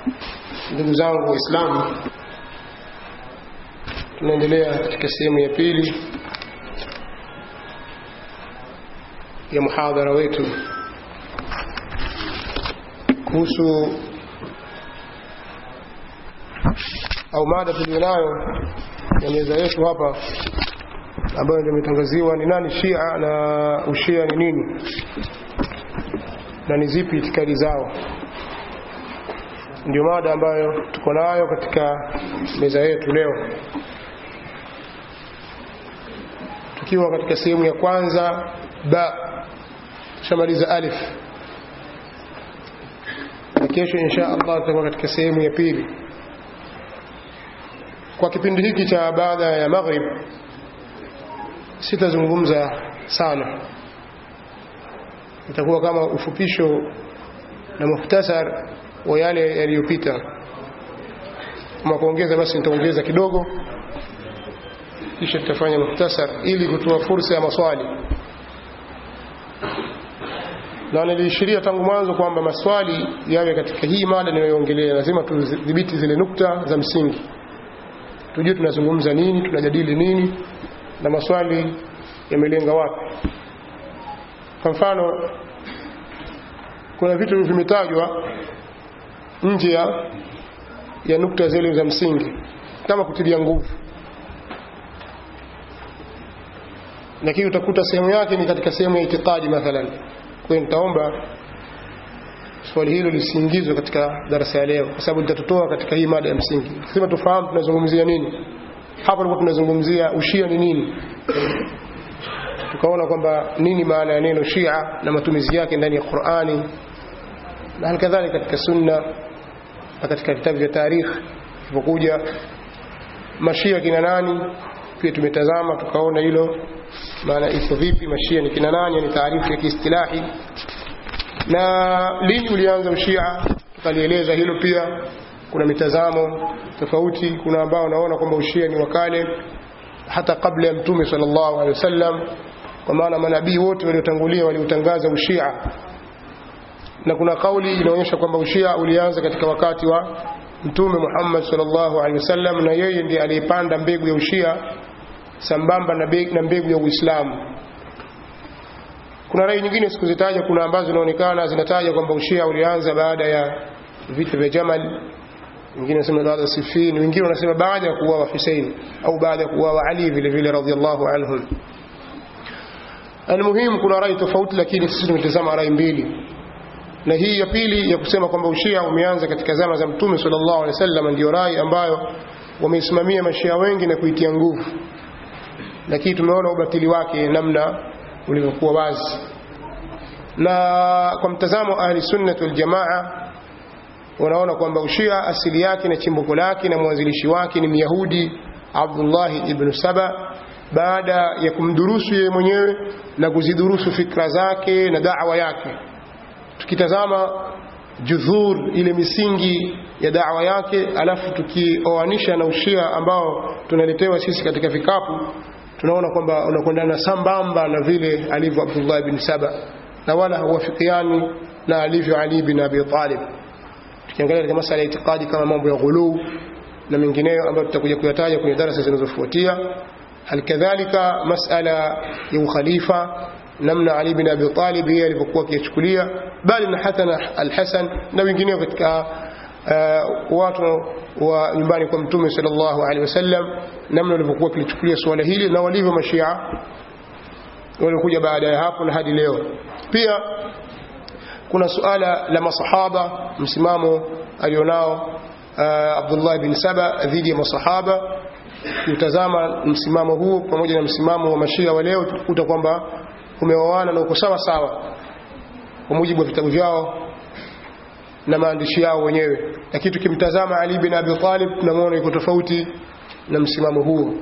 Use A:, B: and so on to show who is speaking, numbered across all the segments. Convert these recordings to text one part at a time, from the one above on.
A: ndugu zangu waislamu tunaendelea katika sehemu ya pili ya muhadhara wetu kuhusu au mada tulionayo ya meza yetu hapa ambayo ndio imetangaziwa ni nani shia na ushia ni nini na ni zipi itikadi zao ndio mada ambayo tuko nayo katika meza yetu leo tukiwa katika sehemu ya kwanza ba tushamaliza alif na kesho insha allah tutakuwa katika sehemu ya pili kwa kipindi hiki cha baada ya maghrib sitazungumza sana itakuwa kama ufupisho na muhtasar wa yale yaliyopita kama kuongeza basi nitaongeza kidogo kisha tutafanya muhtasar ili kutoa fursa ya maswali na niliishiria tangu mwanzo kwamba maswali yawe katika hii mada ninayoongelea lazima tudhibiti zile nukta za msingi tujue tunazungumza nini tunajadili nini na maswali yamelenga wapi kwa mfano kuna vitu vimetajwa nje ya ya nukta zile za msingi kama kutilia nguvu lakini utakuta sehemu yake ni katika sehemu ya itikadi mathalan kwa hiyo nitaomba swali hilo lisiingizwe katika darasa ya leo kwa sababu litatutoa katika hii mada ya msingi lazima tufahamu tunazungumzia nini hapa tulikuwa tunazungumzia ushia ni nini tukaona kwamba nini maana ya neno shia na matumizi yake ndani ya qurani na halikadhalika katika sunna na katika vitabu vya tarikhi ilipokuja mashia kina nani pia tumetazama tukaona hilo maana iko vipi mashia ni kina nani ni taarifu ya kiistilahi na lini ulianza ushia tukalieleza hilo pia kuna mitazamo tofauti kuna ambao wanaona kwamba ushia ni wakale hata kabla ya mtume sallallahu alaihi wasallam kwa maana manabii wote waliotangulia waliutangaza ushia na kuna kauli inaonyesha kwamba ushia ulianza katika wakati wa mtume Muhammad sallallahu alaihi wasallam na yeye ndiye aliyepanda mbegu ya ushia sambamba na mbegu ya Uislamu kuna rai nyingine sikuzitaja kuna ambazo zinaonekana zinataja kwamba ushia ulianza baada ya vita vya Jamal wengine wanasema baada ya Siffin wengine wanasema baada ya kuuawa Hussein au baada ya kuuawa Ali vile vile radhiallahu anhum almuhimu kuna rai tofauti lakini sisi tumetazama rai mbili na hii ya pili ya kusema kwamba ushia umeanza katika zama za mtume sallallahu alaihi wasallam ndio rai ambayo wameisimamia mashia wengi na kuitia nguvu lakini tumeona ubatili wake namna ulivyokuwa wazi na kwa mtazamo ahli sunnah wal jamaa wanaona kwamba ushia asili yake na chimbuko lake na mwanzilishi wake ni myahudi Abdullah ibn Saba baada ya kumdurusu yeye mwenyewe na kuzidurusu fikra zake na da'wa yake tukitazama judhur ile misingi ya da'wa yake alafu tukioanisha na ushia ambao tunaletewa sisi katika vikapu tunaona kwamba unakwendana sambamba na vile alivyo Abdullah ibn Saba na wala hawafikiani na alivyo Ali bin Abi Talib tukiangalia katika masala ya itikadi kama mambo ya ghuluu na mengineyo ambayo tutakuja kuyataja kwenye darasa zinazofuatia halikadhalika masala ya ukhalifa namna Ali bin Abi Talib yeye alivyokuwa akiyachukulia bali na hata al-Hasan na wengineo katika uh, watu wa nyumbani kwa mtume sallallahu alaihi wasallam namna walivyokuwa kilichukulia suala hili na walivyo mashia waliokuja baada ya hapo na hadi leo pia kuna suala la masahaba msimamo alionao uh, Abdullah bin Saba dhidi ya masahaba utazama msimamo huu pamoja na msimamo wa mashia wa leo tukuta kwamba umeoana na uko sawa sawa kwa mujibu wa vitabu vyao na maandishi yao wenyewe lakini tukimtazama Ali bin Abi Talib tunamwona yuko tofauti na msimamo huo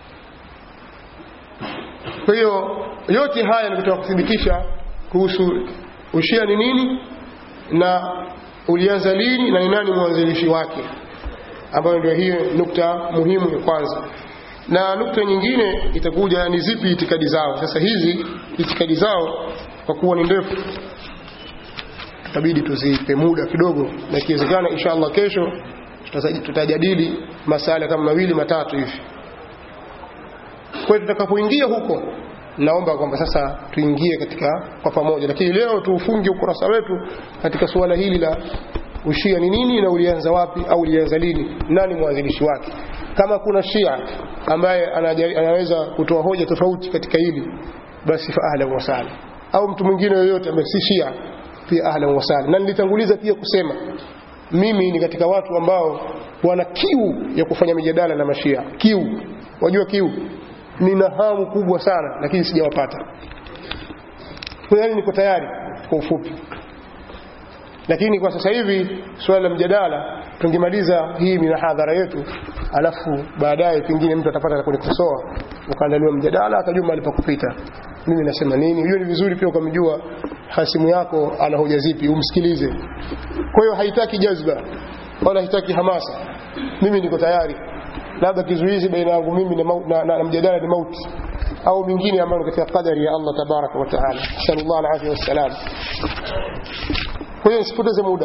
A: kwa hiyo yote haya ni kutaka kuthibitisha kuhusu ushia ni nini na ulianza lini na ni nani mwanzilishi wake ambayo ndio hiyo nukta muhimu ya kwanza na nukta nyingine itakuja ni zipi itikadi zao sasa hizi itikadi zao kwa kuwa ni ndefu tutabidi tuzipe muda kidogo na ikiwezekana insha Allah kesho tutajadili masala kama mawili matatu hivi kwa hiyo tutakapoingia huko naomba kwamba sasa tuingie katika kwa pamoja lakini leo tuufunge ukurasa wetu katika suala hili la ushia ni nini na ulianza wapi au ulianza lini nani mwanzilishi wake kama kuna shia ambaye anaweza kutoa hoja tofauti katika hili basi fa ahlan wa sahlan au mtu mwingine yoyote ambaye si shia pia ahlan wa sahlan na nilitanguliza pia kusema mimi ni katika watu ambao wana kiu ya kufanya mijadala na mashia kiu wajua kiu nina hamu kubwa sana lakini sijawapata kwa hiyo niko tayari kwa ufupi lakini kwa sasa hivi swala la mjadala tungemaliza hii minahadhara yetu alafu baadaye pengine mtu atapata la kunikosoa ukaandaliwa mjadala atajua mahali pa kupita mimi nasema nini hiyo ni vizuri pia ukamjua hasimu yako ana hoja zipi umsikilize kwa hiyo haitaki jazba wala haitaki hamasa mimi niko tayari labda kizuizi baina yangu mimi na, na, na, na mjadala ni mauti au mingine ambayo katika qadari ya Allah tabaraka wa taala sallallahu alaihi wasallam kwa hiyo nisipoteze muda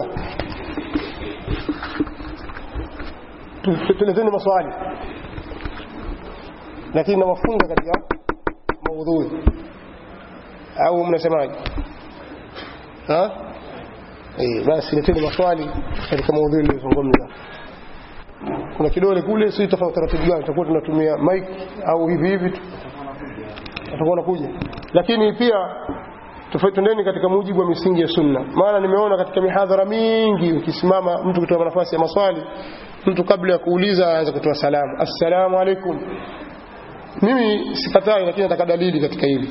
A: tuleteni maswali lakini nawafunga katika maudhui au mnasemaje ha eh basi leteni maswali katika maudhui nilizozungumza kuna kidole kule si tofauti taratibu gani tutakuwa tunatumia mic au hivi hivi tu tutakuwa nakuja lakini pia tufutendeni katika mujibu wa misingi ya sunna maana nimeona katika mihadhara mingi ukisimama mtu kutoa nafasi ya maswali mtu kabla ya kuuliza aanza kutoa salamu assalamu alaikum mimi sikatai lakini nataka dalili katika hili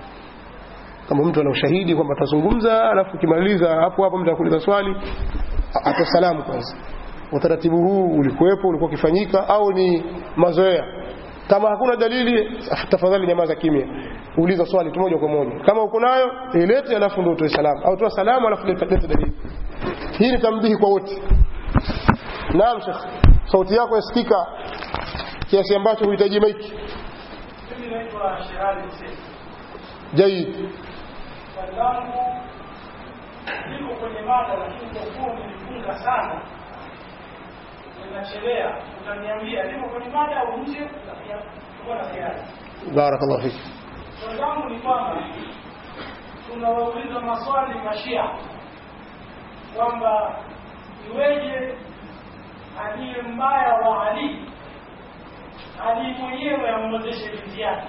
A: kama mtu ana ushahidi kwamba atazungumza alafu ukimaliza hapo hapo mtu akuuliza swali atoa salamu kwanza utaratibu huu ulikuwepo ulikuwa ukifanyika au ni mazoea kama hakuna dalili tafadhali nyamaza kimya uliza swali tu moja kwa moja kama uko nayo ilete alafu ndio utoe salamu au toa salamu alafu leta dalili hii ni tambihi kwa wote naam shekh sauti yako yasikika kiasi ambacho huhitaji maiki
B: mimi naitwa Sherali Hussein
A: jaid
B: swali langu liko kwenye mada lakini kwa kuwa umenifunga sana ninachelea utaniambia liko kwenye mada au nje utakuwa na kiasi
A: barakallahu fiki
B: swali langu ni kwamba tunawauliza maswali mashia kwamba iweje aliye mbaya wa Ali Ali mwenyewe amwozeshe binti yake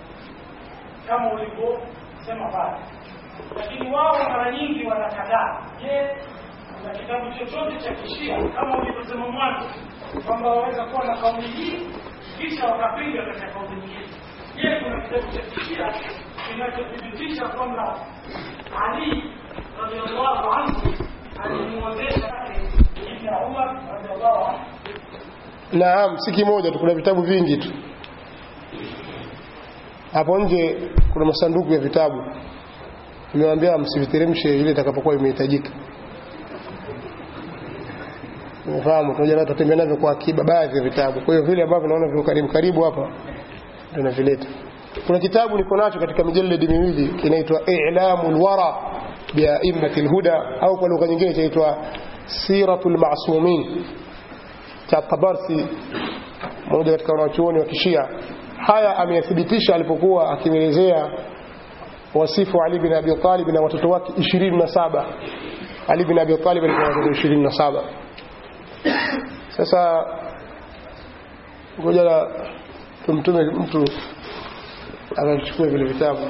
B: kama ulivyosema pale, lakini wao mara nyingi wanakataa. Je, kuna kitabu chochote cha kishia kama ulivyosema mwanzo kwamba waweza kuwa na kauli hii kisha wakapinga katika kauli nyingine? Je, kuna kitabu cha kishia kinachothibitisha kwamba Ali radhiallahu anhu alimwozesha Ibn Umar radhiallahu anhu
A: naam si kimoja tu kuna vitabu vingi tu hapo nje kuna masanduku ya vitabu nimewaambia msiviteremshe ile itakapokuwa imehitajika umefahamu tunajua na tutatembea navyo kwa akiba baadhi ya vitabu kwa hiyo vile ambavyo naona viko karibu karibu hapa ndio navileta kuna kitabu niko nacho katika mijaladi miwili kinaitwa i'lamul wara bia'immati alhuda au kwa lugha nyingine kinaitwa siratul ma'sumin cha Tabarsi mmoja katika wanachuoni wa kishia haya ameyathibitisha alipokuwa akimwelezea wasifu Ali bin Abi Talib na watoto wake 27 Ali bin Abi Talib alikuwa na watoto 27 sasa ngoja la tumtume mtu akachukua vile vitabu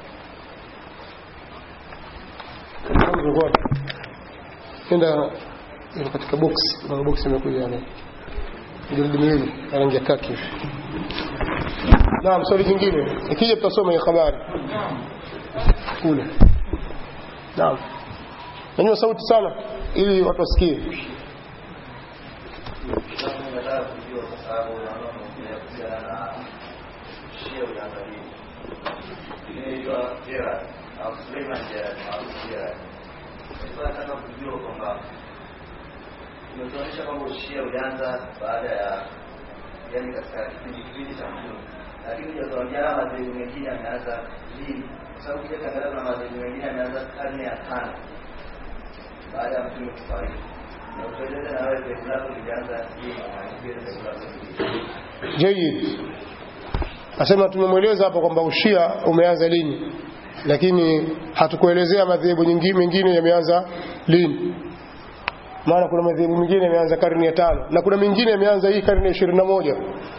A: enda iko katika box na box imekuja yani jildi miwili ya rangi ya kaki hivi naam swali jingine ikija tutasoma hiyo habari kule naam nanyua sauti sana ili watu wasikie
C: nataka kujua kwa sababu naona unaongelea kuhusiana na shia uliangalia inaitwa Gerard au Suleiman Gerard maarufu Gerard. Nilikuwa nataka kujua kwamba imetuonyesha kwamba ushia ulianza baada ya yani katika kipindi kipindi cha Mtume, lakini hujatuambia madhehebu mengine yameanza lini, kwa sababu kile kangalia na madhehebu mengine yameanza karne ya tano baada ya mtume kufariki na utueleze na wewe dhehebu lako lilianza lini na pia dhehebu lako lilianza
A: Jayid. Asema tumemweleza hapa kwamba ushia umeanza lini, lakini hatukuelezea madhehebu nyingine mengine yameanza lini. Maana kuna madhehebu mengine yameanza karne ya tano na kuna mengine yameanza hii karne ya ishirini na moja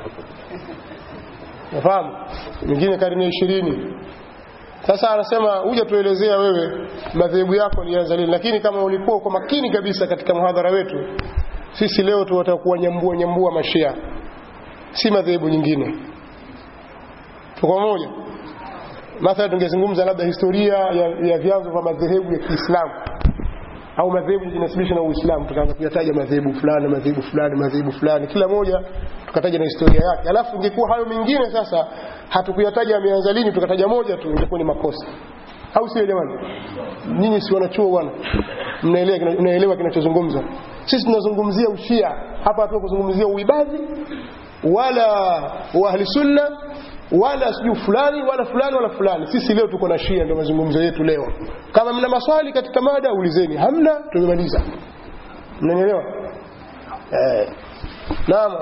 A: nafahamu, mengine karne ya ishirini. Sasa anasema huja tuelezea wewe madhehebu yako lianza lini, lakini kama ulikuwa uko makini kabisa katika mhadhara wetu, sisi leo tunataka kuwanyambua nyambua mashia si madhehebu nyingine. Tuko pamoja? Mathalan, tungezungumza labda historia ya, ya vyanzo vya madhehebu ya Kiislamu au madhehebu jinasibisha na Uislamu, tukaanza kuyataja madhehebu fulani madhehebu fulani madhehebu fulani, kila moja tukataja na historia yake. Alafu ingekuwa hayo mengine sasa hatukuyataja ameanza lini, tukataja moja tu, ingekuwa ni makosa, au sio jamani? Nyinyi si wanachuo bwana, mnaelewa kina- mnaelewa kinachozungumza. Sisi tunazungumzia ushia hapa, hatuko kuzungumzia uibadhi wala wa ahli sunna wala sijui fulani wala fulani wala fulani. Sisi leo tuko na Shia, ndio mazungumzo yetu leo. Kama mna maswali katika mada ulizeni, hamna tumemaliza. Mnanielewa? Eh. Naam.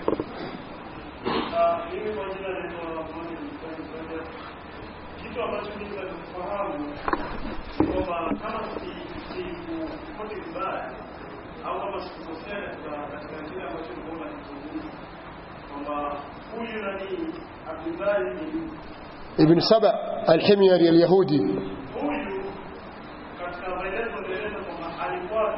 D: Ah, mimi kwa jina naitwa Mohamed Mkweli Kwende. Kitu ambacho mimi nakifahamu ni kwamba kama si- sikupote vibaya au kama sikukosea katika katika kile ambacho nilikuwa nakizungumza kwamba huyu nani Abdullahi bin
A: Ibn Saba al-Himyari al-Yahudi
D: huyu katika maelezo alieleza kwamba alikuwa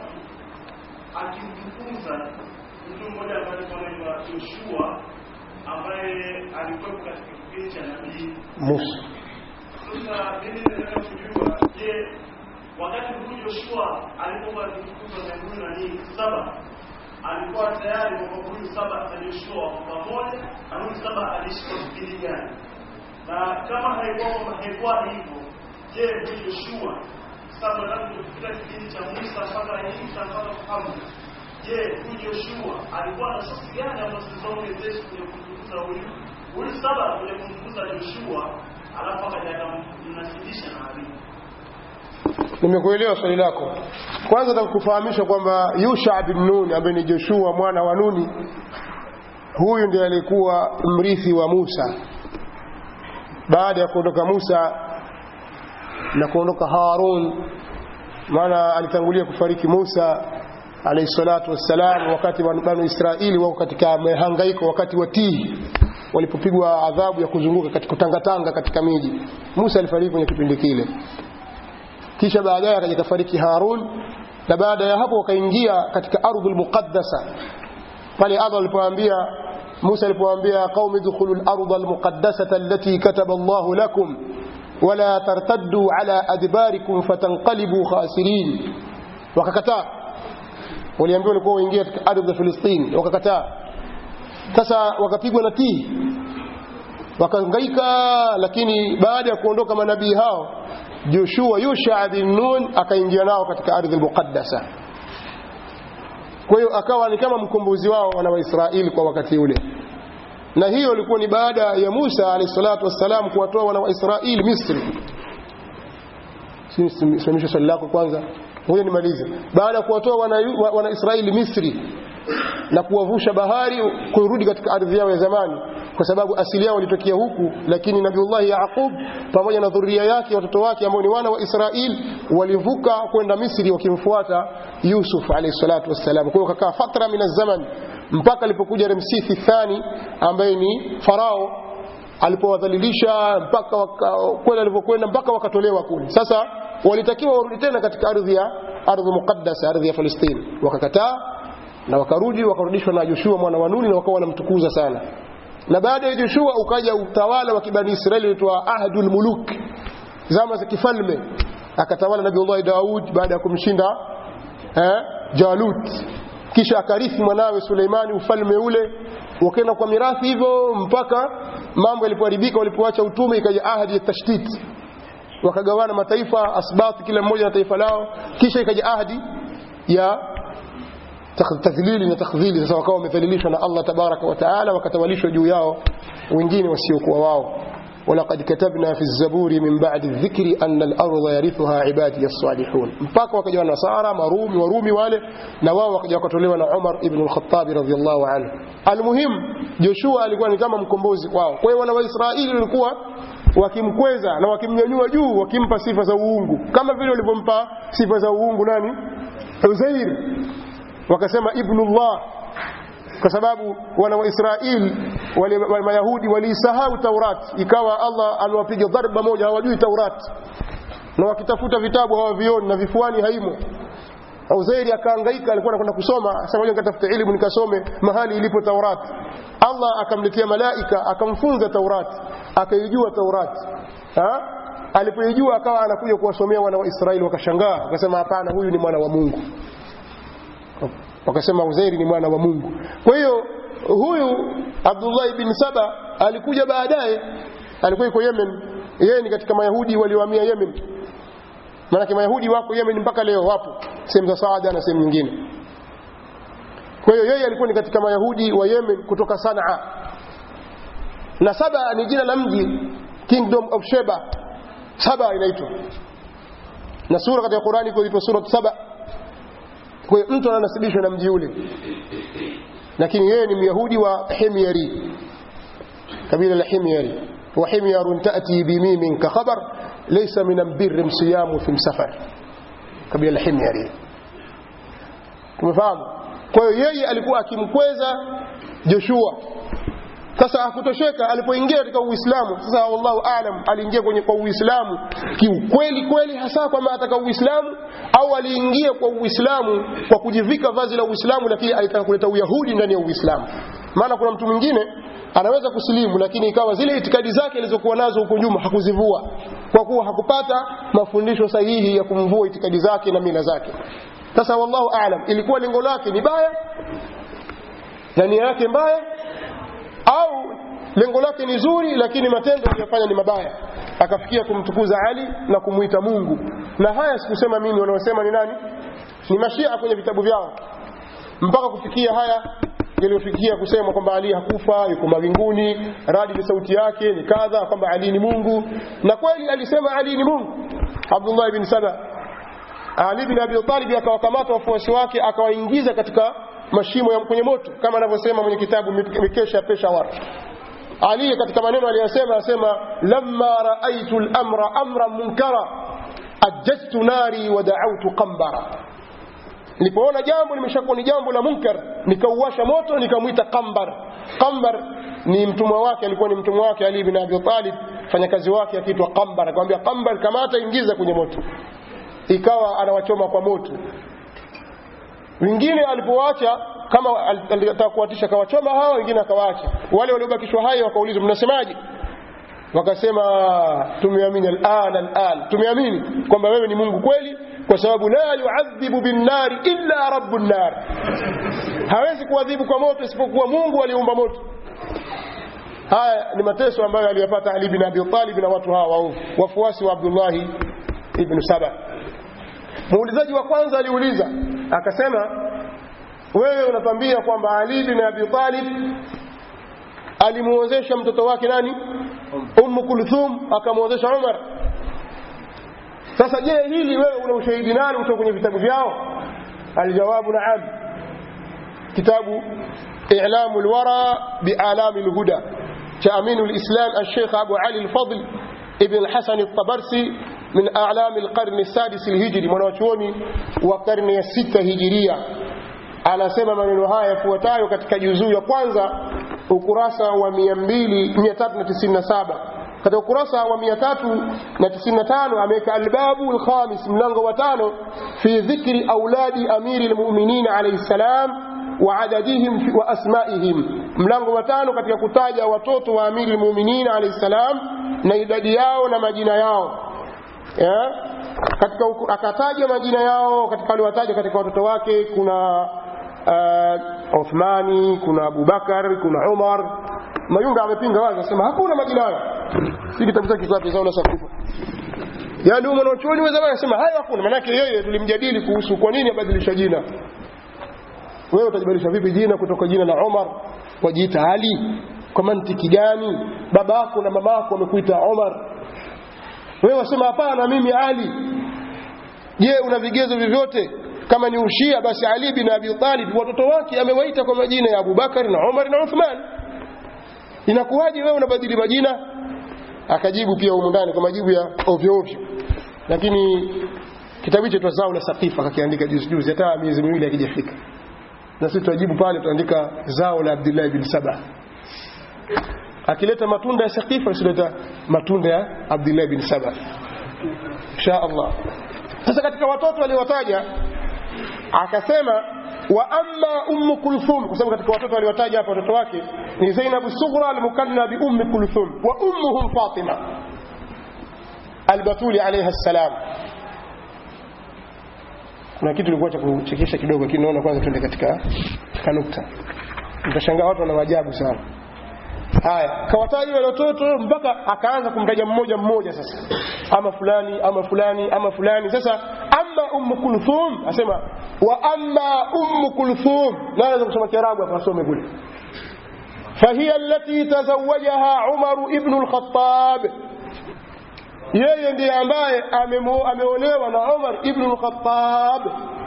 D: akimtukuza mtu mmoja ambaye alikuwa anaitwa Joshua ambaye alikuwepo katika kipindi cha nabii
A: Musa.
D: Sasa mimi nataka kujua, je, wakati huyu Joshua alipokuwa akifukuzwa na huyu nani saba, alikuwa tayari kwamba huyu saba na Joshua wako pamoja, na huyu saba aliishi kwa kipindi gani? Na kama haikuwa kwamba haikuwa hivyo, je, huyu Joshua saba tangu kufika kipindi cha Musa mpaka Isa mpaka Muhammad, je, huyu Joshua alikuwa na sosi gani ambazo zilizoongezesha kuja kumtukuza huyu huyu saba kuja kumtukuza Joshua alafu akaja akamnasibisha na Ali.
A: Nimekuelewa swali lako. Kwanza nataka kufahamisha kwamba Yusha bin Nun ambaye ni Joshua mwana wa Nuni, huyu ndiye alikuwa mrithi wa Musa baada ya kuondoka Musa na kuondoka Harun, maana alitangulia kufariki Musa alayhi salatu wassalam, wakati wa banu Israeli wako katika mahangaiko, wakati wa Tihi walipopigwa adhabu ya kuzunguka katika kutangatanga katika miji. Musa alifariki kwenye kipindi kile kisha baadaye akaja kafariki Harun na baada ya hapo wakaingia katika ardhul muqaddasa pale Allah alipoambia Musa alipoambia qaumi dkhulu al-ardha al-muqaddasata allati kataba Allahu lakum wala tartaddu ala adbarikum fatanqalibu khasirin wakakataa waliambiwa walikuwa waingia katika ardhi ya Filistini wakakataa sasa wakapigwa na tii wakahangaika lakini baada ya kuondoka manabii hao Joshua Yusha bin Nun akaingia nao katika ardhi al-muqaddasa kwa hiyo akawa ni kama mkombozi wao wana Waisraeli kwa wakati ule na hiyo ilikuwa ni baada ya Musa alayhi salatu wassalam kuwatoa wana wa Israeli Misri simamisha swali lako kwanza ngoja nimalize baada ya kuwatoa wana, wana Israeli Misri na kuwavusha bahari kurudi katika ardhi yao ya zamani kwa sababu asili yao ilitokea huku lakini Nabiullah Yaqub pamoja na dhuria yake watoto wake ambao ni wana wa Israel walivuka kwenda Misri wakimfuata Yusuf alayhi salatu wassalam kwa hiyo kakaa fatra min zaman mpaka alipokuja Ramsesi thani ambaye ni farao alipowadhalilisha mpaka kwenda alipokwenda mpaka wakatolewa kule sasa walitakiwa warudi tena katika ardhi ya ardhi muqaddasa ardhi ya Palestina wakakataa na wakarudi wakarudishwa na Joshua mwana wa Nuni na wakawa wanamtukuza sana na baada ya Joshua ukaja utawala wa kibani Israeli uitwa Ahdul Muluk zama za kifalme akatawala Nabiullah Daud baada ya kumshinda eh, Jalut kisha akarithi mwanawe Suleimani ufalme ule wakaenda kwa mirathi hivyo mpaka mambo yalipoharibika walipoacha utume ikaja ahadi ya tashdid wakagawana mataifa asbati kila mmoja na taifa lao kisha ikaja ahadi ya tadhlili na takdhili sasa wakawa wamedhalilishwa na Allah tabaraka wa taala wakatawalishwa juu yao wengine wasiokuwa wao ولقد كتبنا في الزبور من بعد الذكر أن الأرض يرثها عبادي الصالحون mpaka wakaja nasara marumi warumi wale na wao wakaja wakatolewa na Umar ibn al-Khattab radhiyallahu anhu almuhim Joshua alikuwa ni kama mkombozi kwao kwa hiyo wana wa Israeli walikuwa wakimkweza na wakimnyanyua juu wakimpa sifa za uungu kama vile walivyompa sifa za uungu nani Uzair wakasema ibnullah kwa sababu wana wa Israeli wale wale Mayahudi waliisahau Taurat ikawa Allah aliwapiga dharba moja hawajui Taurat na wakitafuta vitabu hawavioni na vifuani haimo Uzairi akahangaika alikuwa anakwenda kusoma sasa ngoja nikatafute elimu nikasome mahali ilipo Taurat Allah akamletea malaika akamfunza Taurat akaijua Taurat ha alipoijua akawa anakuja kuwasomea wana wa Israeli wakashangaa wakasema hapana huyu ni mwana wa Mungu wakasema Uzairi ni mwana wa Mungu kwa hiyo huyu Abdullah ibn Saba alikuja baadaye alikuwa yuko Yemen yeye ni katika mayahudi waliohamia Yemen maana mayahudi wako Yemen mpaka leo wapo sehemu za Saada na sehemu nyingine kwa hiyo yeye alikuwa ni katika mayahudi wa Yemen kutoka Sanaa na Saba ni jina la mji Kingdom of Sheba Saba inaitwa na sura katika Qurani iko inaitwa sura Saba kwa hiyo mtu ananasibishwa na mji ule lakini yeye ni myahudi wa Himyari kabila la Himyari wa himyarun ta'ti bimimin ka khabar laysa min albirri siyamu fi safar kabila la Himyari tumefahamu kwa hiyo yeye alikuwa akimkweza Joshua sasa hakutosheka alipoingia katika Uislamu sasa wallahu aalam aliingia kwenye kwa Uislamu kiukweli kweli hasa kwamba ataka Uislamu au aliingia kwa Uislamu kwa kujivika vazi la Uislamu lakini alitaka kuleta Uyahudi ndani ya Uislamu maana kuna mtu mwingine anaweza kusilimu lakini ikawa zile itikadi zake alizokuwa nazo huko nyuma hakuzivua kwa kuwa hakupata mafundisho sahihi ya kumvua itikadi zake na mila zake sasa wallahu aalam ilikuwa lengo lake ni baya na nia yake mbaya au lengo lake ni zuri lakini matendo aliyofanya ni mabaya akafikia kumtukuza Ali na kumuita Mungu na haya sikusema mimi wanaosema ni nani ni mashia kwenye vitabu vyao mpaka kufikia haya yaliyofikia kusema kwamba Ali hakufa yuko mawinguni radi ni sauti yake ni kadha kwamba Ali ni Mungu na kweli alisema Ali ni Mungu Abdullah ibn Saba Ali bin Abi Talib akawakamata wafuasi wake akawaingiza katika mashimo ya kwenye moto kama anavyosema mwenye kitabu mikesha Peshawar Ali katika maneno aliyosema asema lamma raaitu al-amra amran munkara ajjatu nari wa da'awtu qambara nilipoona jambo limeshakuwa ni jambo la munkar nikauwasha moto nikamwita qambar qambar ni mtumwa wake alikuwa ni mtumwa wake Ali bin Abi Talib fanyakazi wake akiitwa qambar akamwambia qambar kamata ingiza kwenye moto ikawa anawachoma kwa moto wengine alipowacha kama alitaka kuwatisha kawachoma hawa wengine akawaacha wale waliobakishwa hai wakaulizwa mnasemaje wakasema tumeamini al'an al'an tumeamini kwamba wewe ni Mungu kweli kwa sababu la yuadhibu binnari illa rabbun nar hawezi kuadhibu kwa moto isipokuwa Mungu aliumba moto haya ni mateso ambayo aliyapata Ali bin Abi Talib na watu hawa waovu wafuasi wa Abdullah ibn Saba muulizaji wa kwanza aliuliza akasema wewe unatambia kwamba Ali bin Abi Talib alimuozesha mtoto wake nani Ummu Kulthum akamuozesha Umar sasa je hili wewe una ushahidi nani kutoka kwenye vitabu vyao aljawabu naam kitabu i'lamu alwara bi'alami alhuda cha aminu alislam الشيخ ابو علي الفضل ابن الحسن الطبرسي من اعلام القرن السادس الهجري mwanachuoni wa karne ya sita hijiria anasema maneno haya yafuatayo katika juzuu ya kwanza ukurasa wa 397 katika ukurasa wa 395 ameweka albabu alkhamis mlango wa tano fi dhikri auladi amiri almu'minin alayhi salam wa adadihim wa asma'ihim mlango wa tano katika kutaja watoto wa amiri almu'minin alayhi salam na idadi yao na majina yao ya? katika akataja majina yao katika aliwataja katika watoto wake kuna uh, Uthmani kuna Abubakar kuna Umar Mayunga amepinga wazi anasema hakuna majina hayo si kitabu chake kisafi sawa na sakufa yaani huyo mwanachuoni wa zamani anasema hayo hakuna maana yake yeye tulimjadili kuhusu kwa nini abadilisha jina wewe utajibadilisha vipi jina kutoka jina la Umar wajiita Ali kwa mantiki gani baba yako na mama yako wamekuita Umar wewe wasema hapana mimi Ali je una vigezo vyovyote kama ni ushia basi Ali bin Abi Talib watoto wake amewaita kwa majina ya Abubakar na Umar na Uthman inakuwaje wewe unabadili majina akajibu pia humu ndani kwa majibu ya ovyo ovyo lakini kitabu hicho twazao la saqifa akakiandika juzi juzi hata miezi miwili hakijafika na sisi tuajibu pale tuandika zao la Abdullah bin Saba akileta matunda ya saqifa asileta matunda ya Abdullah bin Saba insha Allah sasa katika watoto waliowataja akasema wa amma ummu kulthum kwa sababu katika watoto waliowataja hapa watoto wake ni Zainab sughra al-mukanna bi ummi kulthum wa ummuhum Fatima al-Batuli alayha salam kuna kitu kilikuwa cha kuchekesha kidogo lakini naona kwanza tuende katika katika nukta mtashangaa watu wana maajabu sana haya kawataja wale watoto mpaka akaanza kumtaja mmoja mmoja sasa ama fulani ama fulani ama fulani sasa amma ummu kulthum asema wa amma ummu kulthum na anaweza kusoma kiarabu hapa asome kule فهي التي تزوجها عمر ابن الخطاب yeye ndiye ambaye ameolewa na Umar ibn al-Khattab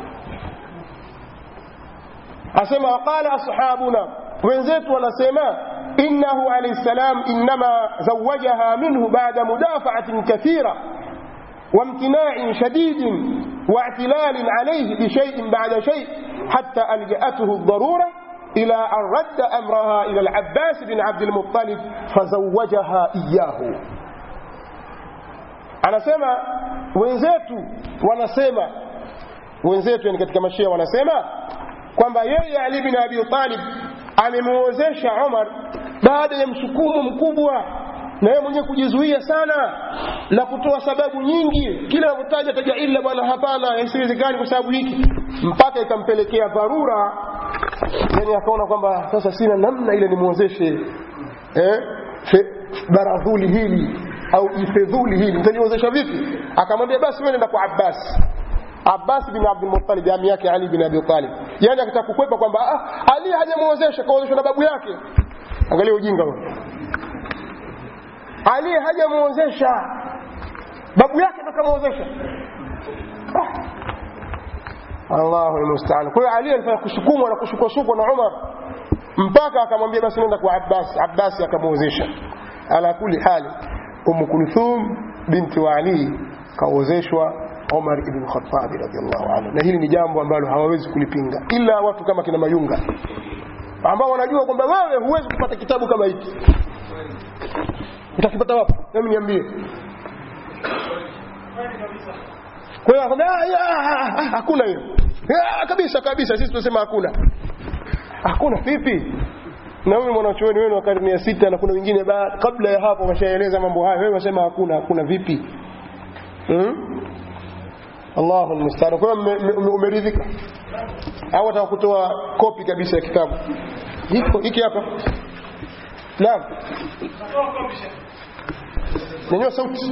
A: asema qala ashabuna wenzetu wanasema innahu alayhi salam inma zawajaha minhu ba'da mudafa'atin kathira وامتناع شديد واعتلال عليه بشيء بعد شيء حتى ألجأته الضرورة إلى أن رد أمرها إلى العباس بن عبد المطلب فزوجها إياه anasema wenzetu wanasema wenzetu yani katika mashia wanasema kwamba yeye Ali bin Abi Talib amemuozesha Umar baada ya msukumo mkubwa na yeye mwenyewe kujizuia sana na kutoa sababu nyingi kila anapotaja taja illa bwana hapana isiwezekani kwa sababu hiki mpaka ikampelekea dharura yani akaona kwamba sasa sina namna ile nimuozeshe eh baradhuli hili au ifedhuli hili mtaniozesha vipi akamwambia basi wewe nenda kwa Abbas Abbas bin Abdul Muttalib ami yake Ali bin Abi Talib yani akitaka kukwepa kwamba ah, Ali hajamuozesha kaozeshwa na babu yake angalia ujinga huo Ali hajamuozesha babu yake ndo kamuozesha ah. Allahu almusta'an kwa hiyo Ali alifanya kusukumwa na kushukwashukwa na Umar mpaka akamwambia basi nenda kwa Abbas Abbas akamuozesha ala kuli hali Umm Kulthum binti wa Ali kaozeshwa Omar ibn Khattab radhiallahu anhu, na hili ni jambo ambalo hawawezi kulipinga ila watu kama kina Mayunga ambao wanajua kwamba wewe huwezi kupata kitabu kama hiki. Utakipata wapi? Hebu niambie. Kwa hiyo akamwambia hakuna hiyo kabisa kabisa, sisi tunasema hakuna. Hakuna vipi? na huyu mwanachuoni wenu wa karne ya sita na kuna wengine kabla ya hapo wameshaeleza mambo hayo wewe unasema hakuna hakuna vipi hmm? Allahu almustaan kwa hiyo umeridhika au wataka kutoa kopi kabisa ya kitabu hiko hiki hapa naam nyanyua sauti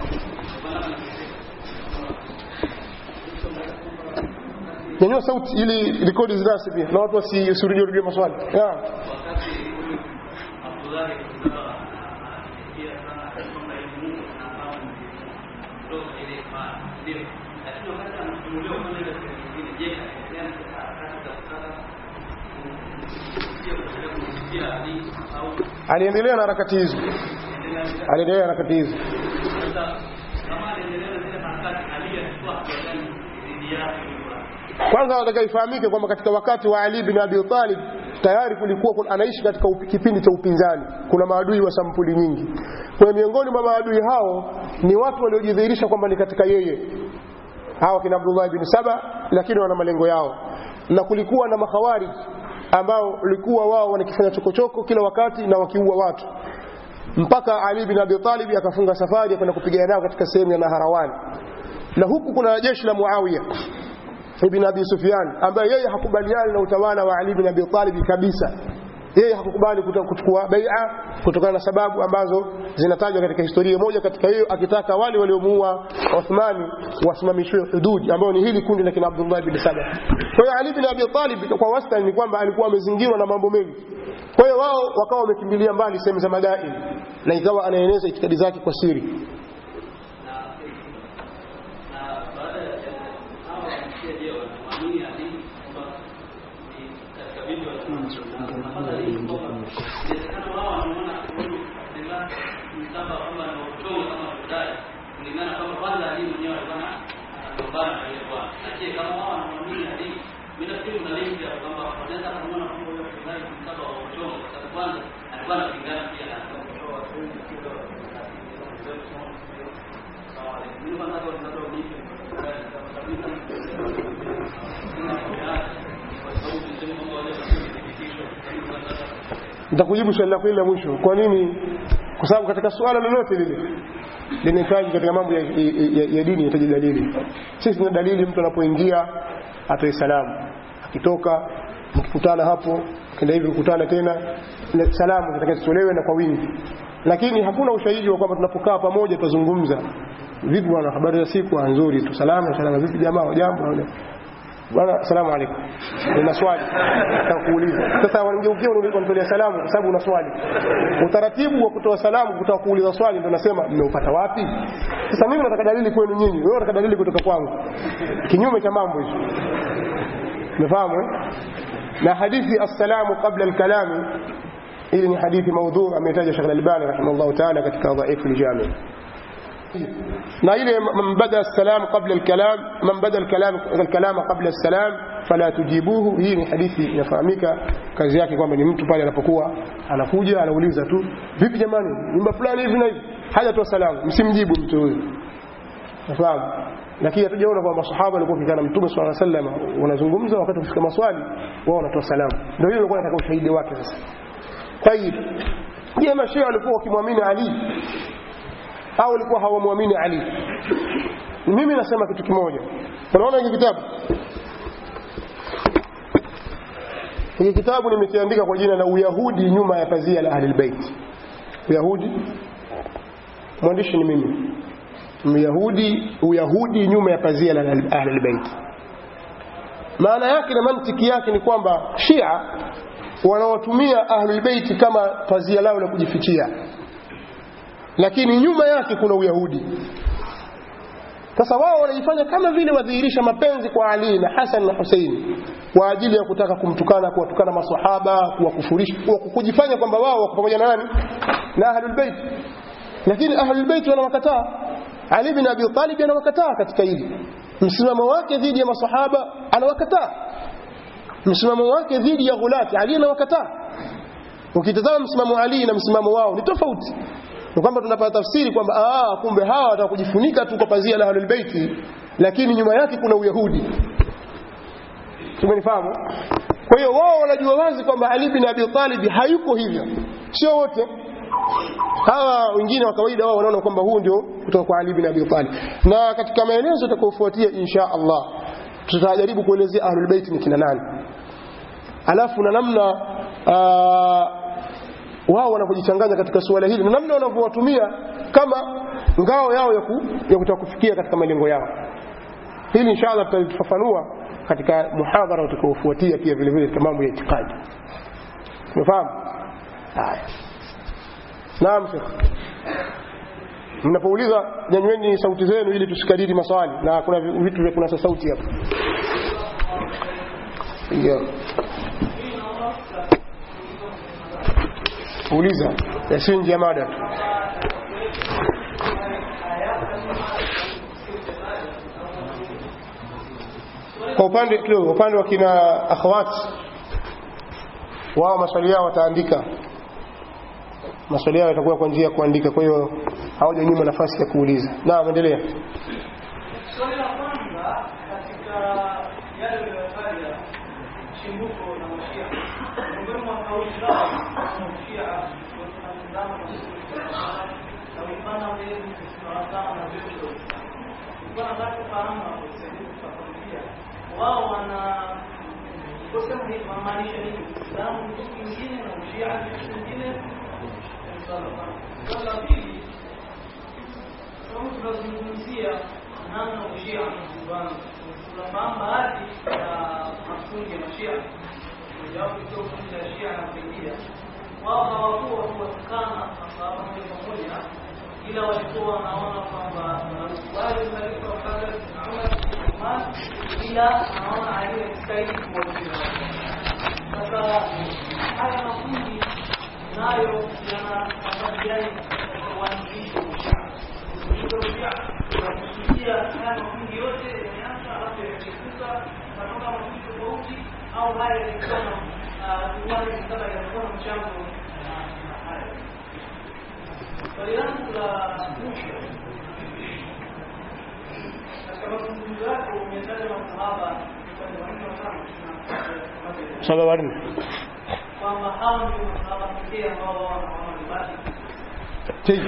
A: nyanyua sauti ili rekodi zinasi pia na watu wasirudie rudie maswali yeah. aliendelea na harakati hizo aliendelea na harakati hizo kwanza nataka ifahamike kwamba katika wakati wa Ali bin Abi Talib tayari kulikuwa anaishi katika kipindi cha upinzani kuna maadui wa sampuli nyingi kwa miongoni mwa maadui hao ni watu waliojidhihirisha kwamba ni katika yeye hawa kina Abdullah bin Saba lakini wana malengo yao na kulikuwa na makhawari ambao walikuwa wao wanakifanya chokochoko kila wakati na wakiua watu mpaka Ali bin Abi Talib akafunga safari ya kwenda kupigana nao katika sehemu ya Naharawan na huku kuna jeshi la Muawiya ibn Abi Sufyan ambaye yeye hakubaliani na utawala wa Ali ibn Abi Talib kabisa yeye hakukubali kuchukua bai'a kutokana na sababu ambazo zinatajwa katika historia moja katika hiyo akitaka wale waliomuua Uthmani wasimamishwe hudud ambao ni hili kundi la kina Abdullah ibn Saba kwa hiyo Ali ibn Abi Talib kwa wastani ni kwamba alikuwa amezingirwa na mambo mengi kwa hiyo wao wakawa wamekimbilia mbali sehemu za madai na ikawa anaeneza itikadi zake kwa siri
E: na baada ya hawa wamsikia je wanamwamini hadithi kwamba ni katika vitu wanapata hii kwamba inawezekana wao wanaona huyu Abdullah ni kama kwamba ni utongo kama kudai kulingana kama kwanza hadithi mwenyewe alikuwa na anagombana na yule bwana na je kama wao wanamwamini hadithi mimi nafikiri kuna link ya kwamba wanaweza kumuona kwamba huyo Abdullah ni kama wa utongo kwa sababu kwanza alikuwa anapingana pia na
A: nitakujibu swali lako ile la mwisho kwa nini kwa sababu katika suala lolote lile linahitaji katika mambo ya, ya, ya dini inahitaji dalili sisi tuna dalili mtu anapoingia atoe salamu akitoka mkikutana hapo kenda hivi kukutana tena na salamu zitakazitolewe na kwa wingi lakini hakuna ushahidi wa kwamba tunapokaa pamoja tutazungumza vipi bwana habari za siku ah, nzuri tu salama salama vipi jamaa jambo bwana asalamu alaykum nina swali nataka kuuliza sasa wanigeukia unanitolea salamu kwa sababu una swali utaratibu wa kutoa salamu kutaka kuuliza swali ndio nasema mmeupata wapi sasa mimi nataka dalili kwenu nyinyi wewe unataka dalili kutoka kwangu kinyume cha mambo hizo umefahamu eh? na hadithi assalamu qabla alkalami hili ni hadithi maudhu ametaja Sheikh Al-Albani rahimahullah ta'ala katika dhaifu al-jami na ile man bada as-salam qabla al-kalam man bada al-kalam al-kalam qabla as-salam fala tujibuhu hii ni hadithi inafahamika kazi yake kwamba ni mtu pale anapokuwa anakuja anauliza tu vipi jamani nyumba fulani hivi na hivi hajatoa salamu msimjibu mtu huyo nafahamu lakini hatujaona kwamba masahaba walikuwa kikana mtume swalla sallam wanazungumza wakati kufika maswali wao wanatoa salamu ndio hiyo ilikuwa nataka ushahidi wake sasa طيب je mashia walikuwa wakimwamini Ali au walikuwa hawamwamini Ali mimi nasema kitu kimoja unaona hiki kitabu hiki kitabu nimekiandika kwa jina la uyahudi nyuma ya pazia la ahlul bait uyahudi mwandishi ni mimi myahudi uyahudi nyuma ya pazia la ahlul bait maana yake na mantiki yake ni kwamba shia wanawatumia ahlulbeiti kama pazia lao la kujifichia lakini nyuma yake kuna uyahudi sasa wao wanajifanya kama vile wadhihirisha mapenzi kwa ali na hasan na huseini kwa ajili ya kutaka kumtukana kuwatukana masahaba kuwakufurisha kujifanya kwamba wao wako pamoja na nani na ahlulbeiti lakini ahlulbeiti wanawakataa ali bin abi talib anawakataa katika hili msimamo wake dhidi ya masahaba anawakataa msimamo wake dhidi ya ghulati Ali anawakataa ukitazama msimamo Ali na msimamo wao ni tofauti ni kwamba tunapata tafsiri kwamba ah kumbe hawa wataka kujifunika tu kwa pazia la ahlul baiti lakini nyuma yake kuna uyahudi tumenifahamu kwa hiyo wao wanajua wazi kwamba Ali bin Abi Talib hayuko hivyo sio wote hawa wengine wa kawaida wao wanaona kwamba huu ndio kutoka kwa Ali bin Abi Talib na katika maelezo yatakayofuatia insha Allah tutajaribu kuelezea ahlul bait ni kina nani alafu na namna wao wanavyojichanganya katika suala hili na namna wanavyowatumia kama ngao yao ya, ku, ya kutaka kufikia katika malengo yao hili inshallah tutalifafanua katika muhadhara utakaofuatia pia vile vile katika mambo ya itikadi umefahamu haya naam shekh mnapouliza nyanyweni sauti zenu ili tusikariri maswali na kuna vitu vya kunasa sauti hapa yeah. uliza yasiyo nje ya mada tu kwa upande kidogo upande wa kina akhawati wao maswali yao wataandika maswali yao yatakuwa kwa njia ya kuandika kwa hiyo hawajanyima nafasi ya kuuliza naam endelea
B: Swali la kwanza katika yale uliyotaja chimbuko la mashia, miongoni mwa kauli zao mashia wanatazama na kuipanda mbele kusimama na vitu kwa nataka kufahamu hapo sasa tutakwambia wao wana kusema ni maanisha nini Uislamu ni kitu kingine na ushia ni kitu kingine swala la pili kama tunazungumzia namna ushia unavyopambana tunafahamu baadhi ya makundi ya mashia mojawapo ikiwa kundi la shia na kuingia
E: wao hawakuwa kuwatukana masahaba moja kwa moja, ila walikuwa wanaona kwamba wanamkubali khalifa wa Bakar Umar Uthman, ila anaona aliyestahili kuwatia. Sasa haya makundi nayo yana nafasi gani katika uanzilishi wa Ushia? Uanzilishi wa Ushia unakusudia haya makundi yote yameanza alafu yakikuka natoka makundi tofauti au haya yalikuwa na uwanja sasa yalikuwa na mchango na na haya. Swali langu la mwisho katika mazungumzo yako umetaja masahaba upande wa nne watano na
A: saba wanne
E: kwamba hao ndio masahaba pekee ambao wao wanaona ni basi
A: Tiji.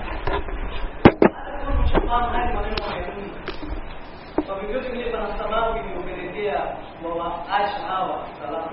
E: Mshafahamu haya maneno hayarudi. Kwa vyovyote vile pana sababu iliyopelekea wawaacha hawa salama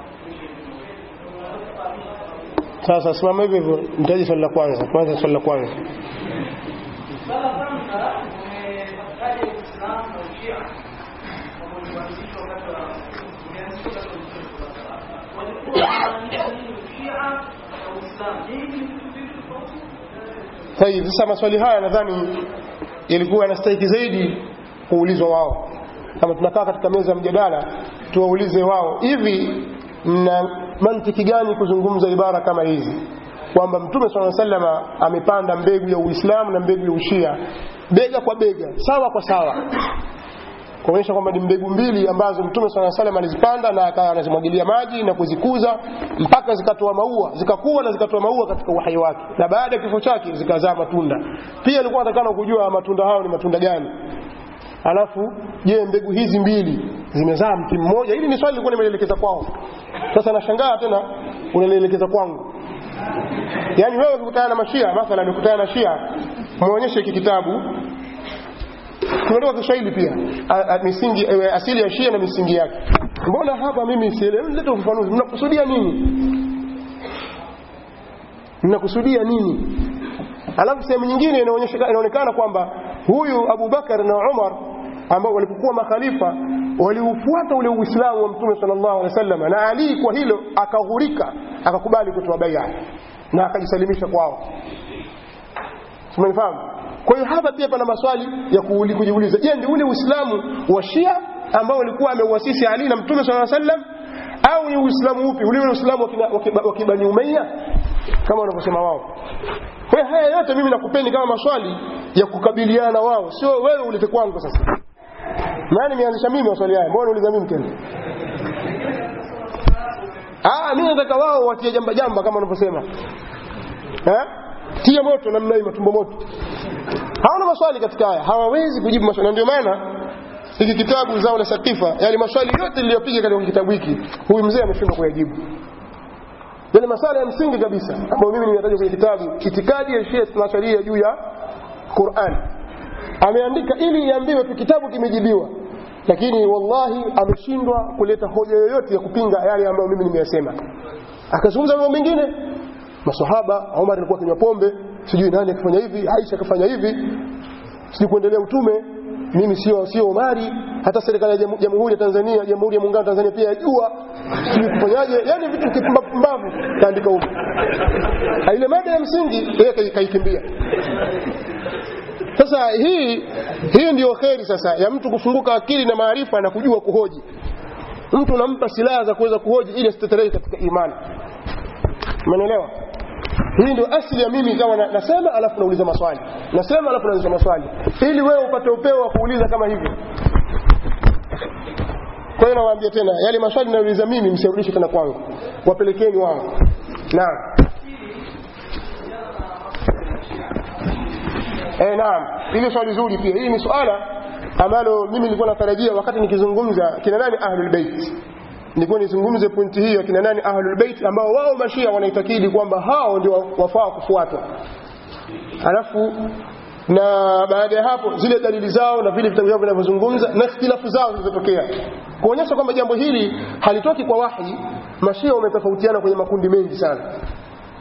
A: Sasa simama hivyo hivyo, nitaji swali la kwanza. Kwanza swali la kwanza.
E: Swala la kwanza umetaja Uislamu na Ushia kwamba ulianzishwa wakati wa ulianzishwa wakati wa Mtume sallallahu alaihi wasallam. Walikuwa wanamaanisha nini Ushia na Uislamu? Je, hivi ni vitu viwili tofauti?
A: Tayib, sasa maswali haya nadhani yalikuwa yanastahiki zaidi kuulizwa wao. Kama tunakaa katika meza ya mjadala, tuwaulize wao, hivi mna mantiki gani kuzungumza ibara kama hizi kwamba Mtume swalla salama amepanda mbegu ya Uislamu na mbegu ya Ushia bega kwa bega, sawa kwa sawa, kuonyesha kwamba ni mbegu mbili ambazo Mtume swalla salam alizipanda na akawa anazimwagilia maji na kuzikuza mpaka zikatoa maua, zikakuwa na zikatoa maua katika uhai wake, na baada ya kifo chake zikazaa matunda. Pia alikuwa anatakana kujua matunda hayo ni matunda gani. Alafu je, mbegu hizi mbili zimezaa mti mmoja? Hili ni swali lilikuwa nimelielekeza kwao. Sasa nashangaa tena unalielekeza kwangu. Yaani wewe ukikutana na mashia, mathalan ukikutana na shia, muonyeshe hiki kitabu tunatoka Kiswahili pia a, a, misingi e, asili ya Shia na misingi yake. Mbona hapa mimi sielewi? Leta ufafanuzi, mnakusudia nini? Mnakusudia nini? Alafu sehemu nyingine inaonyesha inaonekana kwamba huyu Abu Bakar na Umar ambao walipokuwa makhalifa waliufuata ule Uislamu wa Mtume sallallahu alaihi wasallam, na Ali kwa hilo akaghurika, akakubali kutoa bai'a na akajisalimisha kwao. Umenifahamu? Kwa hiyo hapa pia pana maswali ya kuuli- kujiuliza. Je, ndio ule Uislamu wa Shia ambao ulikuwa ameuasisi Ali na Mtume sallallahu alaihi wasallam au ni Uislamu upi? Ule Uislamu wa kina- wa kiba- wa Kibani Umayya kama wanavyosema wao. Kwa hiyo haya yote mimi nakupeni kama maswali ya kukabiliana wao, sio wewe ulete kwangu sasa. Maana nimeanzisha mimi maswali haya, mbona unauliza mimi tena? Ah, mimi nataka wao watie jamba jamba kama wanavyosema. Eh? Tia moto namna hii matumbo moto. Hawana maswali katika haya, hawawezi kujibu maswali. Na ndio maana hiki kitabu zao la Satifa, yale maswali yote niliyopiga katika kitabu hiki, huyu mzee ameshindwa kuyajibu. Yale maswali ya msingi kabisa ambayo mimi nimetaja kwenye kitabu Itikadi ya Shia Tunasharia juu ya Qur'an. Ameandika ili iambiwe tu kitabu kimejibiwa. Lakini wallahi ameshindwa kuleta hoja yoyote ya kupinga yale ambayo mimi nimeyasema. Akazungumza mambo mengine masahaba Umar alikuwa kinywa pombe sijui nani akifanya hivi Aisha akafanya hivi sijui kuendelea utume mimi sio sio Umari hata serikali ya Jamu- jamhuri ya Tanzania jamhuri ya muungano wa Tanzania pia yajua sijui kufanyaje yani vitu kipumbavu kaandika huko Na ile mada ya msingi yeye kai- kaikimbia sasa hii hii ndio kheri sasa ya mtu kufunguka akili na maarifa na kujua kuhoji mtu unampa silaha za kuweza kuhoji ili asitetereke katika imani Umeelewa? Hii ndio asili ya mimi kama na, nasema alafu nauliza maswali. Nasema alafu nauliza maswali. Ili wewe upate upeo wa kuuliza kama hivyo. Kwa hiyo nawaambia tena yale maswali ninayouliza mimi msirudishe tena kwangu. Wapelekeni wao. Naam. Eh, naam. Hili swali zuri pia. Hili ni swala ambalo mimi nilikuwa natarajia wakati nikizungumza kina nani ahlul bait nilikuwa nizungumze pointi hii ya kina nani ahlul bait ambao wao mashia wanaitakidi kwamba hao ndio wafaa kufuatwa alafu na baada ya hapo zile dalili zao na vile vitabu vyao vinavyozungumza na ikhtilafu zao zilizotokea kuonyesha kwamba jambo hili halitoki kwa wahi mashia wametofautiana kwenye makundi mengi sana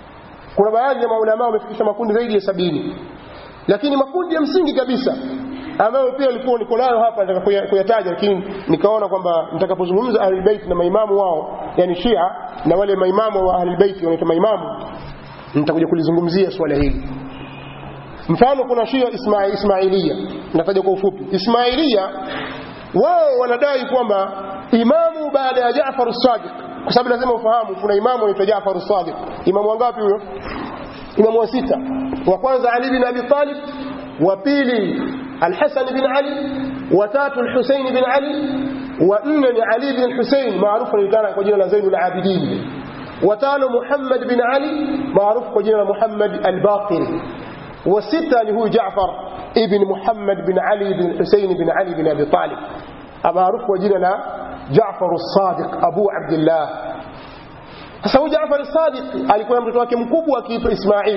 A: kuna baadhi ya maulamaa wamefikisha makundi zaidi ya sabini lakini makundi ya msingi kabisa ambayo pia ilikuwa niko nayo hapa nataka kuya- kuyataja lakini nikaona kwamba nitakapozungumza ahlulbeit na maimamu wao yani shia na wale maimamu wa ahlulbeiti wanaitwa maimamu nitakuja kulizungumzia swala hili mfano kuna shia isma, ismailia nataja kwa ufupi ismailia wao wanadai kwamba imamu baada ya jafar sadiq kwa sababu lazima ufahamu kuna imamu anaitwa jafar sadiq imamu wangapi huyo imamu wa sita wa kwanza ali bin abi talib wa pili alhasan bin ali wa tatu alhusain bin ali wa nne ni ali bin husain maarufu anajulikana kwa jina la zainul abidin wa tano muhammad bin ali maarufu kwa jina la muhammad albaqiri wa sita ni huyu jafar ibn muhammad bin ali bin husain bin ali bin abi talib maarufu kwa jina la jafar as-sadiq abu abdillah sasa huyu Jaafar Sadiq alikuwa na mtoto wake mkubwa akiitwa Ismail.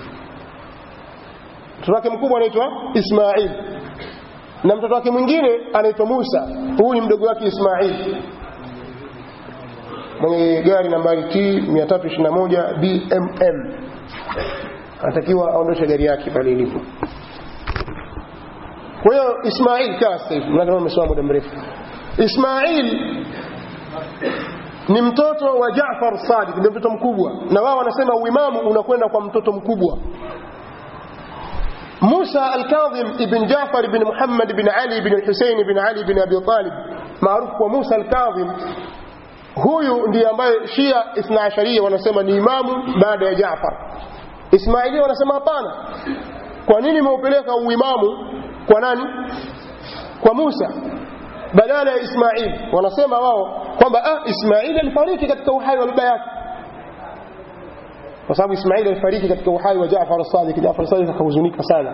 A: Mtoto wake mkubwa anaitwa Ismail. Na mtoto wake mwingine anaitwa Musa. Huyu ni mdogo wake Ismail. Mwenye gari nambari T 321 BMM. Anatakiwa aondoshe gari yake pale ilipo. Kwa hiyo Ismail kaa sasa hivi, mnadhani umesoma muda mrefu. Ismail ni mtoto wa Jaafar Sadiq, ndio mtoto mkubwa, na wao wanasema uimamu unakwenda kwa mtoto mkubwa. Musa al-Kadhim ibn Jaafar ibn Muhammad ibn Ali ibn Hussein ibn Ali ibn Abi Talib, maarufu kwa Musa al-Kadhim, huyu ndiye ambaye Shia Ithna Asharia wanasema ni imamu baada ya Jaafar. Ismailia wanasema hapana. Kwa nini meupeleka uimamu kwa nani? Kwa Musa badala ya Ismail. Wanasema wao kwamba ah, Ismail alifariki katika uhai wa baba yake, kwa sababu Ismail alifariki katika uhai wa Jaafar as-Sadiq. Jaafar as-Sadiq akahuzunika sana.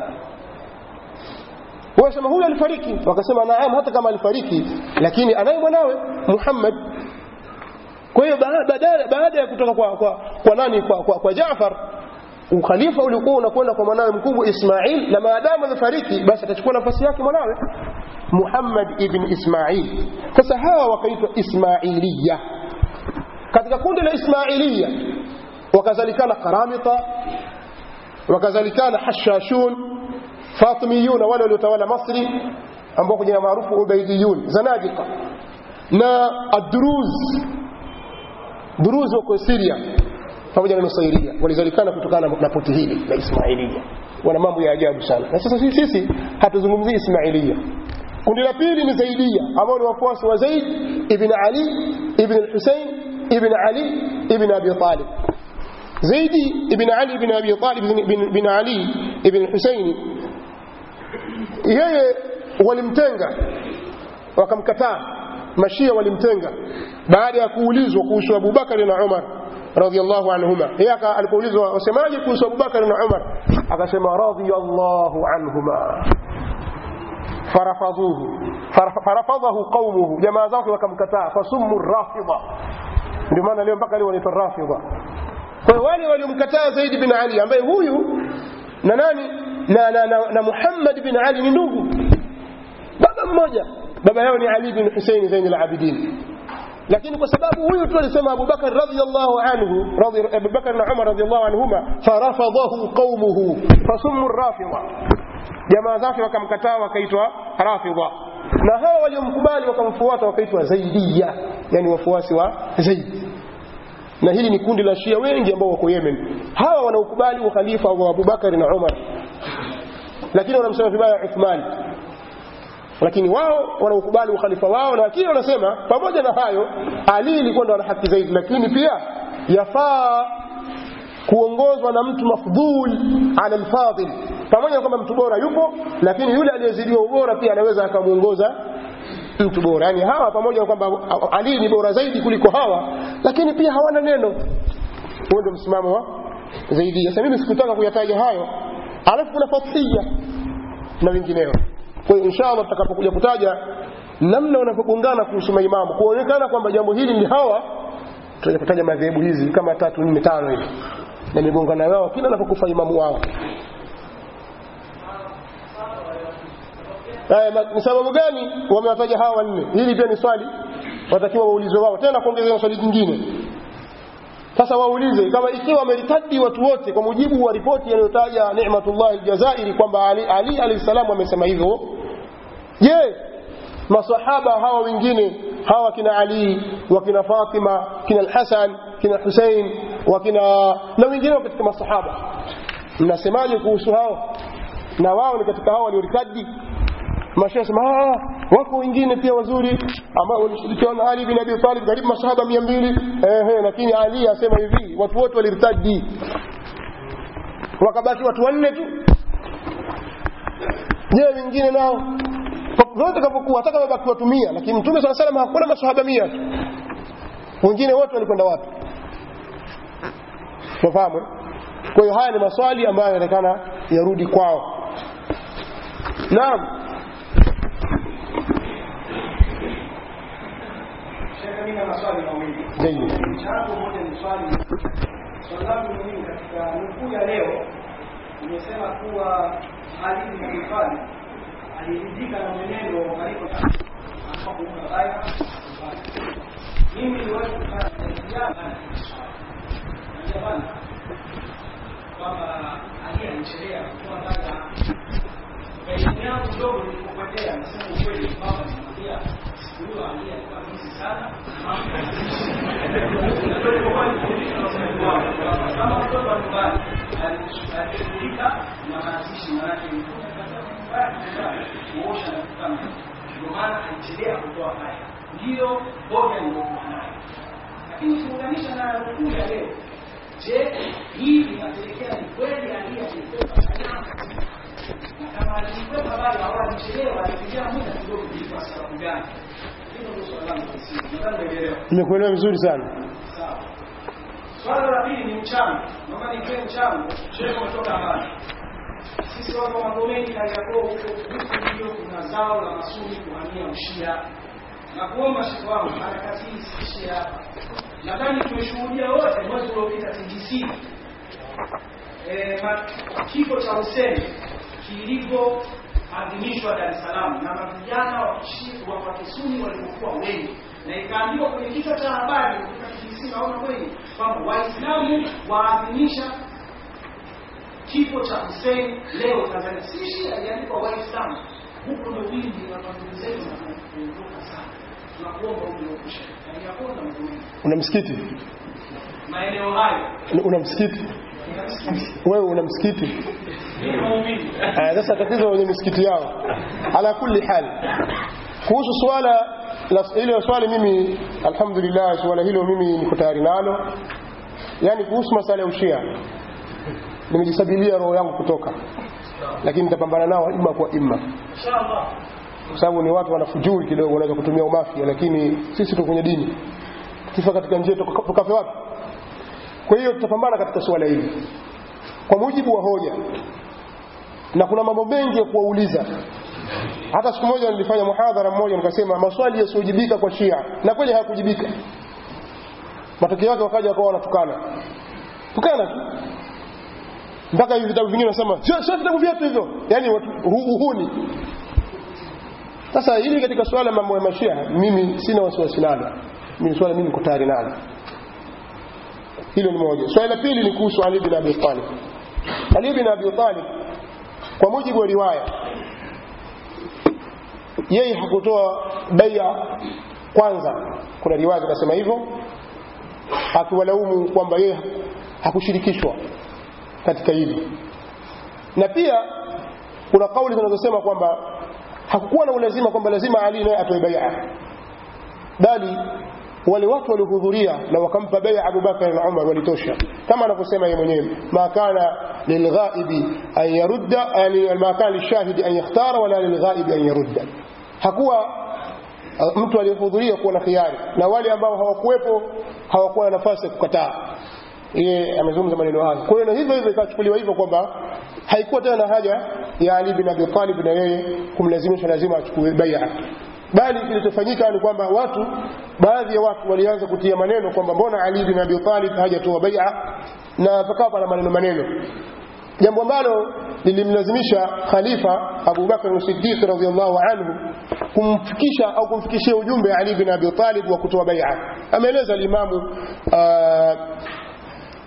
A: Wasema huyu alifariki, wakasema naam, hata kama alifariki, lakini anaye mwanawe Muhammad. Kwa hiyo badala baada ya kutoka kwa, kwa, kwa nani kwa, kwa, kwa Jaafar ukhalifa ulikuwa unakwenda kwa mwanawe mkubwa Ismail, na maadamu amefariki, basi atachukua nafasi yake mwanawe Muhammad ibn Ismail. Sasa hawa wakaitwa Ismailiya. Katika kundi la Ismailiya wakazalikana Karamita, wakazalikana Hashashun, Fatimiyun, wale waliotawala Masri ambao kwa jina maarufu Ubaidiyun, Zanadika na Adruz. Duruz wako Syria pamoja na Nusairia, walizalikana kutokana na poti hili la Ismailia. Wana mambo ya ajabu sana, na sasa sisi, sisi hatuzungumzii Ismailia. Kundi la pili ni Zaidia ambao ni wafuasi wa Zaid ibn Ali ibn al-Husayn ibn Ali ibn Abi Talib. Zaidi ibn Ali ibn Abi Talib ibn Ali ibn al-Husayn, yeye walimtenga wakamkataa, mashia walimtenga baada ya kuulizwa kuhusu Abu Bakari na Umar radhiallahu anhuma. Yeye alipoulizwa wasemaje kuhusu Abu Bakari na Umar, akasema radhiyallahu anhuma farafadhuhu farafadhahu qaumuhu, jamaa zake wakamkataa, fasummu rafidha. Ndio maana leo mpaka leo wanaitwa rafidha. Kwa hiyo wale waliomkataa Zaid bin Ali ambaye huyu na nani na, na, na, na Muhammad bin Ali ni ndugu, baba mmoja, baba yao ni Ali bin Hussein Zain al-Abidin lakini kwa sababu huyu tu alisema Abu Bakar radhiyallahu anhu radhi Abu Bakar na Umar radhiyallahu anhuma farafadahu qaumuhu fasummu rafidha jamaa zake wakamkataa wakaitwa rafidha na hawa waliomkubali wakamfuata wakaitwa zaidiya yani wafuasi wa Zaid na hili ni kundi la Shia wengi ambao wako Yemen hawa wanaokubali ukhalifa wa Abu Bakar na Umar lakini wanamsema vibaya Uthman lakini wao wanaukubali ukhalifa wao, lakini wanasema pamoja na hayo, Ali ilikuwa ndo ana haki zaidi, lakini pia yafaa kuongozwa na mtu mafdhul ala alfadil, pamoja na kwamba mtu bora yupo, lakini yule aliyezidiwa ubora pia anaweza akamuongoza mtu bora. Yani hawa pamoja na kwamba Ali ni bora zaidi kuliko hawa, lakini pia hawana neno. Huo ndio msimamo wa zaidi. Sasa mimi sikutaka kuyataja hayo, alafu kuna fathia na wengineo kwa hiyo inshallah tutakapokuja kutaja namna wanapogongana kuhusu maimamu kuonekana kwamba jambo hili ni hawa tutaja kutaja madhehebu hizi kama tatu nne tano hivi na migongano yao kila anapokufa imamu wao ni sababu gani wamewataja hawa wanne hili pia ni swali watakiwa waulizwe wao tena kuongeza swali jingine sasa waulize kama ikiwa wameritadi watu wote kwa mujibu wa ripoti inayotaja Ni'matullah al-Jazairi kwamba Ali, Ali alayhi salam amesema hivyo je masahaba hawa wengine hawa kina Ali wakina Fatima kina Al-Hasan kina Hussein wakina na wengineo katika masahaba mnasemaje kuhusu hao na wao ni katika hao waliorikadi mashehe sema ah wako wengine pia wazuri ambao walishirikiana na Ali bin Abi Talib karibu masahaba 200 ehe lakini Ali asema hivi watu wote walirtadi wakabaki watu wanne tu je wengine nao vyote kavyokuwa hata kama baki watu mia lakini mtume saa salam hakuna masahaba mia tu wengine wote walikwenda wapi tunafahamu kwa hiyo haya ni maswali ambayo yanaonekana yarudi kwao naam
B: Shekhe, mimi na maswali mawili.
A: Zaidi.
B: Changu moja ni swali swali langu ni mimi katika nukuu ya leo nimesema kuwa Ali bin Abi Talib aliridhika na mwenendo wa khalifa kwa kuunga baya mimi niwezi kufanya jamani kwamba Ali alichelea kutoa baya elimu yangu ndogo nilipopotea nasema ukweli kwamba nimwambia siku hiyo Ali alikuwa hizi sana kama mtoto wa nyumbani alishughulika na mazishi manake kuosha na kufanya ndio maana alichelea kutoa haya ndiyo hoja niliyokuwa nayo lakini ukiunganisha na nukuu ya leo je hii inapelekea ni kweli Ali alikuwa na kama alikwepa bado au alichelewa alipitia muda kidogo kwa sababu gani hilo ndio swali langu la msingi nadhani umeelewa
A: nimekuelewa vizuri sana
B: sawa swala la pili ni mchango naomba nitoe mchango shehe umetoka mbali sisi watu wa magomeni kariakoo huko huku ndio kuna zao la masuni kuhamia ushia na kuomba shehe wangu harakati hii isiishie hapa nadhani tumeshuhudia wote mwezi uliopita TGC eh, ma- kifo cha Hussein kilivyoadhimishwa Dar es Salaam na mavijana wa Kishi- wa wa Kisuni walivyokuwa wengi, na ikaambiwa kwenye kichwa cha habari kutoka TBC, naona kweli kwamba Waislamu waadhimisha kifo cha Hussein leo Tanzania. Si Shia, iliandikwa Waislamu. Huko ndo wingi wa ndugu zetu na kuondoka sana. Tunakuomba uliopusha na yakona mtume
A: una msikiti
B: maeneo hayo
A: una msikiti wewe una msikiti
B: ni muumini
A: Ah, sasa tatizo wenye misikiti yao ala kulli hal kuhusu swala la hilo swali mimi alhamdulillah swala hilo mimi niko tayari nalo yani kuhusu masala ya ushia nimejisabilia roho yangu kutoka lakini nitapambana nao ima kwa ima
B: inshallah
A: kwa sababu ni watu wanafujuri kidogo wanaweza kutumia umafia lakini sisi tuko kwenye dini kifa katika njia tuka- tukafe wapi kwa hiyo tutapambana katika suala hili kwa mujibu wa hoja na kuna mambo mengi ya kuwauliza hata siku moja nilifanya muhadhara mmoja nikasema maswali yasiyojibika kwa shia na kweli hayakujibika matokeo yake wakaja wakawa wanatukana tukana tu mpaka hivi vitabu vingine wanasema sio sio vitabu vyetu hivyo yani watu- hu- uhuni sasa hili katika swala mambo ya mashia mimi sina wasiwasi nalo mimi swala mimi niko tayari nalo hilo ni moja swali la pili ni kuhusu Ali bin Abi Talib Ali bin Abi Talib kwa mujibu wa riwaya yeye hakutoa bai'a kwanza kuna riwaya zinasema hivyo akiwalaumu kwamba yeye hakushirikishwa katika hili na pia kuna kauli zinazosema kwamba hakukuwa na ulazima kwamba lazima Ali naye atoe bai'a bali wale watu waliohudhuria na wakampa bai'a Abu Bakar na Umar walitosha kama anavyosema yeye mwenyewe ma kana lilghaibi an yarudda yani ma kana lishahidi an yakhtara wala lilghaibi an yarudda hakuwa uh, mtu aliyehudhuria kuwa na khiari na wale ambao hawakuwepo hawakuwa na nafasi ya kukataa yeye amezungumza maneno hayo kwa hiyo na hivyo hivyo ikachukuliwa hivyo kwamba haikuwa tena na haja ya Ali bin Abi Talib na yeye kumlazimisha lazima achukue bai'a bali kilichofanyika ni kwamba watu baadhi ya watu walianza kutia maneno kwamba mbona Ali bin Abi Talib hajatoa bai'a na pakawa pana maneno maneno jambo ambalo lilimlazimisha khalifa Abu Bakar as-Siddiq radhiyallahu anhu kumfikisha au kumfikishia ujumbe Ali bin Abi Talib wa kutoa bai'a ameeleza al-Imamu uh,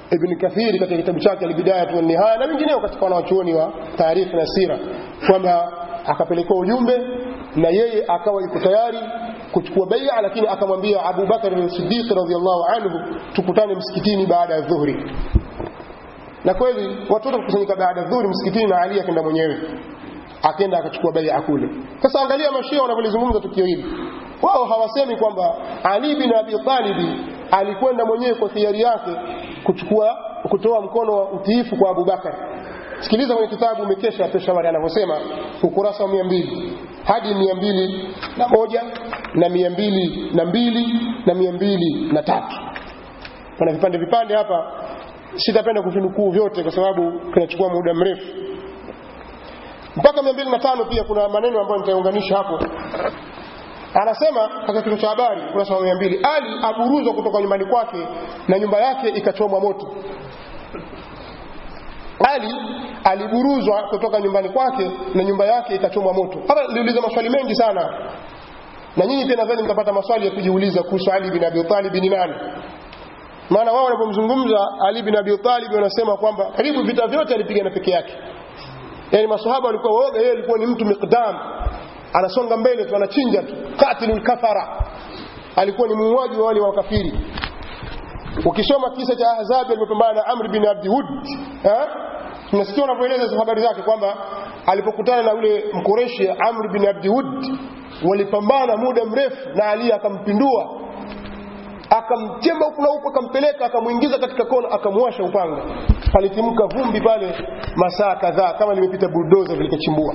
A: ibn kathiri katika kitabu chake albidayatu wannihaya na wengineo katika wanawachuoni wa taarikhi na sira kwamba akapelekewa ujumbe na yeye akawa yuko tayari kuchukua baia lakini akamwambia Abu Bakar as-Siddiq radhiyallahu anhu tukutane msikitini baada ya dhuhuri na kweli watoto kukusanyika baada ya dhuhuri msikitini na Ali akaenda mwenyewe akaenda akachukua baia kule sasa angalia mashia wanavyolizungumza tukio hili wao hawasemi kwamba Ali bin Abi Talib alikwenda mwenyewe kwa hiari yake kuchukua kutoa mkono wa utiifu kwa Abu Bakar sikiliza kwenye kitabu umekesha Peshawari anavyosema ukurasa wa mia mbili hadi mia mbili na moja na mia mbili na mbili na mia mbili na tatu kuna vipande vipande hapa sitapenda kuvinukuu vyote kwa sababu kinachukua muda mrefu mpaka mia mbili na tano pia kuna maneno ambayo nitaunganisha hapo anasema katika kichwa cha habari kurasa wa mia mbili ali aburuzwa kutoka nyumbani kwake na nyumba yake ikachomwa moto ali aliburuzwa kutoka nyumbani kwake na nyumba yake ikachomwa moto hapa niliuliza maswali mengi sana na nyinyi pia nadhani mtapata maswali ya kujiuliza kuhusu ali bin abi talib ni nani maana wao wanapomzungumza ali bin abi talib wanasema kwamba karibu vita vyote alipigana peke yake yani maswahaba walikuwa waoga yeye alikuwa ni mtu miqdam anasonga mbele tu anachinja tu qatilul kafara alikuwa ni muuaji wa wale wakafiri ukisoma kisa cha ahzab alipopambana na amr bin abdi wud eh tunasikia wanavyoeleza habari zake kwamba alipokutana na yule mkoreshi amr bin abdi wud walipambana muda mrefu na ali akampindua akamchemba huku na huku akampeleka akamuingiza katika kona akamwasha upanga palitimka vumbi pale masaa kadhaa kama limepita buldoza vilikochimbua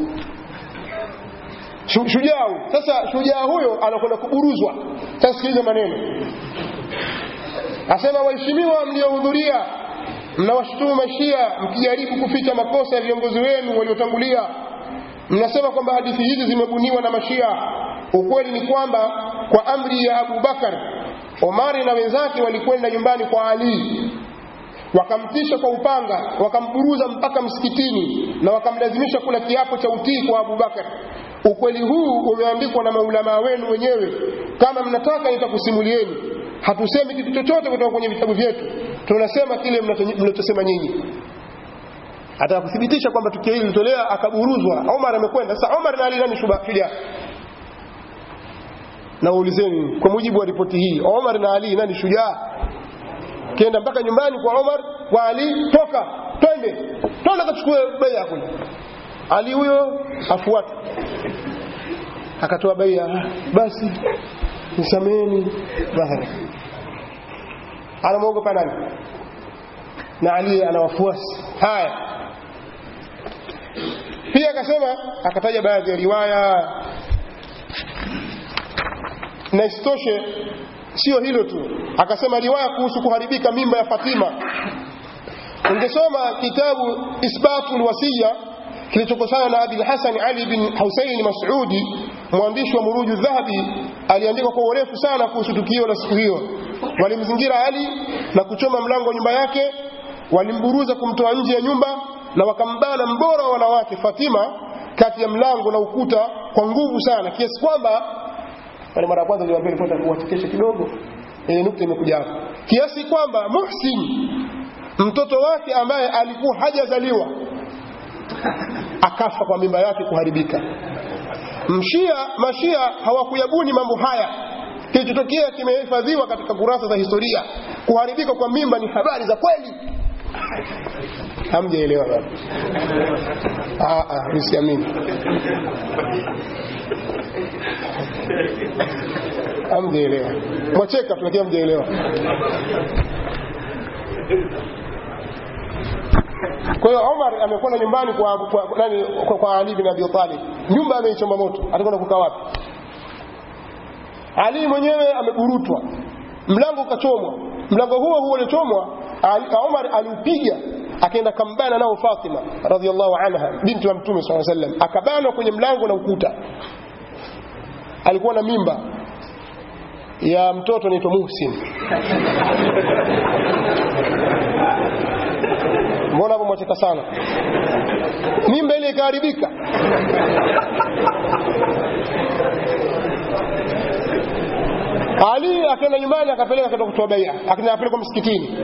A: shujaa huyu sasa shujaa huyo anakwenda kuburuzwa sasa sikiliza maneno asema waheshimiwa mliohudhuria mnawashutumu mashia mkijaribu kuficha makosa ya viongozi wenu waliotangulia mnasema kwamba hadithi hizi zimebuniwa na mashia ukweli ni kwamba kwa amri ya abu bakar omari na wenzake walikwenda nyumbani kwa ali wakamtisha kwa upanga wakamburuza mpaka msikitini na wakamlazimisha kula kiapo cha utii kwa abu bakar ukweli huu umeandikwa na maulamaa wenu wenyewe kama mnataka nitakusimulieni hatusemi kitu chochote kutoka kwenye vitabu vyetu tunasema kile mnachosema nyinyi ataka kuthibitisha kwamba tukio hili lilitolea akaburuzwa Omar amekwenda sasa Omar na Ali nani shujaa na waulizeni kwa mujibu wa ripoti hii Omar na Ali nani shujaa kenda mpaka nyumbani kwa Omar kwa Ali toka twende twende kachukue baya kule Ali huyo afuata akatoa baya basi nisameni bahari anamwogopa nani na Ali ana wafuasi haya pia akasema akataja baadhi ya riwaya na isitoshe sio hilo tu akasema riwaya kuhusu kuharibika mimba ya Fatima ungesoma kitabu isbatul wasiya kilichokosana na Abi Hasan Ali bin Husaini Mas'udi mwandishi wa Muruju Dhahabi aliandika kwa urefu sana kuhusu tukio la siku hiyo walimzingira Ali na kuchoma mlango wa nyumba yake walimburuza kumtoa nje ya nyumba na wakambana mbora wa wanawake Fatima kati ya mlango na ukuta kwa nguvu sana kiasi kwamba pale mara ya kwanza niliwaambia nilipata kuwachekesha kidogo ile nukta imekuja hapo kiasi kwamba Muhsin mtoto wake ambaye alikuwa hajazaliwa akafa kwa mimba yake kuharibika mshia mashia hawakuyabuni mambo haya kilichotokea kimehifadhiwa katika kurasa za historia kuharibika kwa mimba ni habari za kweli hamjaelewa bado msiamini hamjaelewa mwacheka tu lakini hamjaelewa kwa hiyo Omar amekwenda nyumbani kwa, kwa, nani, kwa, kwa Ali bin Abi Talib nyumba ameichoma moto atakwenda kukaa wapi Ali mwenyewe ameburutwa mlango ukachomwa mlango huo huo uliochomwa Omar aliupiga akaenda kambana nao Fatima radhiallahu anha binti wa Mtume swalla sallam akabanwa kwenye mlango na ukuta alikuwa na mimba ya mtoto anaitwa Muhsin mbona hapo mwacheka sana mimba ile ikaharibika Ali akaenda nyumbani akapeleka akaenda kutoa baia akaenda apelekwa msikitini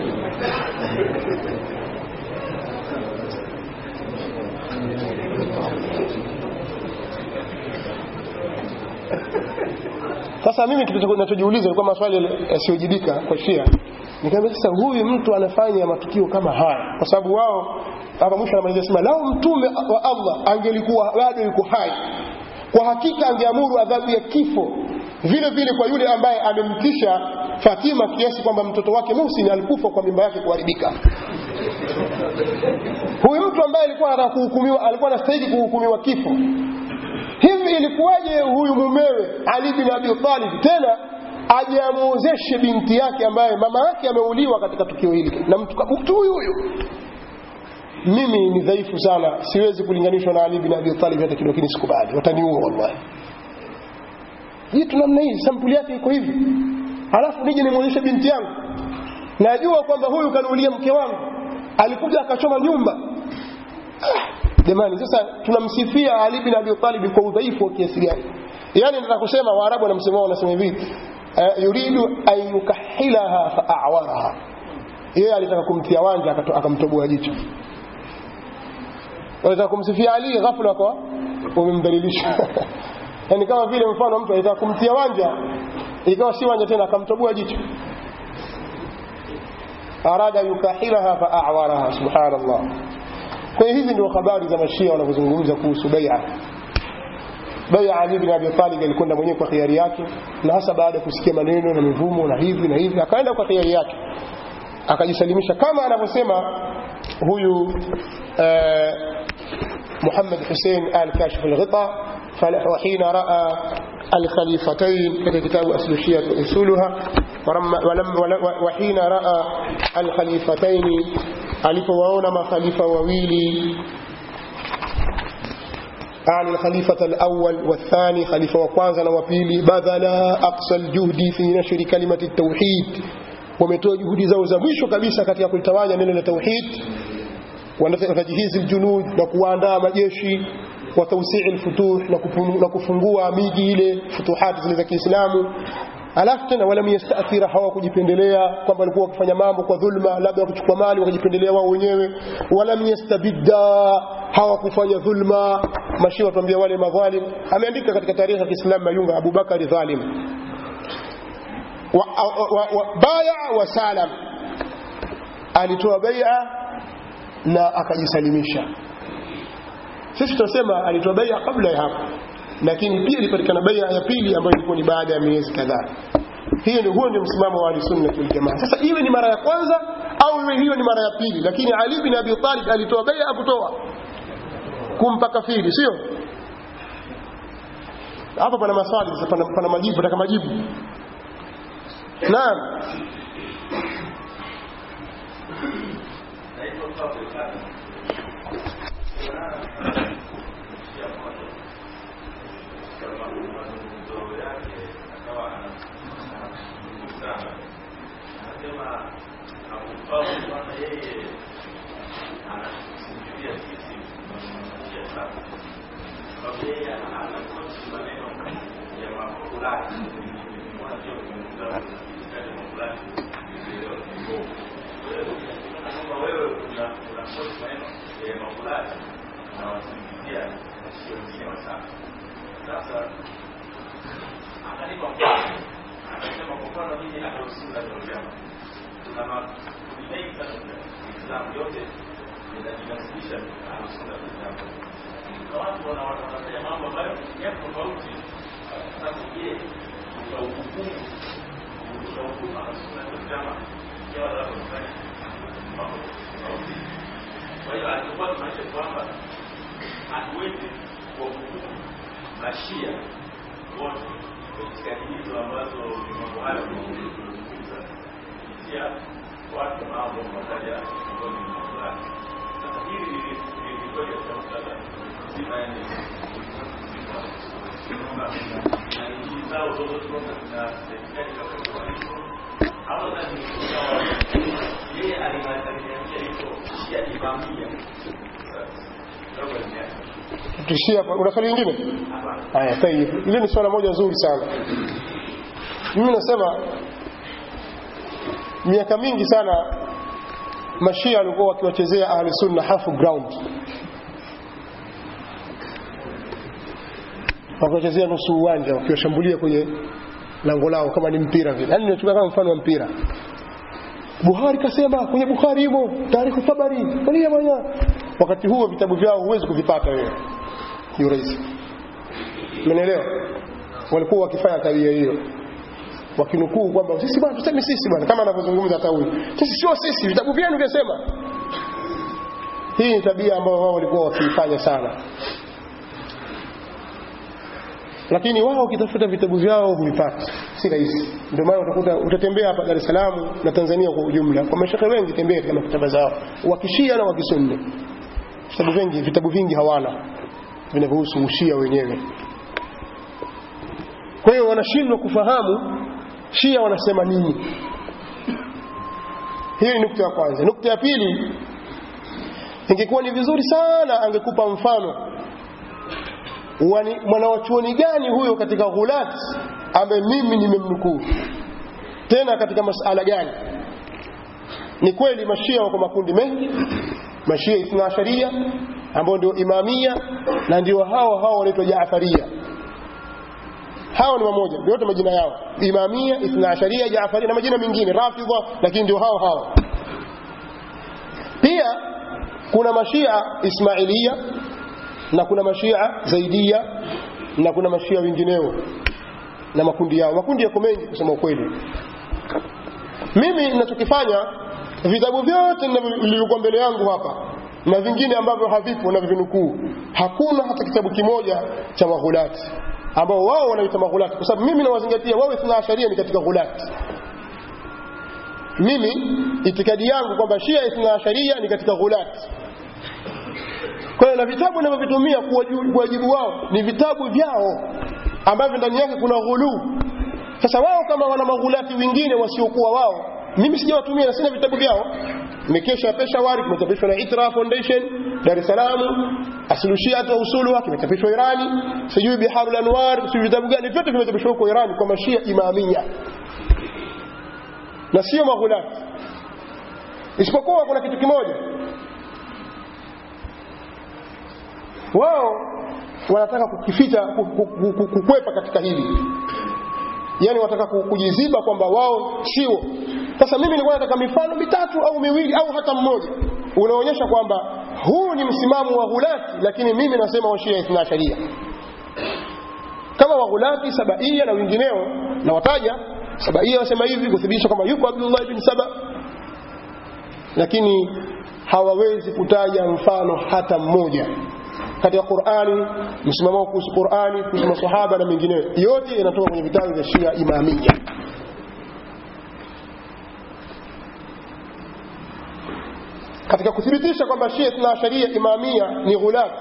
A: sasa mimi kitu ninachojiuliza ilikuwa maswali yasiyojibika kwa Shia nikamwambia sasa huyu mtu anafanya matukio kama haya kwa sababu wao hapa mwisho anamalizia sema lao mtume wa Allah angelikuwa bado yuko hai kwa hakika angeamuru adhabu ya kifo vile vile kwa yule ambaye amemtisha Fatima kiasi kwamba mtoto wake Muhsin alikufa kwa mimba yake kuharibika huyu mtu ambaye alikuwa anataka kuhukumiwa alikuwa anastahili kuhukumiwa kifo hivi ilikuwaje huyu mumewe Ali bin Abi Talib tena aje amuozeshe binti yake ambaye mama yake ameuliwa katika tukio hili na mtu mtu huyu huyu mimi ni dhaifu sana siwezi kulinganishwa na Ali bin Abi Talib hata kidogo lakini sikubali wataniua wallahi jitu namna hii sampuli yake iko hivi halafu nije nimuonyeshe binti yangu najua kwamba huyu kanuulia mke wangu alikuja akachoma nyumba jamani sasa tunamsifia Ali bin Abi Talib kwa udhaifu wa kiasi gani yani nataka kusema waarabu wanamsema wanasema hivi uh, yuridu an yukahilaha fa a'waraha yeye alitaka kumtia wanja akamtoboa jicho wanataka kumsifia Ali ghafla kwa umemdhalilisha yani kama vile mfano mtu alitaka kumtia wanja ikawa si wanja tena akamtoboa jicho arada yukahilaha fa a'waraha subhanallah kwa hiyo hizi ndio habari za mashia wanavyozungumza kuhusu bai'a bai'a Ali bin Abi Talib alikwenda mwenyewe kwa khiari yake na hasa baada ya kusikia maneno na mivumo na hivi na hivi akaenda kwa khiari yake akajisalimisha kama anavyosema huyu eh, محمد حسين آل كاشف الغطاء وحين رأى الخليفتين في كتاب أصل الشيعة أصولها ولم وحين رأى الخليفتين alipowaona makhalifa wawili عن الخليفة الأول والثاني خليفة وكوانزا وبيلي بذل أقصى الجهد في نشر كلمة التوحيد ومتوى جهد زوزة مشو كبيسة كتيا كل تواجه من التوحيد وتجهيز الجنود وكواندا مجيشي وتوسيع الفتوح وكفungua miji ile futuhati zile za Kiislamu alafu tena walam yastathira hawakujipendelea kwamba walikuwa wakifanya mambo kwa dhulma labda wakichukua mali wakajipendelea wao wenyewe walam yastabidda hawakufanya dhulma mashia watuambia wale madhalim ameandika katika tarehe ya Kiislamu Mayunga Abu Bakari dhalim wa, wa, wa, baya wa salam alitoa bai'a na akajisalimisha sisi tunasema alitoa bai'a kabla ya hapo lakini pia ilipatikana bai'a ya pili ambayo ilikuwa ni baada ya miezi kadhaa hiyo ndio huo ndio msimamo wa ahlusunna wal jamaa sasa iwe ni mara ya kwanza au iwe hiyo ni mara ya pili lakini Ali bin Abi Talib alitoa bai'a kutoa kumpa kafiri sio hapa pana maswali sasa pana, pana majibu nataka majibu naam tuishie hapa una swali lingine haya tayib ile ni swala moja nzuri sana mimi nasema miaka mingi sana mashia walikuwa wakiwachezea ahli sunna half ground wakiwachezea nusu uwanja wakiwashambulia kwenye lango lao kama ni mpira vile yani natumia kama mfano wa mpira Buhari kasema kwenye Bukhari himo taarifu Tabari angalia bwana wakati huo vitabu vyao huwezi kuvipata wewe ni urahisi umeelewa walikuwa wakifanya tabia hiyo wakinukuu kwamba sisi bwana tuseme sisi bwana kama anavyozungumza hata huyu sisi sio sisi vitabu vyenu vyasema hii ni tabia ambayo wao walikuwa wakiifanya sana lakini wao wakitafuta vitabu vyao huvipata si rahisi ndio maana utakuta utatembea hapa Dar es Salaam na Tanzania kwa ujumla kwa mashaka wengi tembea katika maktaba zao wakishia na wakisunni vitabu vingi vitabu vingi hawana vinavyohusu ushia wenyewe kwa hiyo wanashindwa kufahamu shia wanasema nini hii ni nukta ya kwanza nukta ya pili ingekuwa ni vizuri sana angekupa mfano Wani- mwanawachuoni gani huyo katika ghulat ambaye mimi nimemnukuu tena katika masala gani ni kweli mashia wako makundi mengi mashia ithna asharia ambao ndio imamia na ndio hao hao wanaitwa jaafaria hao ni mamoja ndio yote majina yao imamia ithna asharia jaafaria na majina mengine rafidha lakini ndio hao hao pia kuna mashia ismailia na kuna mashia zaidia na kuna mashia wengineo na makundi yao makundi yako mengi kusema ukweli mimi ninachokifanya vitabu vyote ninavyo- vilivyokuwa mbele yangu hapa na vingine ambavyo havipo na vinukuu hakuna hata kitabu kimoja cha maghulati ambao wao wanaita maghulati kwa sababu mimi nawazingatia wao ithna asharia ni katika ghulati mimi itikadi yangu kwamba shia ithna asharia ni katika ghulati kwa hiyo na vitabu ninavyovitumia kuwaju- kuwajibu wao ni vitabu vyao ambavyo ndani yake kuna ghuluu sasa wao kama wana maghulati wengine wasiokuwa wao mimi sijawatumia na sina vitabu vyao mikesha peshawari kimechapishwa na itra foundation dar es salaam aslushiat wa usuluha kimechapishwa irani sijui biharul anwar sijui vitabu gani vyote vimechapishwa huko irani kwa mashia imamia na sio maghulati isipokuwa kuna kitu kimoja wao wanataka kukificha ku- ku- ku- ku- kukwepa katika hili yani wanataka ku- kujiziba kwamba wao sio sasa mimi nilikuwa nataka mifano mitatu au miwili au hata mmoja unaonyesha kwamba huu ni msimamo wa ghulati lakini mimi nasema washia ithna sharia kama waghulati sabaia na wengineo na wataja sabaia wasema hivi kuthibitisha kwamba yuko abdullah ibn saba lakini hawawezi kutaja mfano hata mmoja katika Qur'ani msimamo wao kuhusu Qur'ani kuhusu maswahaba na mengineyo yote yanatoka kwenye vitabu vya Shia Imamia katika kuthibitisha kwamba Shia Ithna Sharia Imamia ni ghulat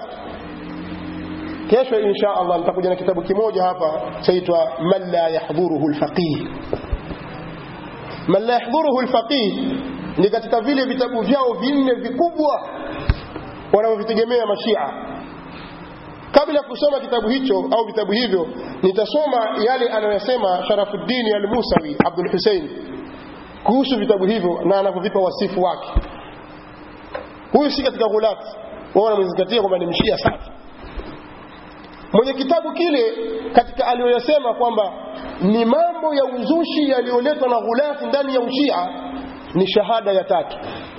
A: kesho insha Allah nitakuja na kitabu kimoja hapa chaitwa man la yahdhuruhu alfaqih man la yahdhuruhu alfaqih ni katika vile vitabu vyao vinne vikubwa wanavyovitegemea mashia kabla ya kusoma kitabu hicho au vitabu hivyo nitasoma yale anayosema Sharafuddin al-Musawi Abdul Hussein kuhusu vitabu hivyo na anavyovipa wasifu wake huyu si katika ghulati wao wanamzingatia kwamba ni mshia safi mwenye kitabu kile katika aliyoyasema kwamba ni mambo ya uzushi yaliyoletwa na ghulati ndani ya ushia ni shahada ya tatu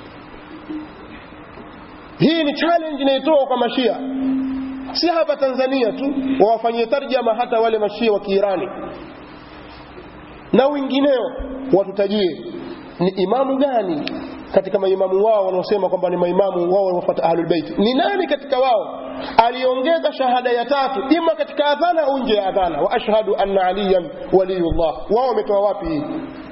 A: hii ni challenge inayotoa kwa mashia si hapa Tanzania tu wawafanyie tarjama hata wale mashia wa Kiirani na wengineo watutajie ni imamu gani katika maimamu wao wanaosema kwamba ni maimamu wao wanaofuata ahlul bait ni nani katika wao aliongeza shahada ya tatu ima katika adhana au nje ya adhana wa ashhadu anna aliyan waliyullah wao wametoa wapi hii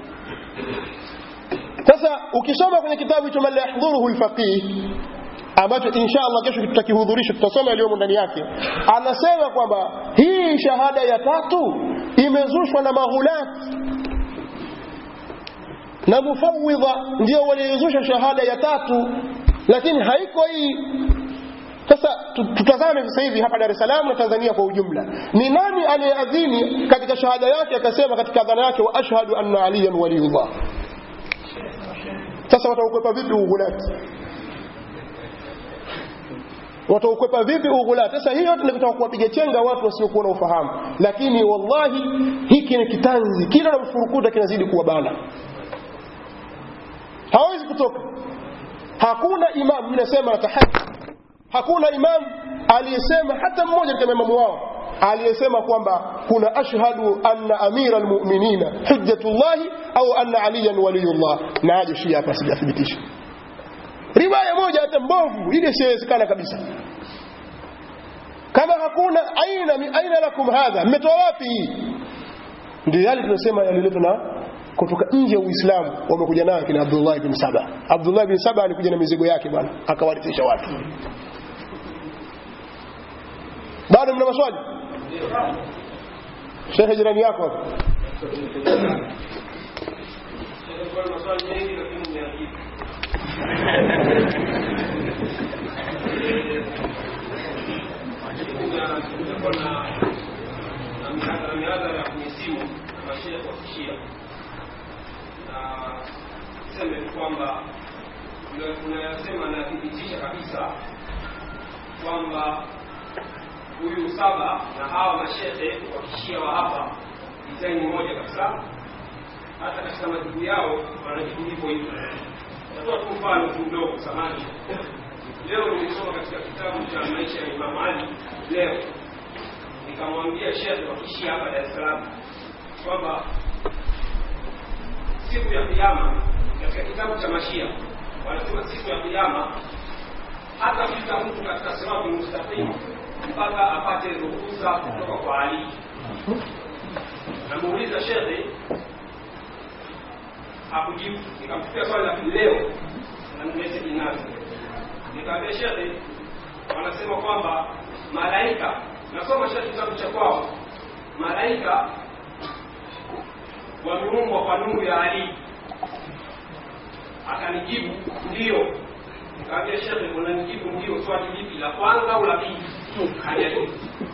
A: sasa ukisoma kwenye kitabu hicho man la yahdhuruhu alfaqih ambacho insha Allah kesho tutakihudhurisha tutasoma yaliyomo ndani yake anasema kwamba hii shahada ya tatu imezushwa na maghulati na mufawidha ndio waliozusha shahada ya tatu lakini haiko hii sasa tu- tutazame sasa hivi hapa Dar es Salaam na Tanzania kwa ujumla ni nani aliyeadhini katika shahada yake akasema katika adhana yake wa ashhadu anna aliyan waliyullah sasa wataukwepa vipi ughulati wataukwepa vipi ughulati sasa hiyo yote nikitaka kuwapiga chenga watu wasiokuwa na ufahamu lakini wallahi hiki ni kitanzi kila namfurukuta kinazidi kuwa bana hawezi kutoka hakuna imam mimi nasema natahaddi hakuna imam aliyesema hata mmoja katika maimamu wao aliyesema kwamba kuna ashhadu anna amira almu'minina hujjatullahi au anna aliyan waliyullah na aje shia hapa sijathibitisha riwaya moja hata mbovu ile siwezekana kabisa kama hakuna aina aina lakum hadha mmetoa wapi hii ndio yale tunasema yaliletwa na kutoka nje ya Uislamu wamekuja nayo kina Abdullah bin Saba Abdullah bin Saba alikuja na mizigo yake bwana akawarithisha watu bado mna maswali Sheikh jirani yako hapo
E: maswali mengi lakini umeajibu kumekuwa na na mihadhara mihadhara ya kwenye simu na mashehe kwa kishia na seme tu kwamba tuna- tunayasema nathibitisha kabisa kwamba huyu saba na hawa mashehe wa kishia wa hapa dizaini moja kabisa hata katika majibu yao wanajibu hivyo hivyo natoa tu mfano tu mdogo samani leo nilisoma katika kitabu cha maisha ya Imam Ali leo nikamwambia shekhe wa kishia hapa Dar es Salaam kwamba siku ya kiyama katika kitabu cha mashia wanasema siku ya kiyama hata fika mtu katika sirati mustaqim mpaka apate ruhusa kutoka kwa Ali namuuliza shekhe hakujibu nikampitia swali la pili leo na message nazo nikamwambia shekhe wanasema kwamba malaika nasoma shekhe kitabu cha kwao malaika wameumbwa kwa nuru ya Ali akanijibu ndio nikamwambia shekhe unanijibu ndio swali lipi la kwanza au la pili hajalibu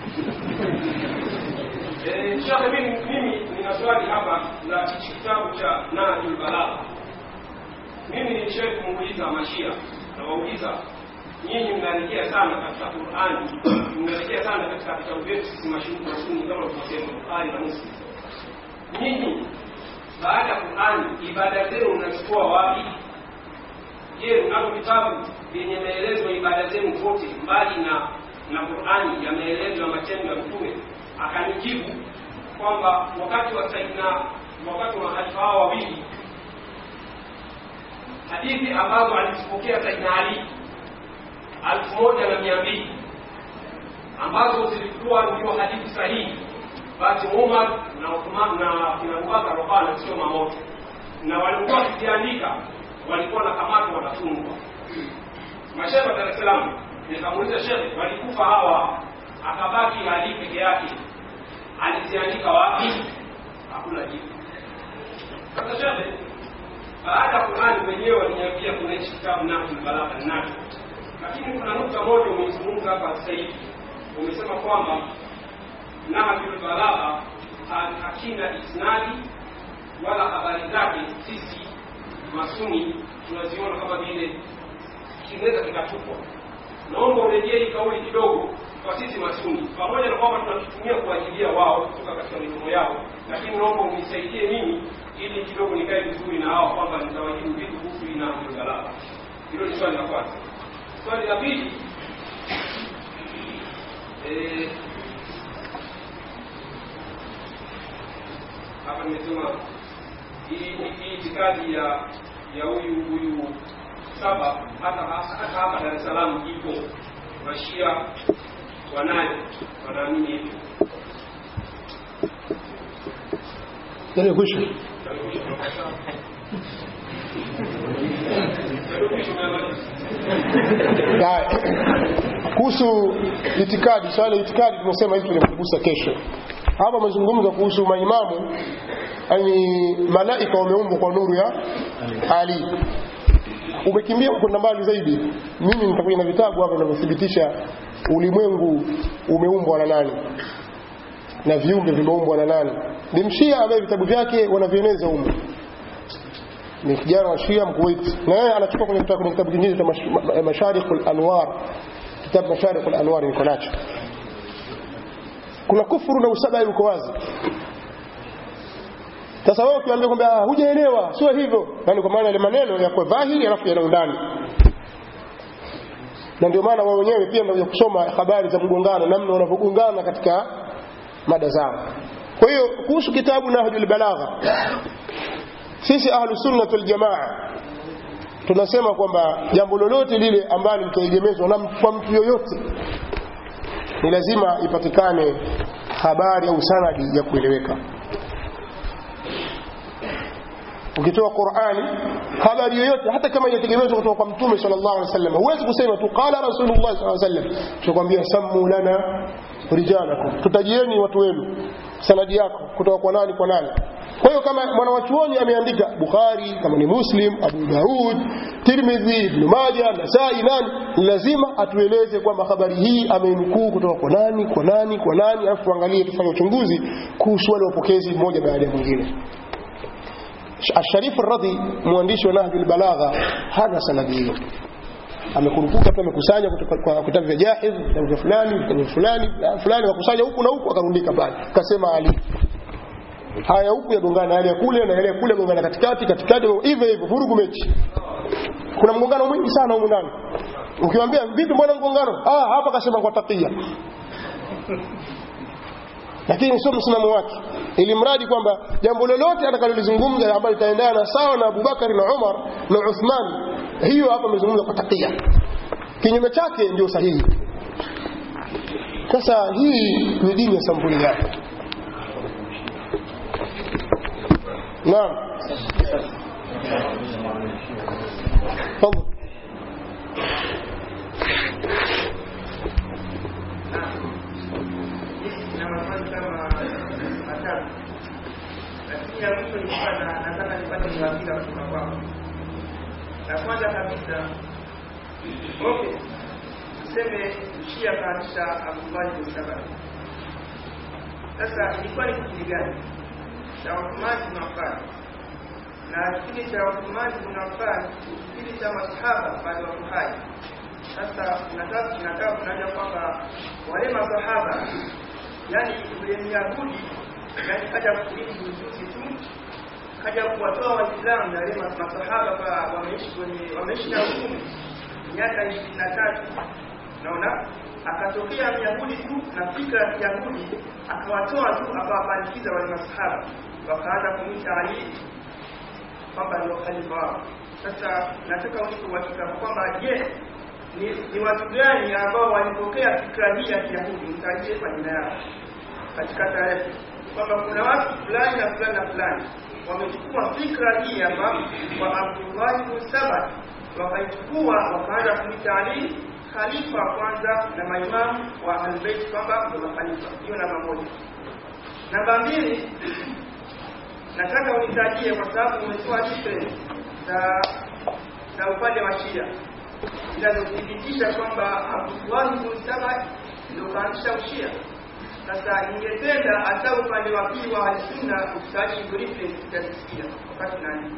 E: Eh, Shekhe, mimi mimi nina swali hapa la hichi kitabu cha Nahjul Balagha. Mimi nilishawahi kumuuliza Mashia na wauliza nyinyi mnaelekea sana katika Qur'ani, mnaelekea sana katika vitabu vyetu sisi mashuhuri wa Sunni kama tunavyosema Bukhari na Muslim. Nyinyi baada ya Qur'ani ibada zenu mnachukua wapi? Je, mnavyo vitabu vyenye maelezo ya ibada zenu zote mbali na na Qur'ani ya maelezo ya matendo ya Mtume? Akanijibu kwamba wakati wa Saidina, wakati wa mahalifa hao wawili, hadithi ambazo alizipokea Saidina Ali alfu moja na mia mbili ambazo zilikuwa ndio hadithi sahihi, basi Umar na Uthman na kina Abubakar wakawa wanachoma moto, na walikuwa wakiziandika walikuwa na kamata wanafungwa. Mashehe wa Dar es Salaam, nikamuuliza shehe, walikufa hawa, akabaki Ali peke yake, aliziandika wapi? Hakuna jibu. Sasa shehe, baada ya Qur'ani wenyewe waliniambia kuna hichi kitabu Nahjul Balagha nacho, lakini kuna nukta moja umeizungumza hapa sasa hivi, umesema kwamba Nahjul Balagha ha- hakina isnadi wala habari zake sisi masuni tunaziona kama vile kinaweza kikatupwa. Naomba urejee hii kauli kidogo kwa sisi masuni, pamoja na kwamba tunakitumia kuajilia wao kutoka katika midomo yao, lakini naomba unisaidie mimi ili kidogo nikae vizuri na hao kwamba nitawajibu vitu kuhusu hii Nahjul Balagha. Hilo ni swali la kwanza. Swali la pili, eh, hapa nimesema hii hii itikadi ya ya huyu huyu saba hata hata hapa Dar es Salaam ipo, mashia wanayo wanaamini hivyo.
A: Nani kwisha Haya. kuhusu itikadi swala la itikadi tumesema hivi tunamgusa kesho hapa mazungumzo kuhusu maimamu yani malaika wameumbwa kwa nuru ya Ali umekimbia kwenda mbali zaidi mimi nitakuja na vitabu hapa vinavyothibitisha ulimwengu umeumbwa na nani na viumbe vimeumbwa na nani ni mshia ambaye vitabu vyake wanavieneza humu ni kijana wa shia mkuwait na yeye anachukua kwenye kitabu kwenye kitabu kingine cha Mash- Ma- masharikul anwar kitabu masharikul anwar niko nacho kuna kufuru na usaba uko wazi sasa wewe ukiambia kwamba "Ah, hujaelewa sio hivyo yani kwa maana ile maneno yako dhahiri alafu yana undani na ndio maana wao wenyewe pia ndio kusoma habari za mgongano namna wanavyogongana katika mada zao kwa hiyo kuhusu kitabu nahjul balagha sisi ahlu sunnah wal jamaa tunasema kwamba jambo lolote lile ambalo litaegemezwa na mtu- kwa mtu yoyote ni lazima ipatikane habari au sanadi ya kueleweka ukitoa Qur'ani habari yoyote hata kama inategemezwa kutoka kwa mtume sallallahu alaihi wasallam huwezi kusema tu qala rasulullah sallallahu alaihi wasallam tukwambia sammu lana rijalakum tutajieni watu wenu sanadi yako kutoka kwa nani kwa nani kwa hiyo kama mwanawachuoni ameandika Bukhari kama ni Muslim Abu Daud Tirmidhi Ibn Majah Nasai nani lazima atueleze kwamba habari hii amenukuu kutoka kwa nani kwa nani kwa nani alafu tuangalie tufanye uchunguzi kuhusu wale wapokezi mmoja baada ya mwingine Asharifu Radhi mwandishi wa Nahjul Balagha hana sanadi hiyo amekurupuka tu amekusanya kutoka kwa vitabu vya Jahiz vitabu vya fulani vitabu vya fulani na fulani wakusanya huku na huku akarundika pale kasema Ali haya huku yagongana na yale ya kule na yale ya kule yagongana katikati katikati hivyo hivyo vurugu mechi kuna mgongano mwingi sana humu ndani ukiwaambia vipi mbona mgongano ah hapa kasema kwa takia lakini sio msimamo wake ili mradi kwamba jambo lolote atakalolizungumza ambalo litaendana sawa na Abubakar na Umar na Uthman hiyo hapa amezungumza kwa takia kinyume chake ndio sahihi sasa hii ni dini ya sampuli yake naam tafadhali
F: na maswali kama matatu, lakini ya mwisho nilikuwa na- nataka nipate uhakika kutoka kwako. La kwanza kabisa, okay, tuseme Shia kaanzisha Abdullahi bin Saba. Sasa ilikuwa ni kipindi gani cha Uthmani bin Affan? Na kipindi cha Uthmani bin Affan ni kipindi cha masahaba bado wako hai. Sasa tunataka tunataka kunaja kwamba wale masahaba yani yule Myahudi yani kaja kuishi ujuzi tu kaja kuwatoa Waislamu na wale mas- masahaba pa wameishi kwenye wameishi na Mtume miaka ishirini na tatu naona akatokea Myahudi tu na fikra ya Kiyahudi akawatoa tu akawapandikiza wale masahaba wakaanza kumwita Ali kwamba ndio khalifa wao. Sasa nataka unipe uhakika kwamba je, ni, ni watu gani ambao walipokea fikra hii ya Kiyahudi? Mtajie kwa jina yao katika tarehe kwamba kuna watu fulani na fulani na fulani wamechukua fikra hii hapa kwa Abdullah ibn Saba, wakaichukua wakaanza kumwita Ali khalifa wa kwanza na maimamu wa Ahlulbayt kwamba ndio makhalifa. Hiyo namba moja. Namba mbili, nataka unitajie kwa sababu umetoa difference za za upande wa Shia zinazothibitisha kwamba Abdullah ibn Saba ndio kaanzisha ushia. Sasa ningependa hata upande wa pili wa Ahlusunna utaji hizo reference tutazisikia wakati nani.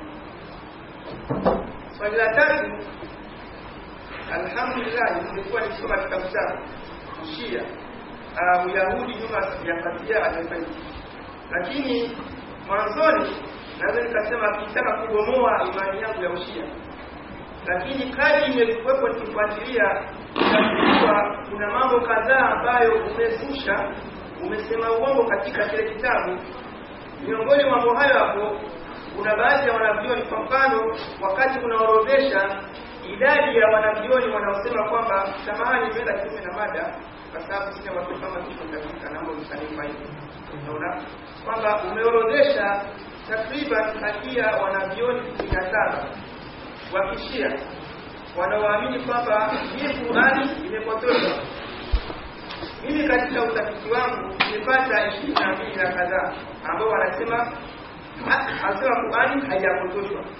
F: Swali la tatu, alhamdulillah, nimekuwa nikisoma kitabu chako Ushia uh, Uyahudi nyuma sijapatia amefaidi, lakini mwanzoni naweza nikasema akitaka kubomoa imani yangu ya Ushia, lakini kadri imekuwepo nikifuatilia nikagundua kuna mambo kadhaa ambayo umezusha, umesema uongo katika kile kitabu. Miongoni mwa mambo hayo hapo kuna baadhi ya wanavyoni, kwa mfano, wakati unaorodhesha idadi ya wanavyoni wanaosema kwamba, samahani, imeenda kinyume na mada, kwa sababu sina watu kama tuko katika nambo msanifa hivi, unaona kwamba umeorodhesha takriban hakia wanavyoni kumi na saba wa kishia wanaoamini kwamba hii Qurani imepotoshwa. Mimi katika utafiti wangu nimepata ishirini na mbili na kadhaa ambao wanasema anasema Qurani haijapotoshwa,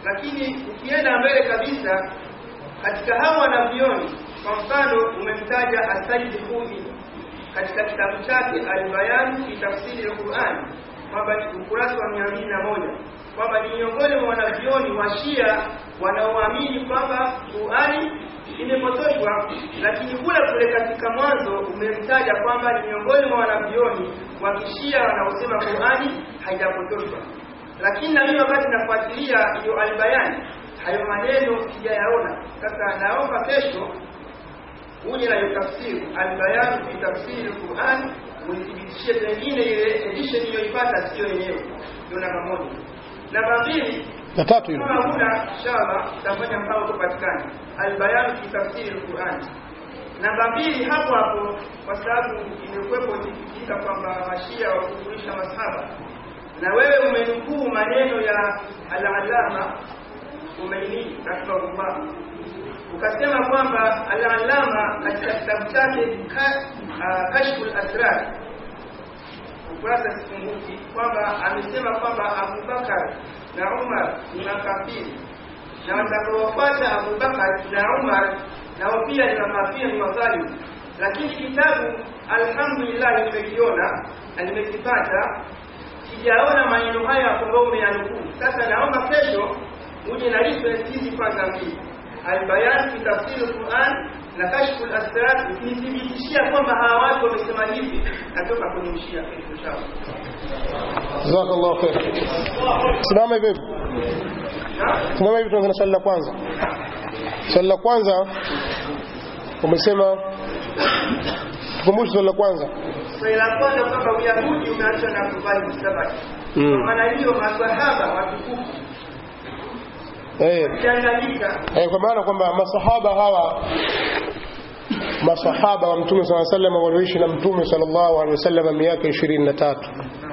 F: lakini ukienda mbele kabisa katika hawa wanavyoni kwa mfano umemtaja asaidi hudi katika kitabu chake albayan fi tafsiri lquran kwamba ni ukurasa wa mia mbili na moja kwamba ni miongoni mwa wanavyoni wa shia wanaoamini kwamba qurani imepotoshwa lakini kule kule katika mwanzo umemtaja kwamba ni miongoni mwa wanavyoni wa kishia wanaosema qurani haijapotoshwa lakini na mimi wakati nafuatilia hiyo albayani hayo maneno sijayaona sasa naomba kesho uje na hiyo tafsiri albayani fi tafsiri lquran unithibitishie pengine ile edition iliyoipata sio yenyewe ndio namba moja namba mbili
A: na tatu hilo
F: kama huna inshallah utafanya mpango kupatikana albayan fi tafsiri alquran namba mbili hapo hapo kwa sababu imekuwepo ikifikika kwamba mashia wakufurisha masahaba na wewe umenukuu maneno ya al-alama Umaini rahimahullah ukasema kwamba al-alama katika kitabu chake ka, uh, kashful asrar ukurasa sikumbuki kwamba amesema kwamba Abubakar na Umar ni makafiri na watakaofuata Abubakar na Umar nao pia ni makafiri ni wadhalimu lakini kitabu alhamdulillah nimekiona na nimekipata sijaona maneno haya ambayo umeyanukuu sasa naomba kesho uje na reference hizi kwanza mbili albayan fi tafsir alquran na kashfu alasrar ukinithibitishia kwamba hawa watu wamesema hivi natoka kwenye ushia inshallah
A: jazakallahu khair simama hivi hivi simama hivi tuanze na swali la kwanza swali la kwanza umesema tukumbushe swali la kwanza
F: swali la kwanza kwamba uyahudi umeachwa na kubali msabati
A: Mm.
F: kwa maana hiyo masahaba watukufu
A: eh
F: ukiangalika
A: eh, kwa maana kwamba masahaba hawa masahaba wa mtume sala sallam walioishi na mtume sallallahu alaihi wasallam miaka ishirini na tatu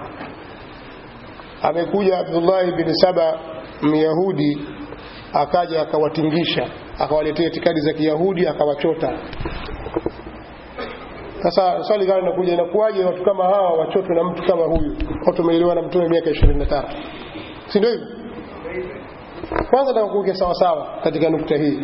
A: amekuja Abdullah bin Saba Myahudi akaja akawatingisha akawaletea itikadi za Kiyahudi akawachota sasa swali gani linakuja inakuwaje watu kama hawa wachotwe na mtu kama huyu watu wameelewa na mtume miaka 23 si ndio hivyo kwanza nataka kuweke sawa sawa katika nukta hii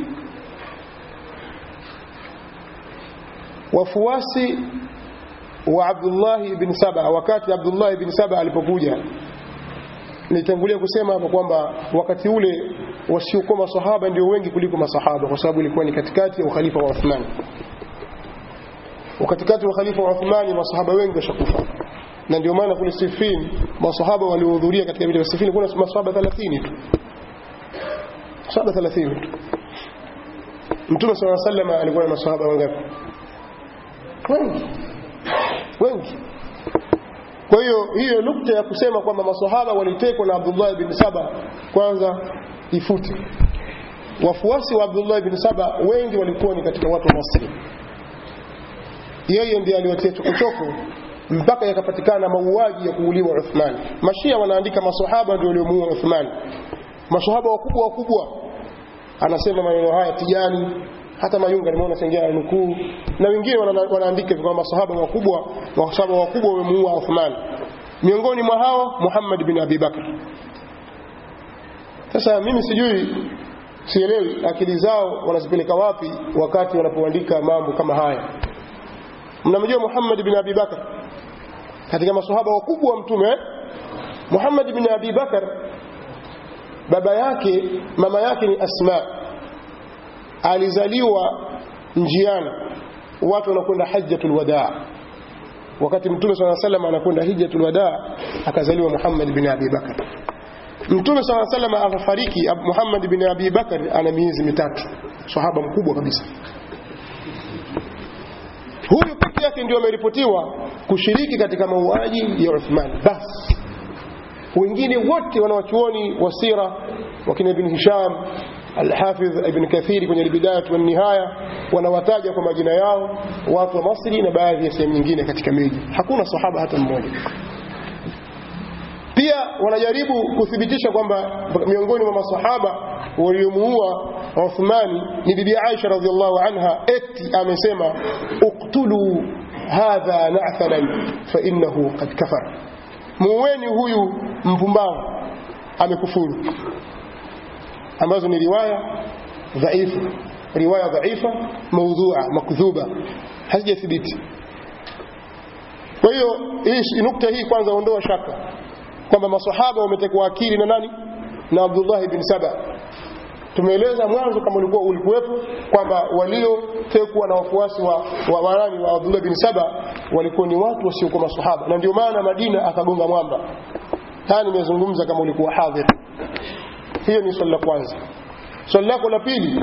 A: wafuasi wa Abdullah ibn Saba wakati Abdullah ibn Saba alipokuja nitangulia kusema hapo kwamba wakati ule wasiokuwa masahaba ndio wengi kuliko masahaba kwa sababu ilikuwa ni katikati ya ukhalifa wa Uthman wakatikati wa khalifa wa Uthmani masahaba wengi washakufa na ndio maana kule Siffin masahaba waliohudhuria katika vita vya Siffin kuna masahaba 30 tu masahaba 30 tu Mtume صلى الله عليه وسلم alikuwa na masahaba wangapi wengi wengi kwa hiyo hiyo nukta ya kusema kwamba masahaba walitekwa na Abdullah bin Saba kwanza ifute wafuasi wa Abdullah bin Saba wengi walikuwa ni katika watu wa Misri yeye ndiye aliwatia chokochoko mpaka yakapatikana mauaji ya kuuliwa Uthman. Mashia wanaandika masahaba ndio waliomuua Uthman, masahaba wakubwa wakubwa. Anasema maneno haya Tijani, hata Mayunga nimeona sengia nukuu, na wengine wana, wanaandika kwamba masahaba wakubwa, masahaba wakubwa wamemuua Uthman. Miongoni mwa hao Muhammad bin Abi Bakr. Sasa mimi sijui sielewi akili zao wanazipeleka wapi wakati wanapoandika mambo kama haya mnamjua Muhammad bin Abi Bakar katika maswahaba wakubwa wa mtume eh? Muhammad bin Abi Bakar baba yake mama yake ni Asma alizaliwa njiani watu wanakwenda hajjatul wadaa wakati mtume swalla sallam anakwenda hijjatul wadaa akazaliwa Muhammad bin Abi Bakar mtume swalla sallam akafariki Muhammad bin Abi Bakar ana miezi mitatu sahaba mkubwa kabisa huyu peke yake ndio ameripotiwa kushiriki katika mauaji ya Uthman basi wengine wote wanawachuoni wa sira wakina ibn Hisham Al-Hafidh Ibn Kathiri kwenye Al-Bidayah wa Nihaya wanawataja kwa majina yao watu wa Masri na baadhi ya sehemu nyingine katika miji. Hakuna sahaba hata mmoja. Pia wanajaribu kuthibitisha kwamba miongoni mwa masahaba waliomuua Uthmani ni bibi Aisha radhiallahu anha, eti amesema uktulu hadha na'thalan fa innahu qad kafara, muweni huyu mpumbavu amekufuru. ambazo ni riwaya dhaifu riwaya dhaifa maudhua makdhuba hazijathibiti kwa hiyo hii nukta hii kwanza ondoa shaka kwamba masahaba wametekwa akili na nani na Abdullah ibn Saba tumeeleza mwanzo kama ulikuwa ulikuwepo kwamba waliotekwa na wafuasi wa wa warani wa Abdullah bin Saba walikuwa ni watu wasiokuwa masahaba na ndio maana Madina akagonga mwamba haya nimezungumza kama ulikuwa hadhir hiyo ni swali la kwanza swali lako la pili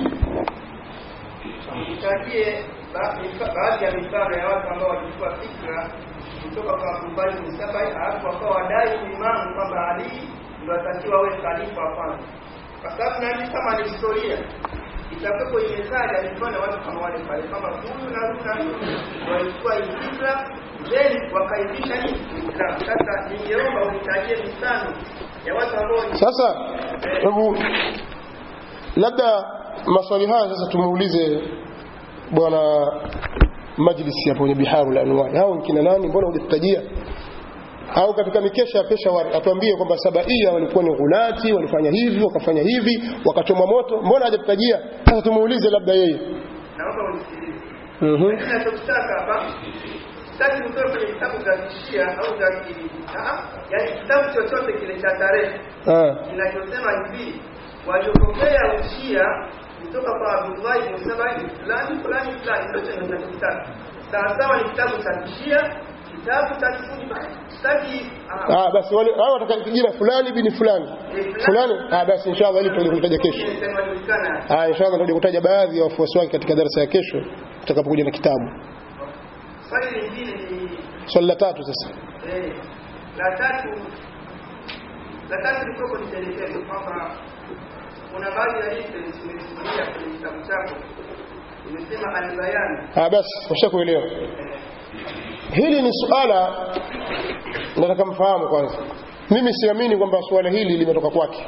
F: Tutajie ba- mifa- baadhi ya mifano ya watu ambao walichukua fikra kutoka kwa Abubakar bin Sabai alafu wakawa wadai uimamu kwamba Ali ndio atakiwa awe khalifa wa kwanza, kwa sababu nani kama ni historia itakuwepo imetaja mifano ya watu kama wale pale, kama huyu na huyu na huyu walichukua hii fikra then wakaibisha nini Uislamu. Sasa ningeomba unitajie mifano ya watu ambao ni
A: sasa hebu labda maswali haya sasa tumuulize bwana majlisi hapo kwenye biharul anwar hao ni kina nani mbona hujatutajia au katika mikesha ya Peshawar atuambie kwamba Sabaia walikuwa ni ghulati walifanya hivi wakafanya hivi wakachomwa moto mbona hajatutajia sasa tumuulize labda yeye
F: naomba unisikilize.
A: mhm
F: Lakini nachokitaka hapa sitaki utoe kwenye kitabu za kishia au za ki- ah, yaani kitabu chochote kile cha tarehe
A: ah
F: kinachosema hivi waliopokea ushia kutoka kwa Abdullah ibn Saba fulani fulani fulani, ndio ninachokitaka. Sawa sawa, ni kitabu cha kishia, kitabu cha kifundi. Sitaki ah,
A: ah basi wale hao wataka jina fulani bini fulani fulani ah basi inshallah ili tutaje kutaja kesho
F: nimesema julikana.
A: ah inshallah tutaje kutaja baadhi ya wafuasi wake katika darasa ya kesho tutakapokuja na kitabu
F: Swali lingine ni
A: swali la tatu sasa
F: eh, la tatu la tatu lilikuwa nitelekeze kwamba kuna baadhi ya reference nimesimulia kwenye kitabu chako imesema albayani
A: ah basi washakuelewa hili ni suala nataka mfahamu kwanza mimi siamini kwamba suala hili limetoka kwake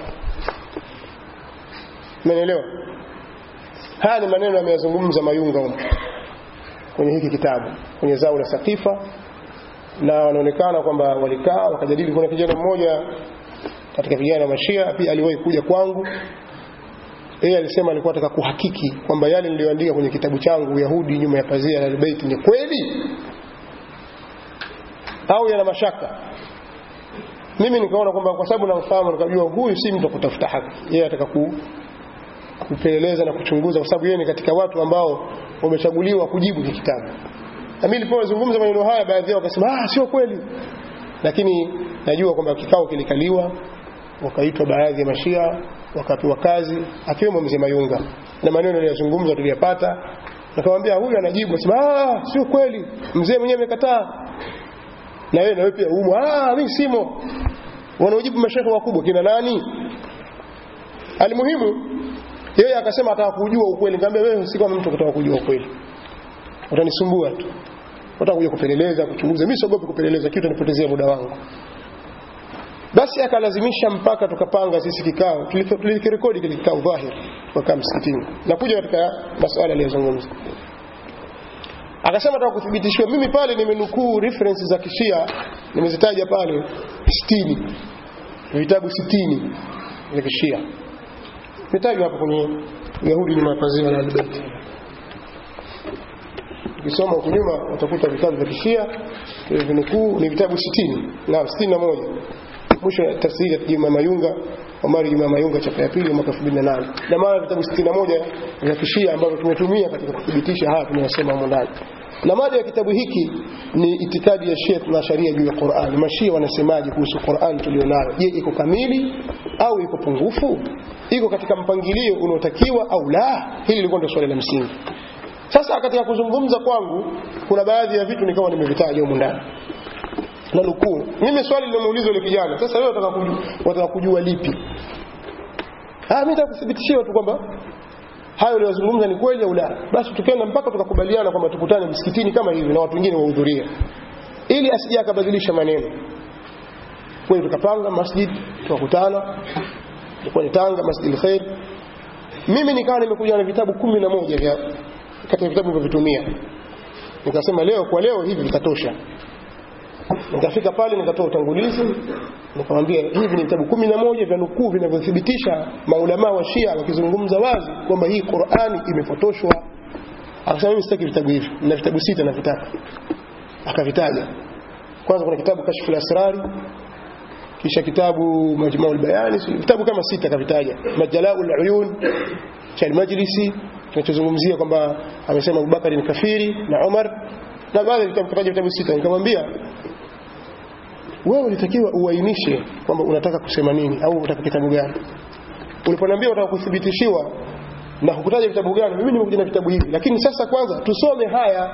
A: umenielewa haya ni maneno ameyazungumza mayunga huko kwenye hiki kitabu kwenye zao la sakifa na wanaonekana kwamba walikaa wakajadili kuna kijana mmoja katika vijana wa mashia pia aliwahi kuja kwangu yeye alisema alikuwa anataka kuhakiki kwamba yale niliyoandika kwenye kitabu changu Uyahudi nyuma ya pazia la Albayt ni kweli au yana mashaka mimi nikaona kwamba kwa sababu namfahamu nikajua huyu si mtu wa kutafuta haki yeye ataka ku, kupeleleza na kuchunguza kwa sababu yeye ni katika watu ambao wamechaguliwa kujibu hiki kitabu na mimi nilipozungumza maneno haya baadhi yao wakasema ah sio kweli lakini najua kwamba kikao kilikaliwa wakaitwa baadhi ya mashia wakapewa kazi akiwemo mzee Mayunga na maneno aliyozungumza tuliyapata nikamwambia huyu anajibu asema ah sio kweli mzee mwenyewe amekataa na wewe na wewe pia umo ah mimi simo wanaojibu mashehe wakubwa kina nani alimuhimu yeye akasema ataka kujua ukweli nikamwambia wewe si kama mtu kutaka kujua ukweli utanisumbua tu utakuja kupeleleza kuchunguza mimi siogopi kupeleleza kitu nipotezea muda wangu basi akalazimisha mpaka tukapanga sisi kikao tulikirekodi kile kikao dhahir tukakaa msikitini nakuja katika masuala aliyozungumza akasema nataka kuthibitishiwa mimi pale nimenukuu reference za kishia nimezitaja pale 60 vitabu 60 vya kishia vitajwa hapo kwenye Yahudi nyuma ya pazia la Albert ukisoma huko nyuma utakuta vitabu vya kishia vinukuu ni vitabu 60 na 61 mwisho ya tafsiri ya Juma Mayunga Omari Juma Mayunga chapa ya pili mwaka 2008 na maana vitabu 61 vya kishia ambavyo tumetumia katika kuthibitisha haya tunayosema humo ndani na mada ya kitabu hiki ni itikadi ya Shia na sharia juu ya Qur'an. Mashia wanasemaje kuhusu Qur'an tulionayo? Je, iko kamili au iko pungufu? Iko katika mpangilio unaotakiwa au la? Hili lilikuwa ndio swali la msingi. Sasa katika kuzungumza kwangu kuna baadhi ya vitu nikawa nimevitaja humu ndani na nukuu. Mimi swali lilomuuliza yule kijana, sasa wewe unataka kujua, unataka kujua lipi? Ah, mimi nataka kuthibitishiwa tu kwamba hayo uliyozungumza ni kweli au la. Basi tukaenda mpaka tukakubaliana kwamba tukutane msikitini kama hivi na watu wengine wahudhurie, ili asije akabadilisha maneno. Kwa hiyo tukapanga masjid, tukakutana, ilikuwa ni Tanga, Masjid al-Khair. Mimi nikawa nimekuja na vitabu kumi na moja vya kati ya vitabu nilivyovitumia, nikasema leo kwa leo hivi vitatosha nikafika pale nikatoa utangulizi nikamwambia hivi ni vitabu kumi na moja vya nukuu vinavyothibitisha maulamaa wa Shia wakizungumza wazi kwamba hii Qur'ani imepotoshwa akasema mimi sitaki vitabu hivi na vitabu sita navitaka akavitaja kwanza kuna kitabu kashfu al-asrari kisha kitabu majmuu al-bayani vitabu kama sita akavitaja majalau al-uyun cha al-majlisi kinachozungumzia kwamba amesema Abubakar ni kafiri na Umar na baadhi ya vitabu kataja vitabu sita nikamwambia wewe ulitakiwa uainishe kwamba unataka kusema nini au unataka kitabu gani uliponiambia unataka kuthibitishiwa na hukutaja vitabu gani mimi nimekuja na vitabu hivi lakini sasa kwanza tusome haya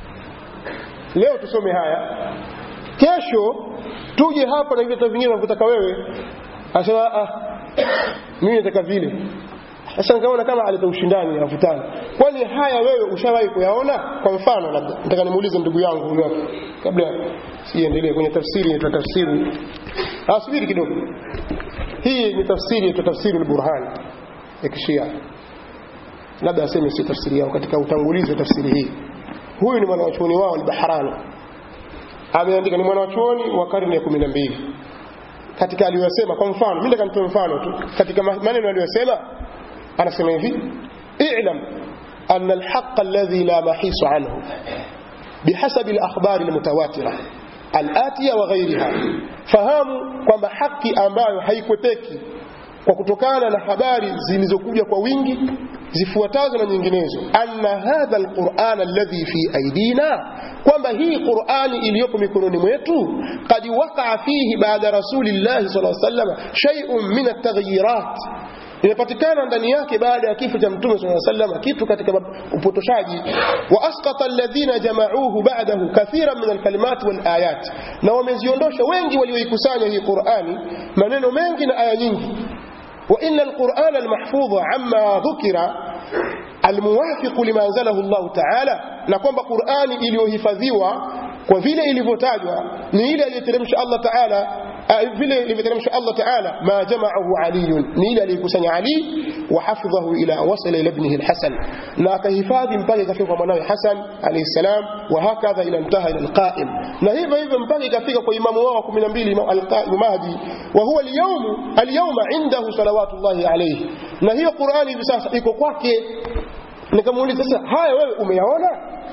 A: leo tusome haya kesho tuje hapa na vitabu vingine unavyotaka wewe asema ah mimi nataka vile sasa nikaona kama aleta ushindani avutana kwani haya wewe ushawahi kuyaona kwa mfano labda nataka nimuulize ndugu yangu huyu hapa kabla siendelee kwenye tafsiri inaitwa tafsiri ah subiri kidogo hii ni tafsiri inaitwa tafsiri al-burhan ya kishia labda aseme si tafsiri yao katika utangulizi wa tafsiri hii huyu ni mwanachuoni wao al-bahrani ameandika ni mwanachuoni wa karne ya 12 katika aliyosema kwa mfano mimi nataka nitoe mfano tu katika maneno aliyosema anasema hivi i'lam أن الحق الذي لا محيص عنه بحسب الأخبار المتواترة الآتية وغيرها fahamu kwamba haki ambayo haikwepeki kwa kutokana na habari zilizokuja kwa wingi zifuatazo na nyinginezo anna hadha alquran alladhi fi aidina kwamba hii qurani iliyopo mikononi mwetu qad waqaa fihi baada rasulillahi sallallahu alaihi wasallam shay'un min at-taghyirat imepatikana ndani yake baada ya kifo cha mtume sallallahu alaihi wasallam kitu katika upotoshaji wa asqata alladhina jama'uhu ba'dahu kathiran min alkalimat wal ayat na wameziondosha wengi walioikusanya hii Qur'ani maneno mengi na aya nyingi wa inna alquran almahfudh amma dhukira almuwafiq lima anzalahu Allah ta'ala na kwamba Qur'ani iliyohifadhiwa kwa vile ilivyotajwa ni ile aliyoteremsha Allah Ta'ala vile ilivyoteremsha Allah Ta'ala ma jama'ahu Ali ni ile aliyokusanya Ali wa hafidhahu ila wasala ila ibnihi al-Hasan na akahifadhi mpaka ikafika kwa mwanawe Hasan alayhi salam wa hakadha ila intaha ila al-Qa'im na hivyo hivyo mpaka ikafika kwa imamu wao 12 Imam al-Qa'im Mahdi wa huwa al-yawm al-yawma indahu salawatullahi alayhi na hiyo Qur'ani hivi sasa iko kwake nikamuuliza sasa haya wewe umeyaona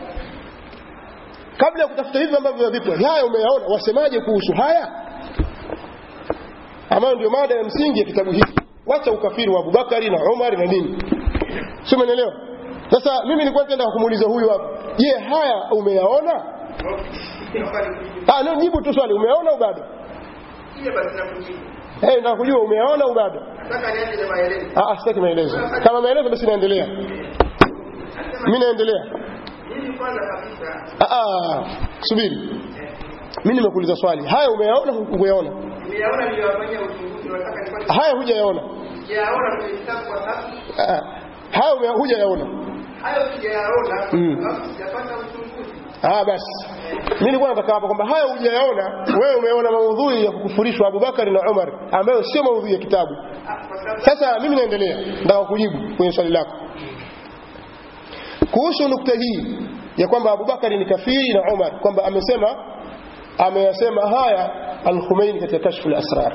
A: kabla ya kutafuta hivi ambavyo vipo haya umeyaona wasemaje kuhusu haya ambayo ndio mada ya msingi ya kitabu hiki wacha ukafiri wa Abubakari na Umar na nini sio umeelewa sasa mimi nilikuwa nataka kumuuliza huyu hapa je haya umeyaona ah no jibu tu swali umeyaona au bado Eh, nataka kujua umeyaona au bado? Ah, sitaki maelezo. Kama maelezo basi naendelea. Mimi naendelea. Ah, ah, subiri. Mimi nimekuuliza swali. Haya umeyaona au hukuyaona?
F: Nimeyaona niliyofanyia uchunguzi nataka nifanye.
A: Haya hujayaona.
F: Sijayaona kwenye kitabu kwa sasa.
A: Ah, ah. haya ume- hujayaona.
F: Hayo sijayaona.
A: Mm.
F: Alafu sijapata uchunguzi.
A: Ah, basi. Mimi nilikuwa nataka hapa kwamba haya hujayaona, wewe umeona maudhui ya kukufurishwa Abubakar na Umar ambayo sio maudhui ya kitabu.
F: Ah, Kwa sababu
A: Sasa mimi naendelea, nataka kujibu kwenye swali lako kuhusu nukta hii ya kwamba Abubakari ni kafiri na Umar, kwamba amesema ameyasema haya Al-Khumeini katika Kashfu al-Asrar.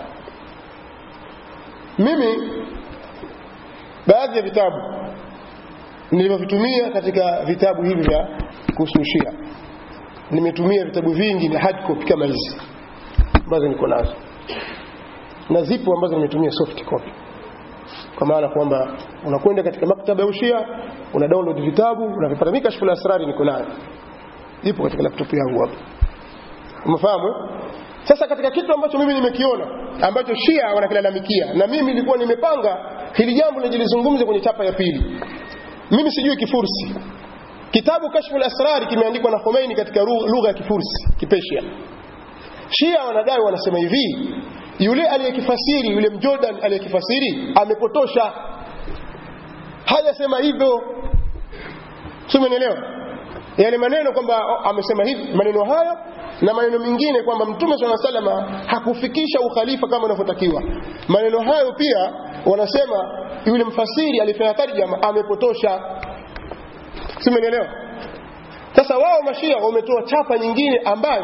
A: Mimi baadhi ya vitabu nilivyovitumia katika vitabu hivi vya kuhusu Shia, nimetumia vitabu vingi na hard copy kama hizi ambazo niko nazo, na zipo ambazo nimetumia soft copy kwa maana kwamba unakwenda katika maktaba ya ushia una download vitabu unavipata mimi kashfu asrari niko nayo ipo katika laptop yangu hapa umefahamu eh? sasa katika kitu ambacho mimi nimekiona ambacho shia wanakilalamikia na mimi nilikuwa nimepanga hili jambo nijilizungumze kwenye chapa ya pili mimi sijui kifursi kitabu kashfu asrari kimeandikwa na Khomeini katika ru- lugha ya kifursi kipesia Shia wanadai wanasema hivi, yule aliyekifasiri, yule mjordan aliyekifasiri amepotosha, hajasema hivyo. Sio, umeelewa? Yale maneno kwamba oh, amesema hivi, maneno hayo na maneno mengine kwamba Mtume swalla salama hakufikisha ukhalifa kama unavyotakiwa. Maneno hayo pia wanasema yule mfasiri alifanya tarjama amepotosha. Sio, umeelewa? Sasa wao mashia wametoa chapa nyingine ambayo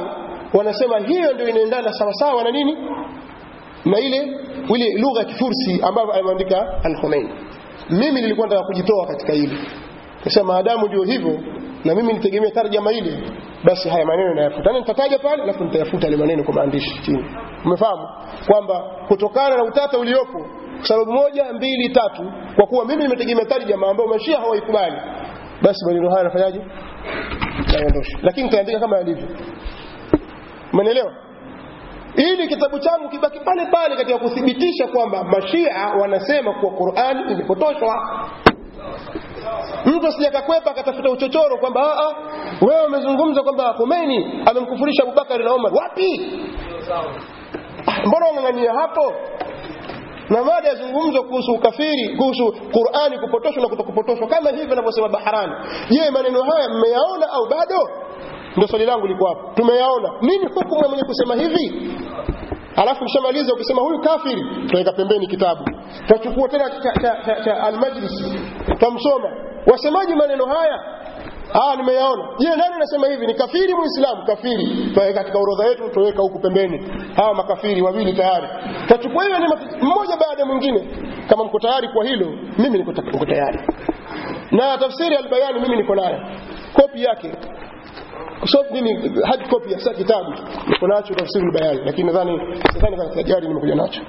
A: wanasema hiyo ndio inaendana sawasawa na nini na ile ile lugha ya kifursi ambayo ameandika al-Khomeini mimi nilikuwa nataka kujitoa katika hili sasa maadamu ndio hivyo na mimi nitegemea tarjama ile basi haya maneno nayafuta na nitataja pale alafu nitayafuta yale maneno kwa maandishi chini umefahamu kwamba kutokana na utata uliopo sababu moja mbili tatu kwa kuwa mimi nimetegemea tarjama ambayo mashia hawaikubali basi maneno haya nafanyaje naondosha lakini nitaandika kama yalivyo umeelewa ili kitabu changu kibaki pale pale katika kuthibitisha kwamba mashia wanasema kuwa Qur'an imepotoshwa mtu asijakakwepa akatafuta uchochoro kwamba a a wewe umezungumza kwamba Khomeini amemkufurisha Abubakar na Umar wapi Ah, mbona wang'ang'ania hapo na mada yazungumzwa kuhusu ukafiri kuhusu Qur'ani kupotoshwa na kutokupotoshwa kama hivi anavyosema Baharani je maneno haya mmeyaona au bado ndio swali langu liko hapo tumeyaona nini hukumu ya mwenye kusema hivi alafu kishamaliza ukisema huyu kafiri tutaweka pembeni kitabu tutachukua tena cha, cha, cha, cha almajlis tutamsoma wasemaji maneno haya Ah, nimeyaona. Je, nani anasema hivi? Ni kafiri muislamu? Kafiri. Tutaweka katika orodha yetu, tutaweka huku pembeni. Hawa makafiri wawili tayari. Tutachukua hiyo ni mmoja baada ya mwingine. Kama mko tayari kwa hilo, mimi niko ta- niko tayari. Na tafsiri al-Bayani mimi niko nayo. Kopi yake. So mimi hard copy ya sa kitabu. Niko nacho tafsiri al-Bayani, lakini nadhani nadhani kama tayari nimekuja nacho.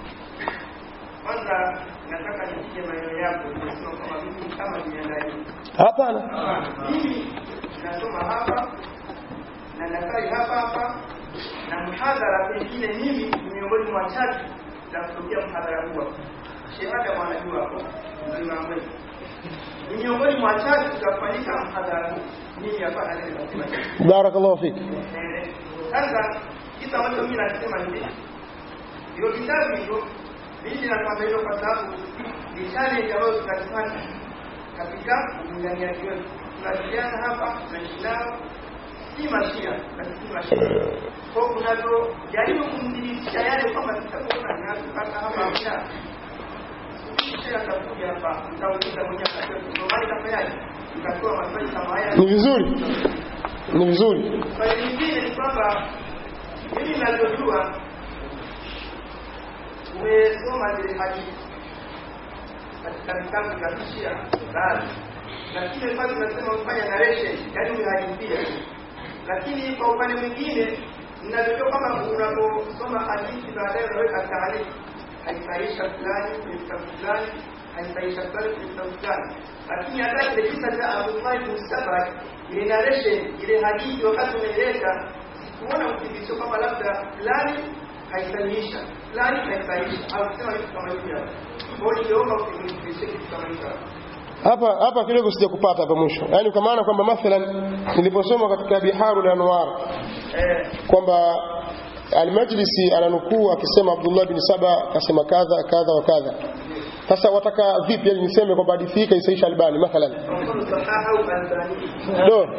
F: Kwanza nataka nipige maneno yako nimesema kama mimi kama nimeandalia.
A: Hapana.
F: Mimi nasoma hapa na nasali hapa hapa na mhadhara pengine mimi ni miongoni mwa chache za kutokea mhadhara huo. Shehada mwanajua hapo mzima mwetu. Ni miongoni mwa chache tutafanyika mhadhara huu. Mimi hapa na leo nasema hivi.
A: Barakallahu fik.
F: Eh, Sasa kitu ambacho mimi nasema ni hivi. Hiyo kitabu hicho mimi nakwambia hilo kwa sababu ni challenge ambayo tutazifanya katika ulinganiaji wetu. Tunashiriana hapa tunashindana, si mashia na si mashia. Kwa hiyo tunavyojaribu kumdhibitisha yale kwamba tutakuwa ni watu kaka hapa hamna. Kisha atakuja hapa, mtauliza mwenyewe atajua kusomali tafanyaje? Mtatoa maswali kama haya.
A: Ni vizuri. Ni vizuri.
F: Swali lingine ni kwamba mimi ninavyojua umesoma zile hadithi katika vitabu vya Shia baadhi, lakini pale unasema ufanya narration, yaani umehadithia. Lakini kwa upande mwingine ninavyojua kama unaposoma hadithi baadaye unaweka taarifa, haisaisha fulani kwenye kitabu fulani, haisaisha fulani kwenye kitabu fulani, lakini hata kile kisa cha Abu Talib Mustabak, ile narration, ile hadithi wakati unaileta kuona uthibitisho kwamba labda fulani haisahihisha fulani haisahihisha au kusema kitu kama hivyo hapo. Kwa hiyo ningeomba uthibitishe kitu kama hivyo hapo.
A: hapa hapa kidogo sijakupata hapa mwisho yaani kwa maana kwamba mathalan niliposoma katika biharu anwar
F: Eh,
A: kwamba almajlisi ananukuu akisema abdullah bin saba akasema kadha kadha wa kadha sasa wataka vipi yani niseme kwamba hadithi hii kaisaisha albani mathalan
F: kwa mfano sahaha au Albani.
A: do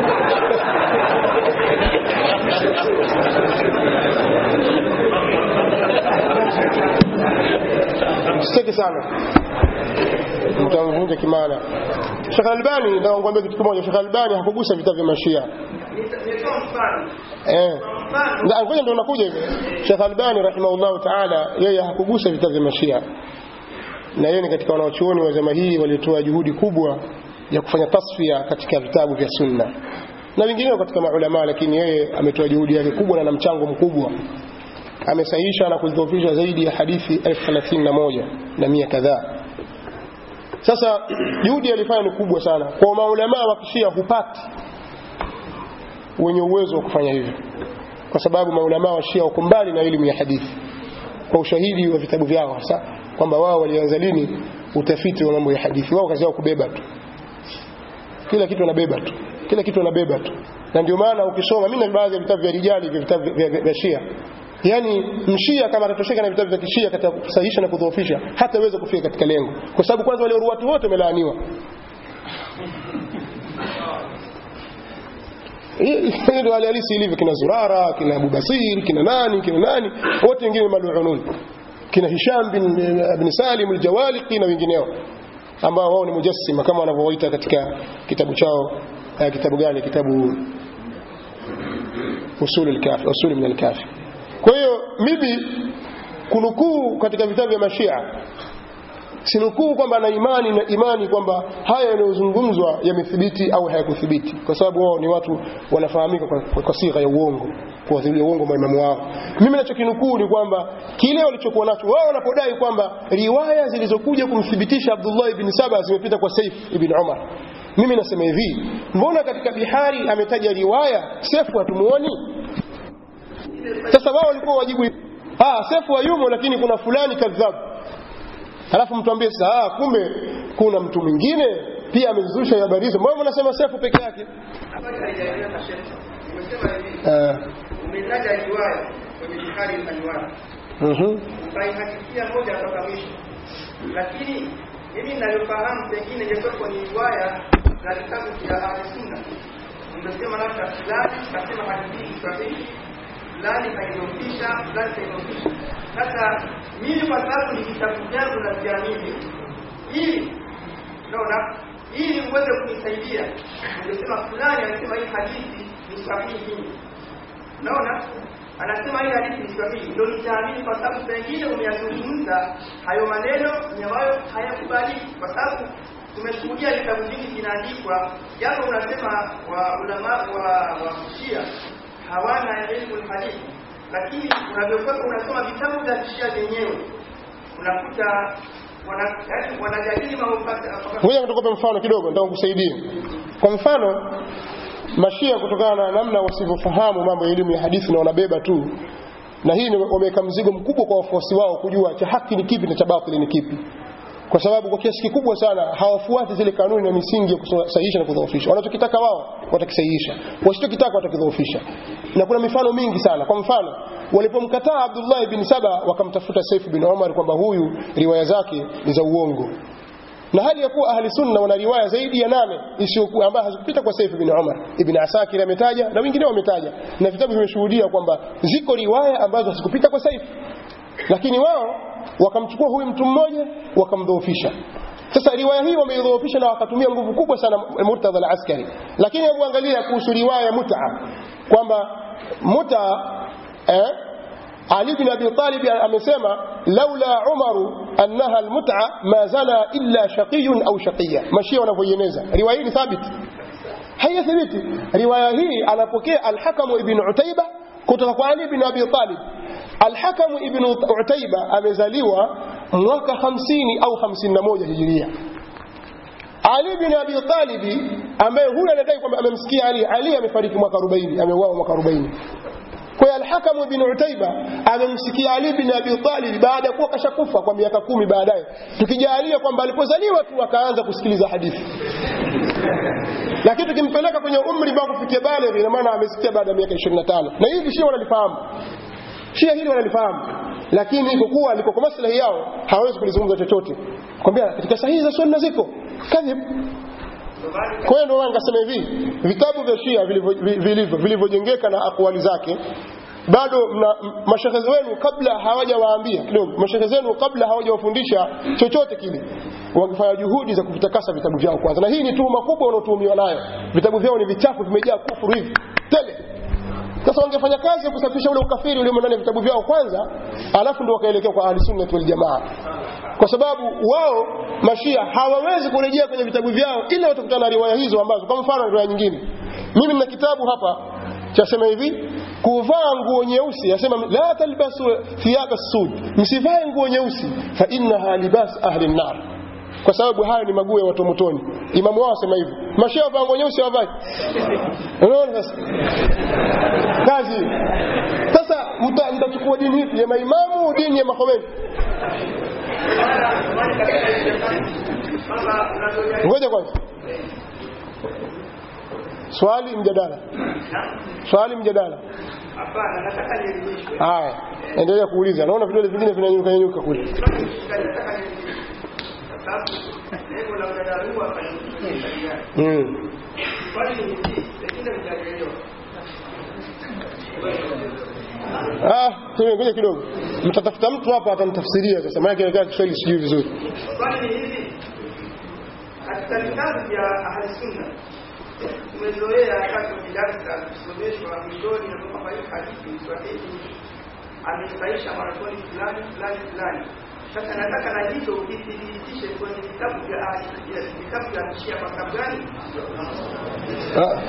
A: msiteke sana mtamvunja kimana Sheikh Albani nataka kukuambia kitu kimoja Sheikh Albani hakugusa vitabu vya mashia
F: Nita- Nitoa mfano.
A: eh
F: Mfano
A: Nda- ngoja ndio unakuja hivyo Sheikh Albani rahimahullah taala yeye hakugusa vitabu vya mashia na yeye ni katika wanaochuoni wa zama hii waliotoa juhudi kubwa ya kufanya tasfia katika vitabu vya sunna na wengineo katika maulama lakini yeye ametoa juhudi yake kubwa na na mchango mkubwa amesahihisha na kudhoofisha zaidi ya hadithi elfu thelathini na moja na mia kadhaa sasa juhudi alifanya ni kubwa sana kwa maulamaa wa kishia hupati wenye uwezo wa kufanya hivyo kwa sababu maulamaa wa shia wako mbali na elimu ya hadithi kwa ushahidi wa vitabu vyao hasa kwamba wao walianza lini utafiti wa mambo ya hadithi wao kazi yao kubeba tu kila kitu wanabeba tu kila kitu wanabeba tu na ndio maana ukisoma mimi na baadhi ya vitabu vya rijali vya vitabu vya, vya, vya shia yaani mshia kama atatosheka na vitabu vya kishia katika kusahihisha na kudhoofisha hataweza kufika katika lengo kwa sababu kwanza wale ruwatu wote wamelaaniwa hii ndio hali halisi ilivyo kina Zurara kina Abu Basir kina nani kina nani wote wengine maluunun kina Hisham bin bin Salim al-Jawaliqi na wengineo ambao wao ni mujassima kama wanavyowaita katika kitabu chao eh, kitabu gani kitabu usul al-kafi usul min al-kafi kwa hiyo mimi kunukuu katika vitabu vya mashia sinukuu kwamba na imani na imani kwamba haya yanayozungumzwa yamethibiti au hayakuthibiti kwa sababu wao ni watu wanafahamika kwa, kwa, kwa sigha ya uongo kuwadhilia uongo maimamu wao mimi nachokinukuu ni kwamba kile walichokuwa nacho wao wanapodai kwamba riwaya zilizokuja kumthibitisha Abdullah ibn Saba zimepita kwa Saif ibn Umar mimi nasema hivi mbona katika bihari ametaja riwaya sefu hatumuoni sasa wao walikuwa wajibu ah sefu hayumo lakini kuna fulani kadhabu halafu mtu ambie sasa ah kumbe kuna mtu mwingine pia amezusha habari hizo mbona mnasema sefu peke yake
F: Habari haijaeleweka Sheikh. Nimesema hivi,
A: eh
F: umetaja riwaya kwenye Bukhari al-Anwar.
A: mhm
F: Ukaihakikisha moja mpaka mwisho. Lakini mimi ninavyofahamu pengine ingekuwa ni riwaya za kitabu cha Ahlusunna. Umesema labda fulani kasema hadithi hii sahihi, fulani kaidofisha, fulani kaidofisha. Sasa mimi kwa sababu ni vitabu vyangu na viamini, ili unaona ili uweze kunisaidia ungesema fulani anasema hii hadithi ni sahihi unaona anasema hii hadithi ni sahihi ndio nitaamini kwa sababu pengine umeyazungumza hayo maneno ni ambayo hayakubaliki kwa sababu tumeshuhudia vitabu vingi vinaandikwa japo unasema wa ulama wa wa Shia hawana elimu hadithi lakini unavyokuwa unasoma vitabu vya Shia vyenyewe unakuta wana yaani wanajadili mambo
A: ngoja nikupe mfano kidogo nataka kukusaidia kwa mfano mashia kutokana na namna wasivyofahamu mambo ya elimu ya hadithi na wanabeba tu na hii ni- wameweka mzigo mkubwa kwa wafuasi wao kujua cha haki ni kipi na cha batili ni kipi kwa sababu kwa kiasi kikubwa sana hawafuati zile kanuni na misingi ya kusahihisha na kudhoofisha wanachokitaka wao watakisahihisha wasichokitaka watakidhoofisha na kuna mifano mingi sana kwa mfano walipomkataa Abdullah bin Saba wakamtafuta Saif bin Umar kwamba huyu riwaya zake ni za uongo na hali ya kuwa ahli sunna wana riwaya zaidi ya nane isiyokuwa ambayo hazikupita kwa Saif bin Umar ibn Asakir ametaja na wengine wametaja na vitabu vimeshuhudia kwamba ziko riwaya ambazo hazikupita kwa Saif lakini wao wakamchukua huyu mtu mmoja wakamdhoofisha sasa riwaya hii wameidhoofisha na wakatumia nguvu kubwa sana Murtadha al-Askari lakini hebu angalia kuhusu riwaya ya Mut'a kwamba Mut'a eh, ali bin Abi Talib amesema laula Umaru annaha almut'a ma zana illa shaqiyun au shaqiya mashia wanavyoieneza riwaya hii ni thabiti haiyathibiti riwaya hii anapokea al-Hakam ibn Utaiba kutoka kwa Ali bin Abi Talib al-Hakam ibn Utaiba amezaliwa mwaka 50 au 51 hijiria ali bin Abi Talib ambaye huyu anadai kwamba amemsikia Ali Ali amefariki mwaka 40 ameuawa mwaka 40 kwa hiyo Al-Hakam ibn Utaiba amemsikia Ali bin Abi Talib baada ya kuwa kashakufa kwa miaka kumi baadaye tukijalia kwamba alipozaliwa tu akaanza kusikiliza hadithi lakini tukimpeleka kwenye umri mpaka kufikia baligh ina maana amesikia baada ya miaka 25 na hivi Shia wanalifahamu Shia hili wanalifahamu lakini kwa kuwa liko kwa maslahi yao hawezi kulizungumza chochote kwambia katika sahihi za sunna ziko kadhib kwa hiyo ndio nikasema hivi vitabu vya Shia vilivyo- vilivyo vilivyojengeka na akwali zake bado mna mashehe wenu kabla hawajawaambia kidogo mashehe zenu kabla hawajawafundisha chochote kile wakifanya juhudi za kuvitakasa vitabu vyao kwanza na hii ni tuhuma kubwa wanaotuhumiwa nayo vitabu vyao ni vichafu vimejaa kufuru hivi tele sasa wangefanya kazi ya kusafisha ule ukafiri ulio ndani ya vitabu vyao kwanza alafu ndio wakaelekea kwa ahli sunna wal jamaa kwa sababu wao mashia hawawezi kurejea kwenye vitabu vyao ila watakutana na riwaya hizo ambazo kwa mfano riwaya nyingine mimi nina kitabu hapa chasema hivi kuvaa nguo nyeusi asema la talbasu thiyaba sud msivae nguo nyeusi fa innaha libas ahli nar kwa sababu hayo ni maguo ya watu wa motoni imamu wao asema hivyo mashia wavaa nguo nyeusi hawavai unaona sasa kazi sasa mta- mtachukua dini ipi ya maimamu dini ya makomeni ngoja kwanza swali mjadala swali mjadala
F: Hapana, nataka nielimishwe.
A: haya endelea kuuliza naona vidole vingine vinanyuka nyuka kule
F: Nataka nielimishwe. Kwa sababu lengo la mjadala huu hapa ni kusaidiana.
A: mm.
F: Swali ni hili, pengine mtaelewa.
A: ah tuwe ngoja kidogo mtatafuta mtu hapa atamtafsiria sasa maana kile Kiswahili sijui vizuri
F: Swali ni hili, katika vitabu vya ahli sunna tumezoea wakati wa darasa kusomeshwa mwishoni na kwamba hii hadithi Swahili amesaisha mwanzoni fulani fulani fulani. Sasa nataka na hizo vithibitishe kwenye vitabu vya ahli- vitabu vya Shia kwa sababu gani?
A: Ah.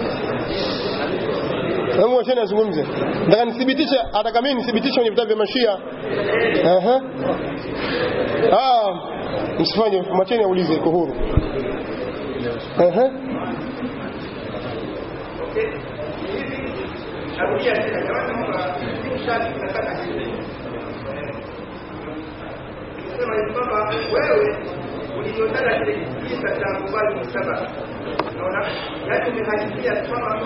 A: Hebu wacheni azungumze. Nataka nithibitishe, ataka mimi nithibitishe kwenye vitabu vya Mashia. Aha. Ah, msifanye, mwacheni aulize iko huru. Aha.
F: Okay. Hivi narudia tena jamani, kwamba hii shati nataka hivi. Sema hivi kwamba wewe ulivyotaka kile kisa cha Abubakar bin Saba, unaona, yaani umehadithia kwamba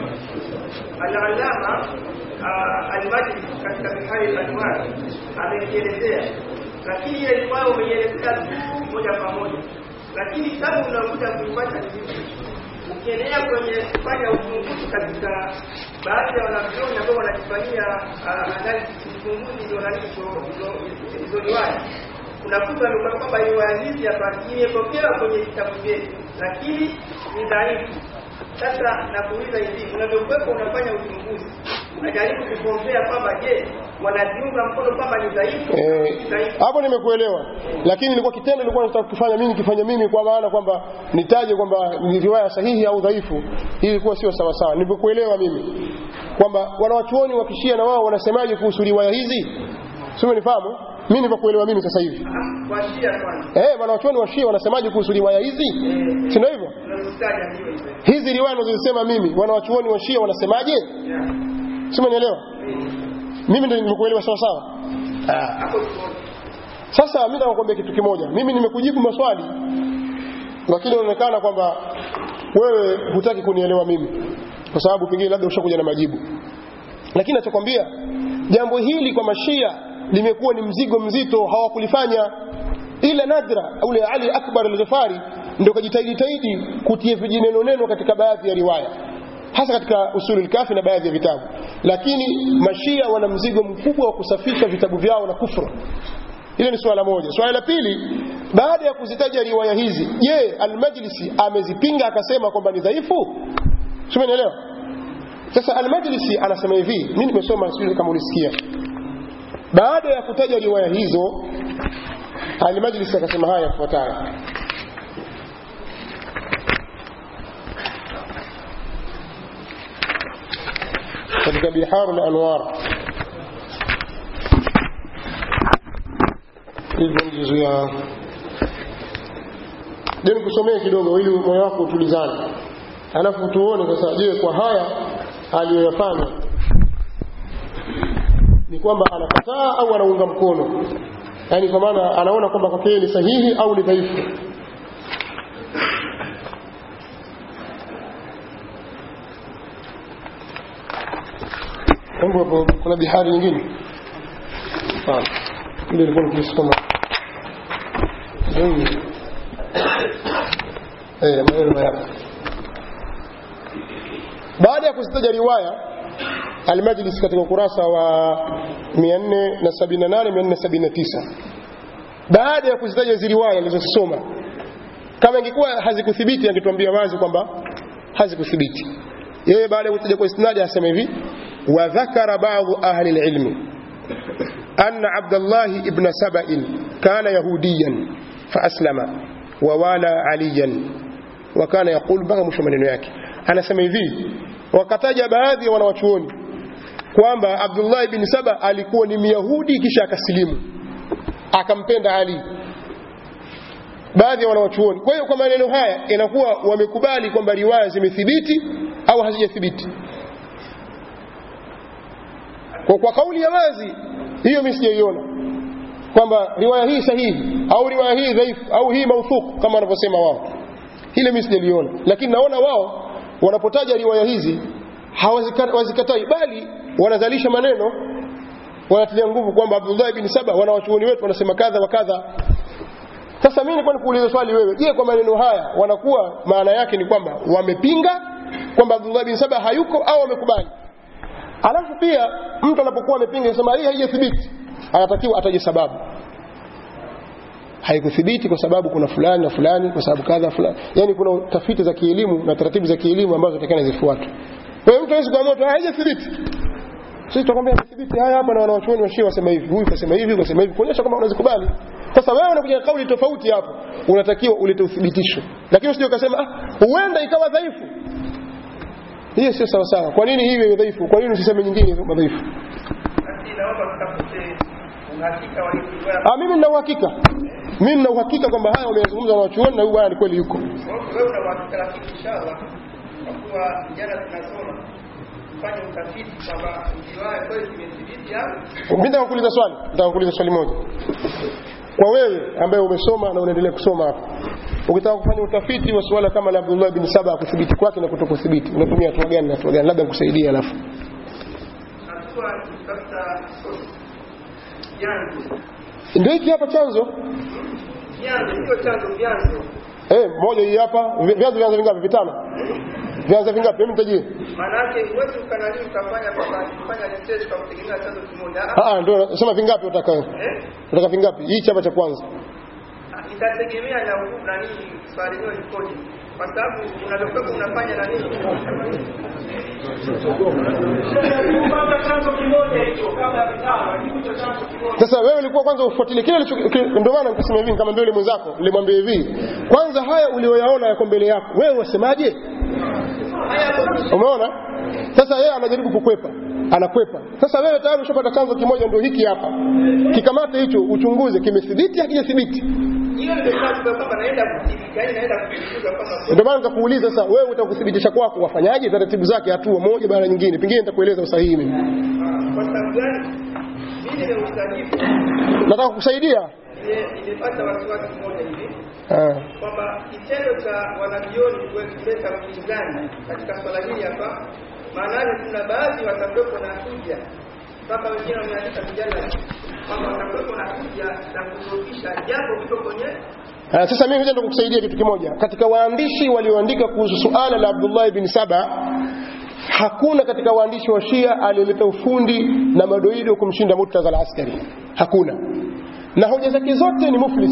F: al-Allama ah, al-Majlisi katika Bihari al-Anwar amekielezea, lakini ile riwaya umeielezea tu moja kwa moja, lakini sasa unakuja kuipata hivi ukiendelea kwenye kufanya uchunguzi katika baadhi ya wanavyoni ambao wanajifanyia ah, analysis uchunguzi ndio nani hizo- hizo- hizo riwaya unakuta ni kwamba riwaya hizi hapa imepokewa kwenye vitabu vyetu lakini ni dhaifu sasa nakuuliza hivi unavyokuwepo unafanya uchunguzi unajaribu kukombea kwamba je wanaziunga mkono kwamba ni dhaifu
A: Eh,
F: si dhaifu
A: hapo nimekuelewa, lakini nilikuwa kitendo nilikuwa nataka kufanya mimi nikifanya mimi, kwa maana kwamba nitaje kwamba ni riwaya sahihi au dhaifu, hii ilikuwa sio sawa sawa. Nimekuelewa mimi kwamba wanawachuoni wa kishia na wao wanasemaje kuhusu riwaya hizi, sio unifahamu? Mimi nilivyokuelewa mimi sasa hivi
F: kwa Shia kwanza
A: eh, wanawachuoni wa Shia wanasemaje kuhusu riwaya hizi, si ndio hivyo?
F: unazitaja hiyo hiyo
A: Hizi riwaya ninazosema mimi, wanawachuoni wa Shia wanasemaje,
F: Yeah.
A: sio unielewa? Mimi ndio nimekuelewa sawa sawa. Ah.
F: hapo tuone
A: Sasa mimi nataka kukwambia kitu kimoja. Mimi nimekujibu maswali lakini inaonekana kwamba wewe hutaki kunielewa mimi kwa sababu pengine labda ushakuja na majibu. Lakini nachokwambia jambo hili kwa mashia limekuwa ni mzigo mzito, hawakulifanya ila nadra. Ule Ali Akbar al-Ghifari ndio kajitahidi tahidi kutia vijineno neno katika baadhi ya riwaya hasa katika usulul kafi na baadhi ya vitabu, lakini mashia wana mzigo mkubwa wa kusafisha vitabu vyao na kufru. Hilo ni swala moja. Swala la pili, baada ya kuzitaja riwaya hizi, je, Al-Majlisi amezipinga akasema kwamba ni dhaifu? Sio, umeelewa? Sasa Al-Majlisi anasema hivi, mimi nimesoma, sijui kama ulisikia. Baada ya kutaja riwaya hizo, Al-Majlisi akasema haya yafuatayo. katika Biharul Anwar hivyo ndizo ya je nikusomee kidogo ili moyo wako utulizane alafu tuone sasa je kwa haya aliyoyafanya ni kwamba anakataa au anaunga mkono yaani kwa maana anaona kwamba kwake yeye ni sahihi au ni dhaifu Mungu hapo kuna bihari nyingine Sawa. ile ilikuwa nikisoma Ndio. eh maneno haya baada ya kuzitaja riwaya Al-Majlis katika ukurasa wa 478 479 baada ya kuzitaja hizo riwaya alizosoma kama ingekuwa hazikuthibiti angetuambia wazi kwamba hazikuthibiti yeye baada ya kutaja kwa isnadi asema hivi wa dhakara baadhi ahli alilmi anna Abdullah ibn Saba'in kana yahudiyan faaslama wa wala aliyan wa kana yaqul mpaka mwisho maneno yake anasema hivi wakataja baadhi ya wanawachuoni kwamba Abdullah ibn Saba alikuwa ni Myahudi kisha akasilimu akampenda Ali baadhi ya wanawachuoni kwa hiyo kwa maneno haya inakuwa wamekubali kwamba riwaya zimethibiti au hazijathibiti kwa, kwa kauli ya wazi hiyo mimi sijaiona kwamba riwaya hii sahihi au riwaya hii dhaifu au hii mauthuku kama wanavyosema wao hile mimi sijaliona lakini naona wao wanapotaja riwaya hizi hawazikatai bali wanazalisha maneno wanatilia nguvu kwamba Abdullah ibn Saba wanawachuoni wetu wanasema kadha wa kadha sasa mimi nilikuwa nikuuliza swali wewe je kwa maneno haya wanakuwa maana yake ni kwamba wamepinga kwamba Abdullah ibn Saba hayuko au wamekubali alafu pia mtu anapokuwa amepinga anasema hii haijathibiti anatakiwa ataje sababu haikuthibiti kwa sababu kuna fulani na fulani kwa sababu kadha fulani yani kuna tafiti za kielimu na taratibu za kielimu ambazo takana zifuatwe kwa hiyo mtu hawezi kuamua tu haijathibiti sisi tutakwambia thibiti haya hapa na wanawachuoni wa Shia wasema hivi huyu kasema hivi kasema hivi kuonyesha kwamba unazikubali sasa wewe unakuja na kauli tofauti hapo unatakiwa ulete uthibitisho lakini usije ukasema ah huenda ikawa dhaifu hiyo sio sawa sawa kwa nini hiyo iwe dhaifu kwa nini usiseme nyingine kama dhaifu
F: Basi naomba tutafute uhakika wa hili riwaya.
A: ah mimi nina uhakika mimi nina uhakika kwamba haya wameyazungumza na wachuoni na huyu bwana ni kweli yuko
F: Wewe una uhakika lakini inshallah kwa kuwa jana tunasoma tufanye utafiti kwamba riwaya kweli imethibiti au
A: mimi nataka kuuliza swali nataka kuuliza swali moja kwa wewe ambaye umesoma na unaendelea kusoma hapa ukitaka kufanya utafiti wa suala kama la Abdullah bin Saba kuthibiti kwake na kutokuthibiti unatumia hatua gani na hatua gani labda nikusaidie alafu
F: hatua kutafuta source. vyanzo
A: ndio hiki hapa chanzo
F: vyanzo sio chanzo vyanzo
A: eh moja hii hapa vi- vyanzo vyanzo vingapi vitano vyanzo vingapi hebu nitajie
F: maana yake huwezi ukanani ukafanya kwamba kufanya research kwa kutegemea chanzo kimoja
A: ah ah ndio nasema vingapi utaka
F: eh
A: utaka vingapi hii chapa cha kwanza
F: itategemea na ugu- nani swali hilo likoje kwa sababu unavyokuwa unafanya nani
B: Kupata chanzo kimoja hicho kabla ya vitano, ni hicho chanzo kimoja.
A: sasa wewe ulikuwa kwanza ufuatilie kile alicho- kile- ndio maana nikasema hivi nikamwambia yule mwenzako nilimwambia hivi kwanza haya ulioyaona yako mbele yako wewe wasemaje umeona sasa yeye anajaribu kukwepa anakwepa sasa wewe tayari ushapata chanzo kimoja ndio hiki hapa kikamate hicho uchunguze kimethibiti hakijathibiti
F: hiyo ndio sababu kwamba naenda kudhibiti yani naenda kuchunguza kwamba
A: ndio maana nikakauliza sasa wewe utakuthibitisha kwako wafanyaje taratibu zake hatua moja baada ya nyingine pengine nitakueleza usahihi mimi
F: kwa sababu gani mimi ni usanifu
A: nataka kukusaidia
F: nime- nimepata wasiwasi mmoja hivi
A: ah.
F: kwamba kitendo cha wanavioni kuleta upinzani katika swala hili hapa maana yake kuna baadhi watakuwepo na hoja mpaka wengine wameandika vijana kwamba watakuwepo na hoja za kudhoofisha japo viko kwenye
A: Ah, sasa mimi ngoja nikukusaidia kitu kimoja katika waandishi walioandika kuhusu suala la Abdullah ibn Saba hakuna katika waandishi wa Shia aliyeleta ufundi na madoido kumshinda Murtaza al-Askari hakuna na hoja zake zote ni muflis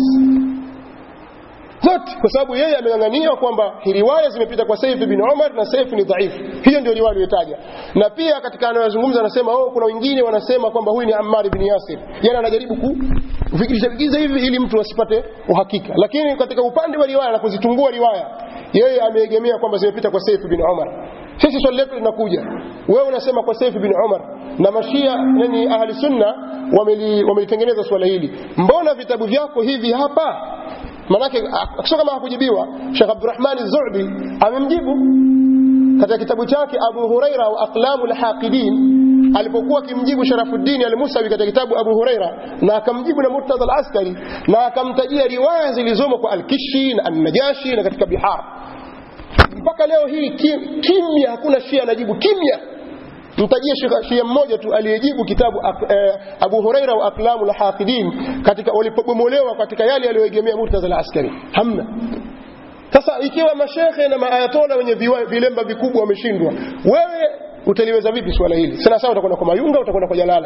A: zote kwa sababu yeye ameng'ang'ania kwamba hii riwaya zimepita kwa Saif bin Umar na Saif ni dhaifu hiyo ndio riwaya aliyotaja na pia katika anayozungumza anasema oh kuna wengine wanasema kwamba huyu ni Ammar ibn Yasir yani anajaribu kufikirisha vigiza hivi ili mtu asipate uhakika lakini katika upande wa riwaya na kuzitungua riwaya yeye ameegemea kwamba zimepita kwa Saif bin Umar sisi swali letu linakuja wewe unasema kwa Saif bin Umar na mashia yani ahli sunna wameli- wamelitengeneza swala hili mbona vitabu vyako hivi hapa manake sio kama hakujibiwa Sheikh Abdurrahman Az-Zu'bi amemjibu katika kitabu chake Abu Huraira wa Aqlamu al-Haqidin alipokuwa akimjibu Sharafuddin al-Musawi katika kitabu Abu Huraira na akamjibu na Murtaza al-Askari na akamtajia riwaya zilizomo kwa Al-Kishi na An-Najashi na katika Bihar mpaka leo hii kim- kimya hakuna Shia anajibu kimya mtajie shia- shia mmoja tu aliyejibu kitabu ak- eh, Abu Huraira wa Aqlamu al-Haqidin katika walipobomolewa katika yale aliyoegemea Murtaza al-Askari hamna sasa ikiwa mashekhe na maayatola wenye viwa- vilemba vikubwa wameshindwa wewe utaliweza vipi swala hili sana sawa utakwenda kwa Mayunga utakwenda kwa Jalala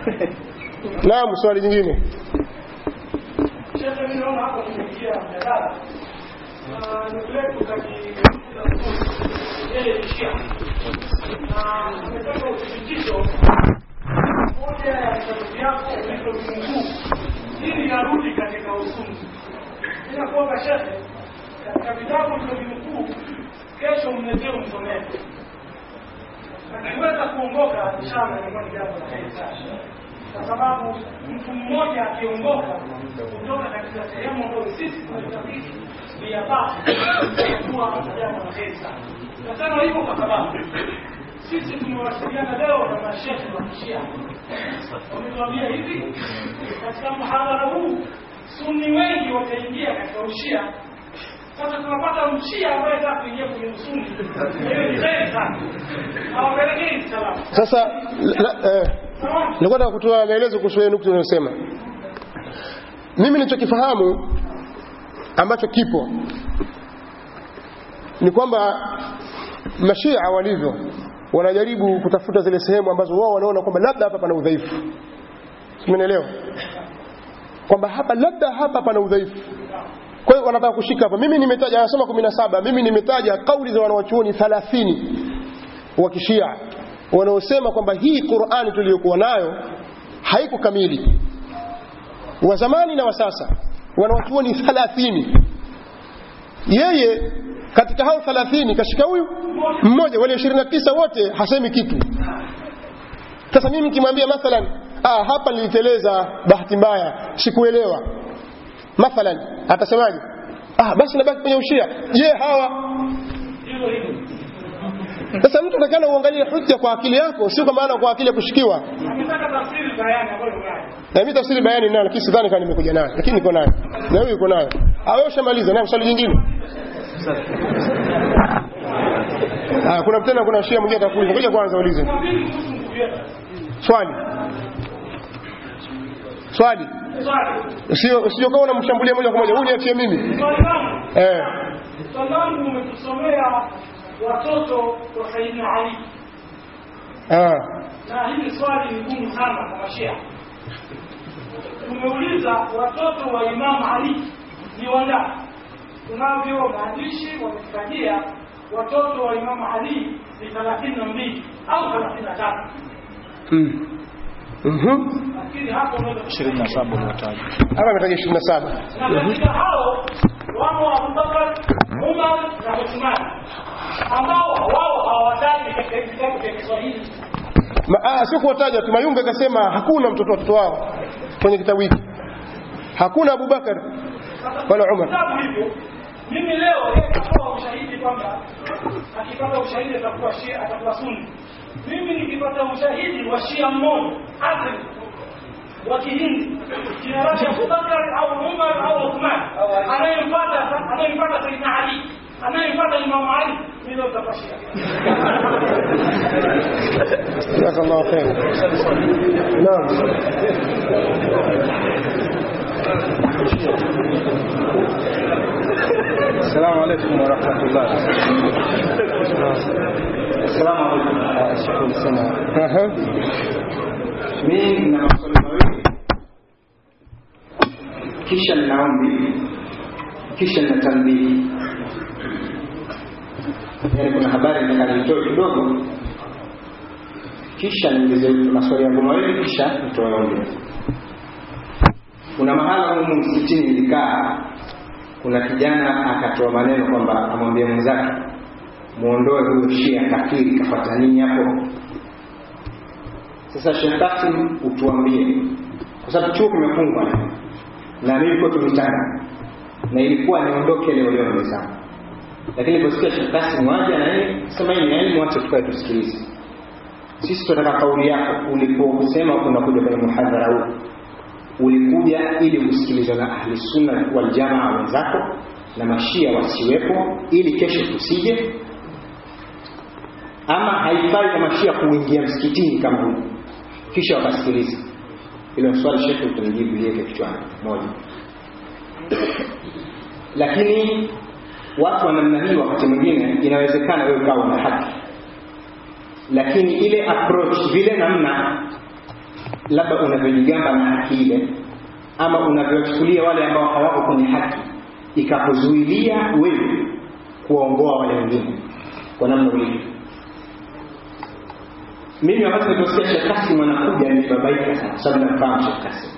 A: naam swali jingine
B: Shekhe, mimi naona hapo tumeingia mjadala na ndugu yetu katika yeye ni Shia na ametoka uthibitisho moja ya vitabu vyako vilivyovinguu ili narudi katika usungu. Inakuomba shekhe, katika vitabu vilivyovinukuu kesho mletee msomee akiweza kuongoka inshallah inakuwa ni jambo la heri sana kwa sababu mtu mmoja akiongoka kutoka katika sehemu ambayo sisi tunatafiti ni ya basi kuwa jambo la heri sana nasema hivyo kwa sababu sisi tumewasiliana leo na mashehe wa kishia wametuambia hivi katika mhadhara huu sunni wengi wataingia katika ushia sasa tunapata mshia ambaye anataka kuingia kwenye usuni hiyo ni heri sana hawapelekei salamu
A: sasa la, eh,
B: sawa
A: nilikuwa nataka kutoa maelezo kuhusu ile nukta unayosema mimi nilichokifahamu ambacho kipo ni kwamba mashia walivyo wanajaribu kutafuta zile sehemu ambazo wao wanaona kwamba labda hapa pana udhaifu umenielewa kwamba hapa labda hapa pana udhaifu kwa hiyo wanataka kushika hapa mimi nimetaja anasema 17 mimi nimetaja kauli za wanawachuoni 30 wa kishia wanaosema kwamba hii Qur'ani tuliyokuwa nayo haiko kamili wa zamani na wa sasa wanawachuoni 30 yeye katika hao 30 kashika huyu mmoja wale 29 wote hasemi kitu sasa mimi nikimwambia mathalan ah hapa niliteleza bahati mbaya sikuelewa mathalan atasemaje ah basi nabaki kwenye ushia je hawa sasa mtu atakana uangalie hujja kwa akili yako sio kwa maana kwa akili ya kushikiwa
B: Akitaka tafsiri bayani ambayo unayo.
A: na mimi tafsiri bayani ninayo lakini sidhani kama nimekuja nayo lakini niko nayo na wewe uko nayo ah wewe ushamaliza na swali jingine ah kuna tena kuna shia mwingine atakuuliza ngoja kwanza ulize
B: Mwambie kuhusu ndugu yetu.
A: swali swali
B: Swali.
A: usio usio kama unamshambulia moja kwa moja huyu niachie mimi
B: Swali langu.
A: eh
B: Swali langu umetusomea watoto wa Sayyidina Ali.
A: ah
B: Na hili swali ni gumu sana kwa Mashia. Tumeuliza watoto wa Imam Ali ni wangapi? Tunavyo maandishi wametutajia watoto wa Imam Ali ni 32 au 33.
A: mm mhm
B: Lakini hapo unaweza
G: 27 uliotaja.
A: hapa ametaja 27
B: na katika hao wamo Abubakar, Umar na Uthman ambao wao hawataji katika hivi vitabu vya Kiswahili.
A: Ma, ah, sio kuwataja tu Mayunga akasema hakuna mtoto watoto wao kwenye kitabu hiki hakuna Abubakar wala Umar
B: Vitabu hivyo mimi leo yeye katoa ushahidi kwamba akipata ushahidi atakuwa Shia, atakuwa Sunni. Mimi nikipata ushahidi wa Shia mmoja asli wa Kihindi jina lake Abubakar au Umar au Uthman anayemfuata anayemfuata Sayyidina Ali anayemfuata Imam Ali hilo utakuwa Shia.
A: jazakallahu khair naam
G: Assalamu alaikum warahmatullah.
H: Assalamu alaikum.
G: Shukran sana.
A: Aha.
H: Mimi nina maswali mawili, kisha nina ombi, kisha nina tanbihi. Yaani kuna habari nataka nitoe kidogo, kisha niulize maswali yangu mawili, kisha nitoe ombi. Kuna mahala humu msikitini nilikaa, kuna kijana akatoa maneno kwamba amwambia mwenzake muondoe huyo shia kafiri, kafata nini hapo? Sasa Sheikh Kasim utuambie, kwa sababu chuo kimefungwa na mimi nilikuwa tumitana na ilikuwa niondoke leo leo mezani, lakini niliposikia Sheikh Kasim waje na yeye sema hii ni elimu, wacha tukae tusikilize. Sisi tunataka kauli yako, uliposema unakuja kwenye muhadhara huu ulikuja ili usikilizwe na ahli sunna wal jamaa wenzako na mashia wasiwepo, ili kesho tusije ama haifai kwa mashia kuingia msikitini kama huu kisha wakasikiliza hilo swali shekhe utanijibu liweke kichwani moja lakini watu wa namna hii wakati mwingine inawezekana wewe ukawa na haki lakini ile approach vile namna labda unavyojigamba na haki ile ama unavyochukulia wale ambao hawako kwenye haki ikakuzuilia wewe kuwaongoa wale wengine kwa namna ulivyo mimi wakati niliposikia Sheikh Kasim anakuja nilibabaika sana, kwa sababu namfahamu Sheikh Kasim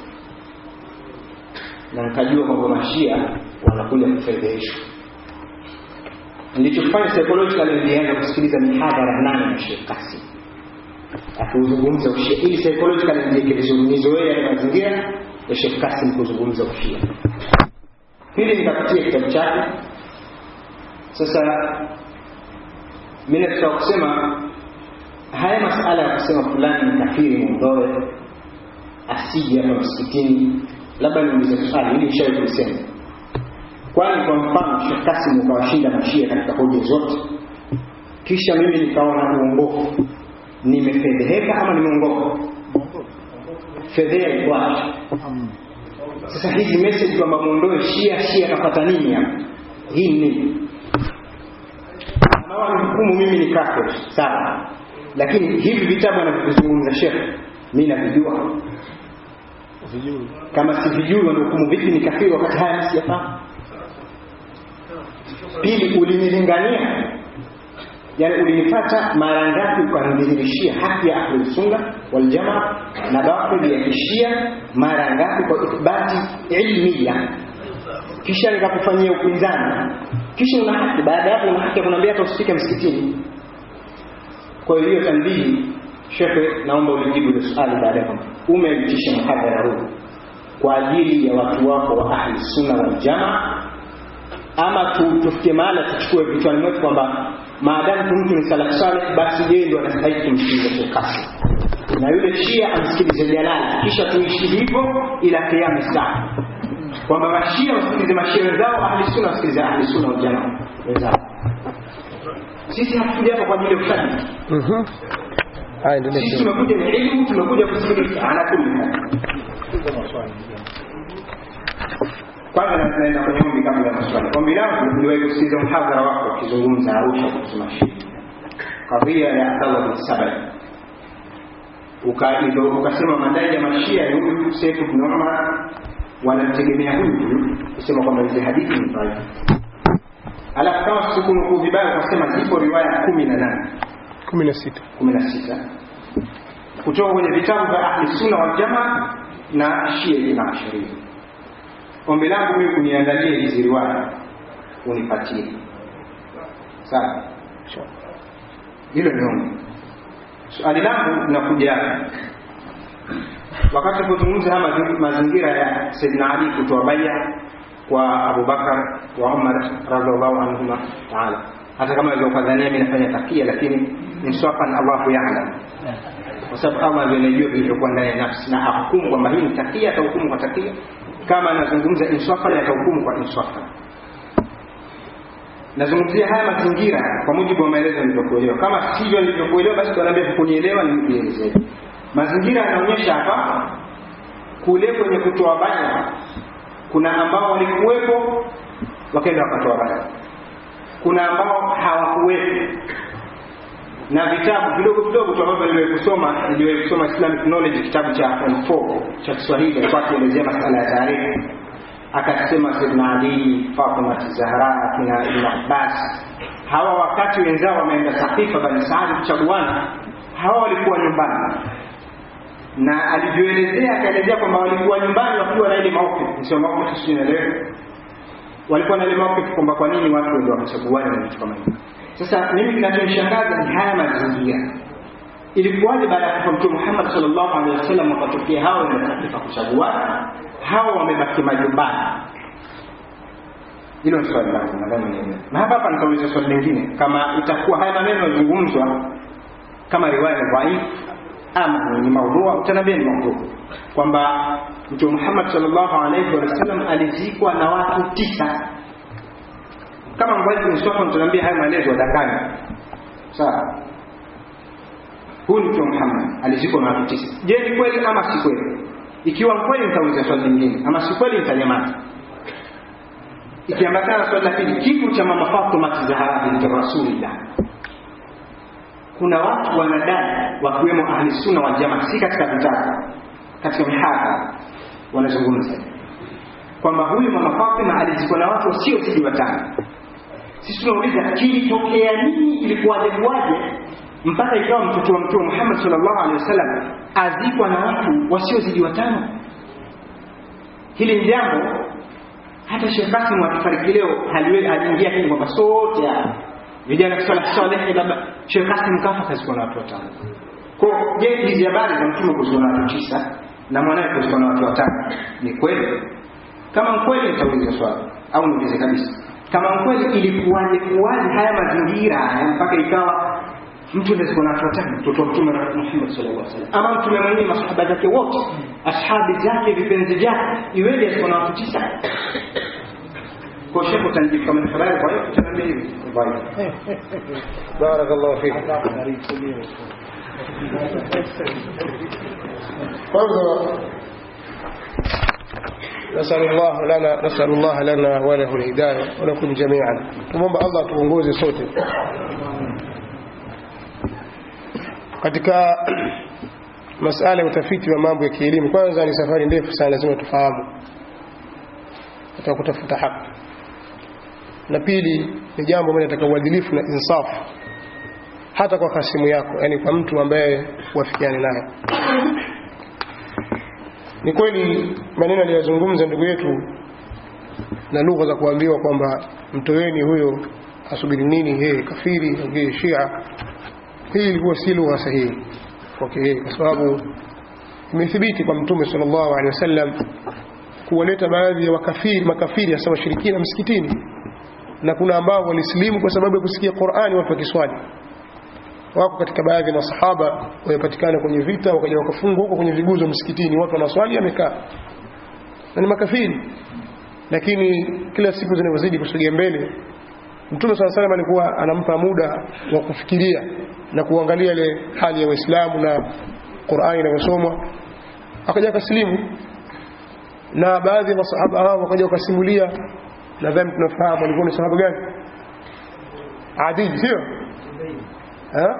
H: na nikajua kwamba mashia wanakuja kufedheheshwa. Nilichofanya psychologically, nilianza kusikiliza mihadhara nane ya Sheikh Kasim akiuzungumza ushia, ili psychologically nijiweke vizuri, nizoee yale mazingira ya Sheikh Kasim kuzungumza ushia. Pili, nikapitia kitabu chake. Sasa mimi nataka kusema haya masala ya kusema fulani ni kafiri mwondoe asije hapa msikitini labda niulize swali ili nishawe kulisema kwani kwa mfano Sheikh Kasim ukawashinda mashia katika hoja zote kisha mimi nikaona uongofu nimefedheheka ama nimeongoka fedheha iko wapi sasa hizi message kwamba muondoe shia shia kapata nini hapa hii ni nini anawa hukumu mimi ni kafir sawa lakini hivi vitabu anavyozungumza shekhe mi navijua kama sivijui wanahukumu vipi ni kafiri wakati haya siyafahamu pili ulinilingania yani ulinipata mara ngapi ukanidhihirishia haki ya ahlusunna waljamaa na batili ya kishia mara ngapi kwa ithbati ilmiya kisha nikakufanyia upinzani kisha una haki baada ya hapo una haki ya kuniambia hata usifike msikitini kwa hiyo tanbihi shekhe naomba ulijibu ile swali baada ya kwamba umeitisha mhadhara huu kwa ajili ya watu wako wa ahli sunna wal jamaa ama tu, tufikie mahala tuchukue vichwani mwetu kwamba maadamu tu mtu ni salafu saleh basi yeye ndio anastahili kumsikiliza Sheikh Kasim na yule shia amsikilize Jalali kisha tuishi hivyo ila kiama saa kwamba mashia wasikilize mashia wenzao ahli sunna wasikilize ahli sunna wal jamaa wenzao sisi hatukuja hapa kwa ajili ya ushabiki
A: Mhm. Haya ndio
H: sisi tumekuja ni elimu tumekuja kusikiliza ala kulli hal kwanza na- naenda kwenye ombi kabla ya maswali ombi langu niliwahi kusikiliza mhadhara wako ukizungumza arusha kuhusu mashia kadhia ya abdallah bin sabai Uka- ndo- ukasema madai ya mashia ya huyu sefu bin umar wanamtegemea huyu huyu kusema kwamba hizi hadithi ni dhaifu alafu kama sikunukuu vibaya ukasema zipo riwaya kumi na nane
A: kumi na sita
H: kumi na sita kutoka kwenye vitabu vya ahli sunna wal jamaa na shia ithna asharia ombi langu mimi uniandalie hizi riwaya unipatie sawa hilo ni ombi swali langu linakuja hapa wakati tulipozungumza haya mazi- mazingira ya Saidina Ali kutoa baya kwa Abubakar wa Umar radhiallahu anhuma taala, hata kama alivyokadhania mimi nafanya takia, lakini insafan Allahu ya'lam, kwa sababu Allah ndiye anajua vilivyokuwa ndani ya nafsi, na hakumu kwamba hii ni takia, atahukumu kwa takia. Kama anazungumza insafan, atahukumu kwa insafan. Nazungumzia haya mazingira kwa mujibu wa maelezo nilivyokuelewa. Kama sivyo nilivyokuelewa, basi tunaambia kunielewa nielezee. Mazingira yanaonyesha hapa kule kwenye kutoa baya, kuna ambao walikuwepo wakaenda wakatoa baya, kuna ambao hawakuwepo na vitabu vidogo vidogo tu ambavyo niliwahi kusoma niliwahi kusoma Islamic Knowledge kitabu cha form 4 cha Kiswahili alikuwa akielezea masala ya tarehe akasema Sayyidina Ali, Fatima Zahra, kina Ibn Abbas hawa wakati wenzao wameenda Saqifa Bani Saadi kuchaguana hawa walikuwa nyumbani na alivyoelezea akaelezea kwamba walikuwa nyumbani wakiwa na ile mauqif sio mauqif sio naelewa walikuwa na ile mauqif kwamba kwa nini watu ndio wakachaguana na vitu kama hivyo sasa mimi kinachonishangaza ni haya mazingira ilikuwaje baada ya kufa mtume Muhammad sallallahu alaihi wasallam wakatokea hao wanatakifa kuchaguana hao wamebaki majumbani hilo ni swali langu nadhani nielewe na hapa hapa nitauliza swali lingine kama itakuwa haya maneno yazungumzwa kama riwaya ni dhaifu ama ni maudhua utaniambia ni maudhua kwamba mtume Muhammad sallallahu alaihi wasallam alizikwa na watu tisa kama mbaji mswafa mtaniambia haya maelezo wadanganya sawa huyu ni mtume Muhammad alizikwa na watu tisa je ni kweli ama si kweli ikiwa kweli nitauliza swali lingine ama si kweli nitanyamaza ikiambatana na swali la pili kifo cha mama Fatima Zahra binti Rasulillah kuna watu wanadai wakiwemo ahli sunna wal jamaa si katika vitabu katika mihadhara wanazungumza kwamba huyu mama Fatima alizikwa na watu wasiozidi watano sisi tunauliza kilitokea nini ilikuwaje kuwaje mpaka ikawa mtoto wa mtume Muhammad sallallahu alaihi wasallam azikwa na watu wasiozidi watano hili ni jambo hata Sheikh Kasim akifariki leo haliwe aliingia kile kwamba sote hapa vijana kusala saleh labda Sheikh Kasim kafa kazikwa na watu watano kwa je hizi habari za mtume kuzikwa na watu tisa na mwanae kuzikwa na watu watano ni kweli kama kweli nitauliza swali au niulize kabisa kama kweli ilikuwaje kuwaje haya mazingira haya mpaka ikawa mtu anazikwa na watu watano mtoto wa mtume Muhammad sallallahu alaihi wasallam ama mtume mwenyewe masahaba zake wote ashabi zake vipenzi vyake iweje azikwa na watu tisa kwa shekho utanijibu kama ni habari kwa hiyo utaniambia hivi bye
A: barakallahu fik kwanza نسأل الله لنا نسأل الله لنا وله الهداية ولكم جميعا tumomba Allah tuongoze sote katika masala ya utafiti wa mambo ya kielimu kwanza ni safari ndefu sana lazima tufahamu katika kutafuta haki na pili ni jambo ambalo linataka uadilifu na insafu hata kwa hasimu yako yani kwa mtu ambaye wafikiane naye ni kweli maneno aliyozungumza ndugu yetu na lugha za kuambiwa kwamba mtoweni huyo asubiri nini yeye kafiri yeye shia hii ilikuwa si lugha sahihi kwake yeye kwa sababu imethibiti kwa mtume sallallahu alaihi wasallam kuwaleta baadhi ya wakafiri makafiri hasa washirikina msikitini na kuna ambao walisilimu kwa sababu ya kusikia Qur'ani watu wakiswali wako katika baadhi ya masahaba wamepatikana kwenye vita wakaja wakafungwa huko kwenye viguzo msikitini watu wanaswali amekaa na ni makafiri lakini kila siku zinavyozidi kusogea mbele Mtume swalla salam alikuwa anampa muda wa kufikiria na kuangalia ile hali ya Waislamu na Qur'ani inavyosomwa akaja akasilimu na baadhi ya masahaba hao wakaja wakasimulia nadhani tunafahamu alikuwa ni sahaba gani Adi sio ha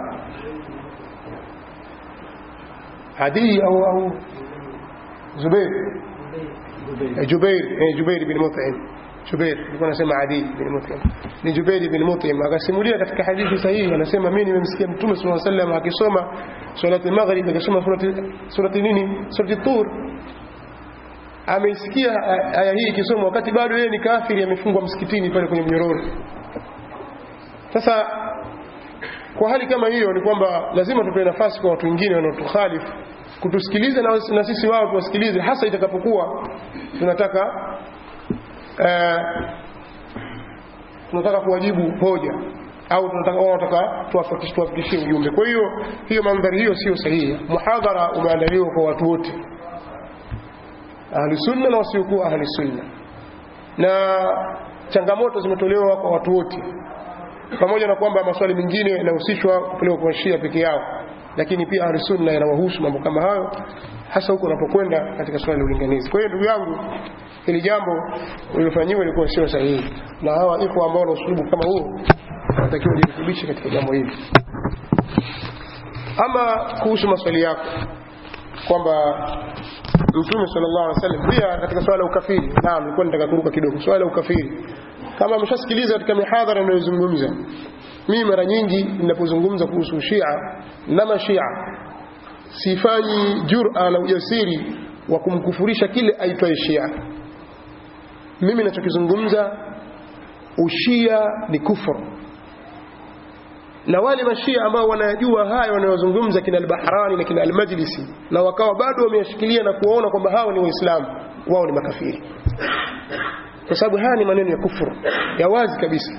A: Adi au au Zubair Jubair eh Jubair bin Mut'im Jubair alikuwa anasema Adi bin Mut'im ni Jubair bin Mut'im akasimulia katika hadithi sahihi anasema mimi nimemsikia Mtume صلى الله عليه وسلم akisoma salati maghrib akisoma surati surati nini surati tur ameisikia aya hii ikisoma wakati bado yeye ni kafiri amefungwa msikitini pale kwenye mnyororo sasa kwa hali kama hiyo ni kwamba lazima tupewe nafasi kwa watu wengine wanaotukhalifu kutusikiliza na, na sisi wao tuwasikilize hasa itakapokuwa tunataka eh, tunataka kuwajibu hoja au tunataka wao wanataka tuwafikishie ujumbe kwa hiyo hiyo mandhari hiyo sio sahihi muhadhara umeandaliwa kwa watu wote ahli sunna na wasiokuwa ahli sunna na changamoto zimetolewa kwa watu wote pamoja na kwamba maswali mengine yanahusishwa kupelekwa kwa Shia peke yao lakini pia ahli sunna yanawahusu mambo kama hayo hasa huko unapokwenda katika swali la ulinganizi kwa hiyo ndugu yangu hili jambo lililofanyiwa ilikuwa sio sahihi na hawa iko ambao na usulubu kama huo wanatakiwa jirekebishe katika jambo hili ama kuhusu maswali yako kwamba Mtume sallallahu alaihi wasallam pia katika swala la ukafiri naam nilikuwa nataka kuruka kidogo swala la ukafiri kama ameshasikiliza katika mihadhara ninayozungumza mimi mara nyingi ninapozungumza kuhusu Shia na mashia sifanyi jura na ujasiri wa kumkufurisha kile aitwaye Shia mimi ninachokizungumza ushia ni kufuru na wale mashia ambao wanayajua haya wanayozungumza kina al-Bahrani na kina al-Majlisi na wakawa bado wameyashikilia na kuona kwamba hao ni waislamu wao ni makafiri kwa sababu haya ni maneno ya kufuru ya wazi kabisa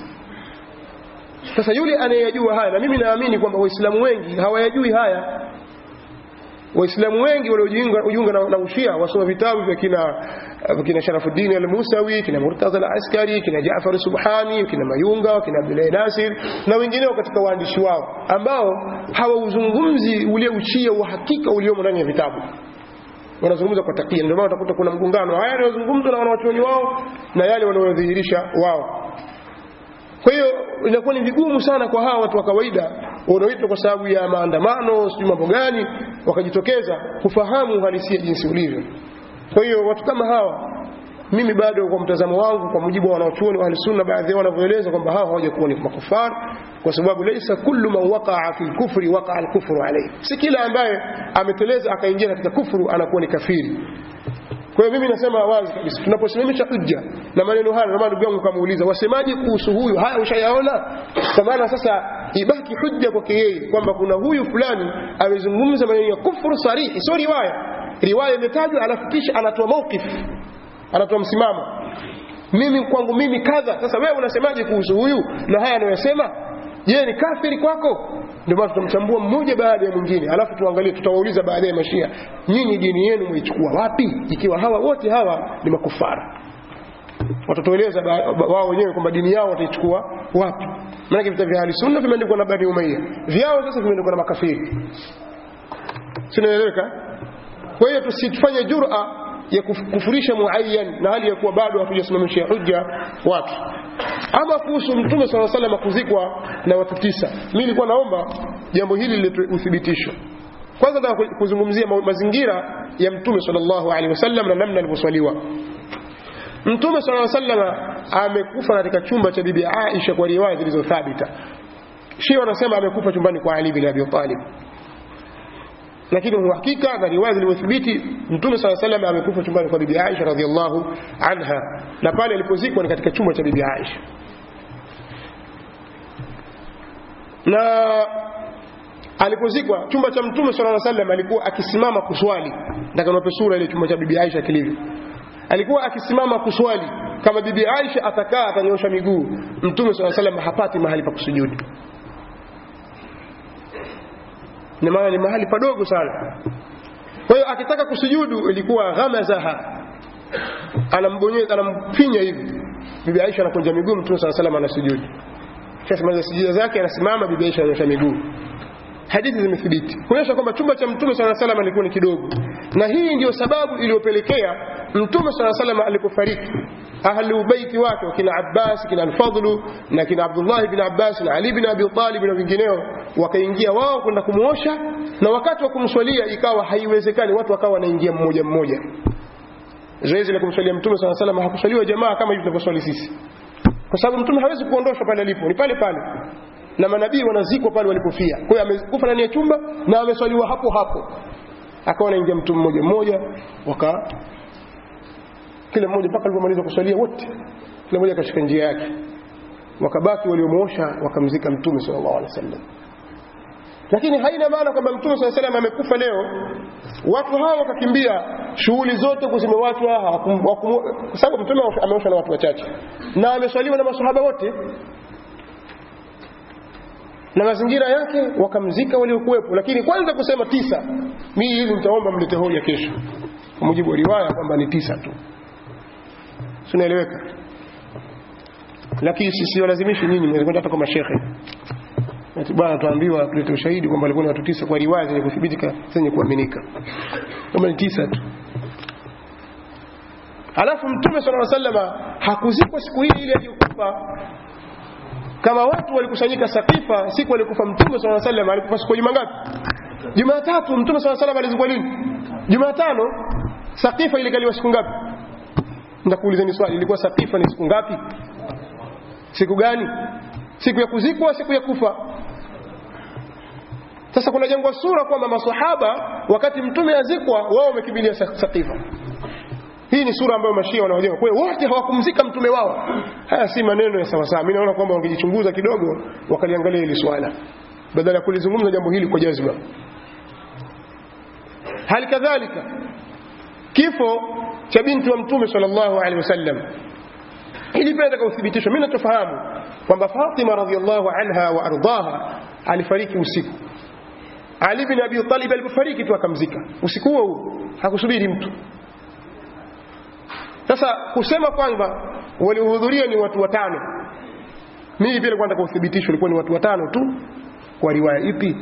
A: sasa yule anayeyajua haya na mimi naamini kwamba waislamu wengi hawayajui haya waislamu wengi waliojiunga na, na ushia wasoma vitabu vya kina kina Sharafuddin al-Musawi kina Murtaza al-Askari kina Jaafar Subhani kina Mayunga kina Abdullah Nasir na wengineo katika waandishi wao ambao hawauzungumzi ule ushia wa hakika uliomo ndani ya vitabu wanazungumza kwa takia ndio maana utakuta kuna mgongano haya yanayozungumzwa na wanawachuoni wao na yale wanayodhihirisha wao kwa hiyo inakuwa ni vigumu sana kwa hawa watu wa kawaida wanaoitwa kwa sababu ya maandamano sijui mambo gani wakajitokeza kufahamu uhalisia jinsi ulivyo kwa hiyo watu kama hawa mimi bado kwa mtazamo wangu kwa mujibu wa wanaochuoni wa sunna baadhi yao wanavyoeleza kwamba hawa hawajakuwa ni makufar kwa sababu laisa kullu man waqa'a fi al-kufri waqa'a al-kufru alayhi si kila ambaye ameteleza akaingia katika kufuru anakuwa ni kafiri kwa hiyo mimi nasema wazi kabisa tunaposimamisha hujja na maneno haya na ndugu yangu kamuuliza wasemaje kuhusu huyu haya ushayaona kwa maana sasa ibaki hujja kwake yeye kwamba kuna huyu fulani amezungumza maneno ya kufuru sarihi sio riwaya riwaya imetajwa alafu kisha anatoa mawqif anatoa msimamo mimi kwangu mimi kadha sasa wewe unasemaje kuhusu huyu na haya anayosema je ni kafiri kwako ndio maana tutamchambua mmoja baada ya mwingine alafu tuangalie tutawauliza baadaye mashia nyinyi dini yenu mwaichukua wapi ikiwa hawa wote hawa ni makufara watatueleza wao wenyewe kwamba dini yao wataichukua wapi maana vita vya sunna vimeandikwa na Bani Umayya vyao sasa vimeandikwa na makafiri sinaeleweka kwa hiyo tusifanye jura ya kufurisha muayyan na hali ya kuwa bado hatujasimamisha hujja watu ama kuhusu mtume sala salam kuzikwa na watu tisa mimi nilikuwa naomba jambo hili lilete uthibitisho kwanza nataka kuzungumzia ma- mazingira ya mtume sallallahu alaihi wasallam na namna alivyoswaliwa mtume sallallahu alaihi wasallam amekufa katika chumba cha bibi Aisha kwa riwaya zilizothabita Shia wanasema amekufa chumbani kwa Ali bin Abi Talib lakini uhakika na riwaya zilizothibiti mtume sala salam amekufa chumbani kwa bibi Aisha radhiallahu anha na pale alipozikwa ni katika chumba cha bibi Aisha na alipozikwa chumba cha mtume sallallahu alaihi wasallam alikuwa akisimama kuswali nataka niwape sura ile chumba cha bibi Aisha kilivyo alikuwa akisimama kuswali kama bibi Aisha atakaa atanyosha miguu mtume sallallahu alaihi wasallam hapati mahali pa kusujudu ni maana ni mahali padogo sana kwa hiyo akitaka kusujudu ilikuwa ghamazaha anambonyeza anamfinya hivi bibi Aisha anakunja miguu mtume sallallahu alaihi wasallam anasujudu kisha maliza sijida zake anasimama bibi Aisha ananyosha miguu hadithi zimethibiti kuonyesha kwamba chumba cha mtume sala salam alikuwa ni kidogo na hii ndiyo sababu iliyopelekea mtume sala salam alipofariki ahlu baiti wake wakina Abbas kina Al-Fadlu na kina Abdullah ibn Abbas na Ali ibn Abi Talib na wengineo wakaingia wao kwenda kumuosha na wakati wa kumswalia ikawa haiwezekani watu wakawa wanaingia mmoja mmoja zoezi la kumswalia mtume sala salam hakuswaliwa jamaa kama hivi tunavyoswali sisi kwa sababu mtume hawezi kuondoshwa pale alipo ni pale pale na manabii wanazikwa pale walipofia kwa hiyo amekufa ndani ya chumba na ameswaliwa hapo hapo akawa anaingia mtu mmoja mmoja waka kila mmoja mpaka alipomaliza kuswalia wote kila mmoja akashika njia yake wakabaki waliomuosha wakamzika mtume sallallahu alaihi wasallam lakini haina maana kwamba mtume sallallahu alaihi wasallam amekufa leo watu hawa wakakimbia shughuli zote kuzimewachwa hawakum- wakum- kwa sababu mtume ameoshwa na watu wachache na ameswaliwa na masahaba wote na mazingira yake wakamzika waliokuwepo lakini kwanza kusema tisa mimi hili nitaomba mlete hoja kesho kwa mujibu wa riwaya kwamba ni tisa tu sinaeleweka lakini sisi walazimishi nyinyi mwezi kwenda hata kwa mashehe ati bwana tuambiwa tulete ushahidi kwamba walikuwa ni watu tisa kwa riwaya zenye kuthibitika zenye kuaminika kama ni tisa tu alafu mtume sallallahu alaihi wasallam hakuzikwa siku hii ile aliyokufa kama watu walikusanyika Sakifa siku alikufa Mtume swalla sallam alikufa siku ya Juma ngapi? Jumatatu Mtume swalla sallam alizikwa lini? Jumatano. Sakifa ilikaliwa siku ngapi? Ndakuulizeni swali, ilikuwa Sakifa ni siku ngapi? Siku gani? Siku ya kuzikwa, siku ya kufa? Sasa kuna jangwa sura kwamba maswahaba wakati mtume azikwa wao wamekimbilia Sakifa. Hii ni sura ambayo mashia wanaojenga. Kwa hiyo wote hawakumzika mtume wao. Haya si maneno ya sawa sawa. Mimi naona kwamba wangejichunguza kidogo wakaliangalia hili swala badala ya kulizungumza jambo hili kwa jazba. Hali kadhalika kifo cha binti wa mtume sallallahu alaihi wasallam hili pia nataka uthibitishwe. Mimi natofahamu kwamba Fatima radhiallahu anha wa ardaha alifariki usiku. Ali bin Abi Talib alipofariki tu akamzika usiku huo huo, hakusubiri mtu. Sasa kusema kwamba waliohudhuria ni watu watano, mimi vile kwanza kwa uthibitisho ilikuwa ni watu watano tu, kwa riwaya ipi?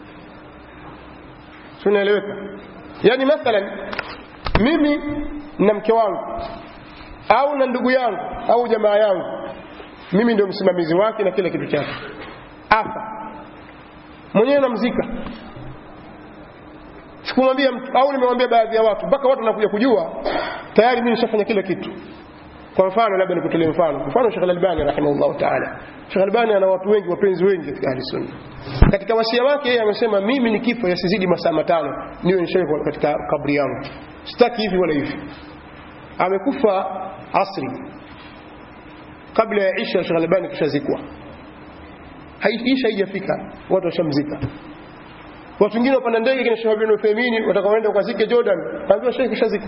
A: Si unaeleweka? Yaani mathalan mimi na mke wangu au na ndugu yangu au jamaa yangu, mimi ndio msimamizi wake na kila kitu chake, afa mwenyewe namzika sikumwambia mtu au nimewambia baadhi ya watu mpaka watu wanakuja kujua tayari mimi nishafanya kila kitu kwa mfano labda nikutolee mfano mfano Sheikh Al-Albani rahimahullah ta'ala Sheikh Al-Albani ana watu wengi wapenzi wengi katika ahli sunna katika wasia wake yeye amesema mimi ni kifo yasizidi masaa matano niwe nishawekwa katika kabri yangu sitaki hivi wala hivi amekufa asri kabla ya Isha Sheikh Al-Albani kishazikwa Isha haijafika watu washamzika watu wengine wapanda ndege kina Sheikh Ibn Uthaymeen watakaoenda ukazike Jordan kaambiwa Sheikh kishazika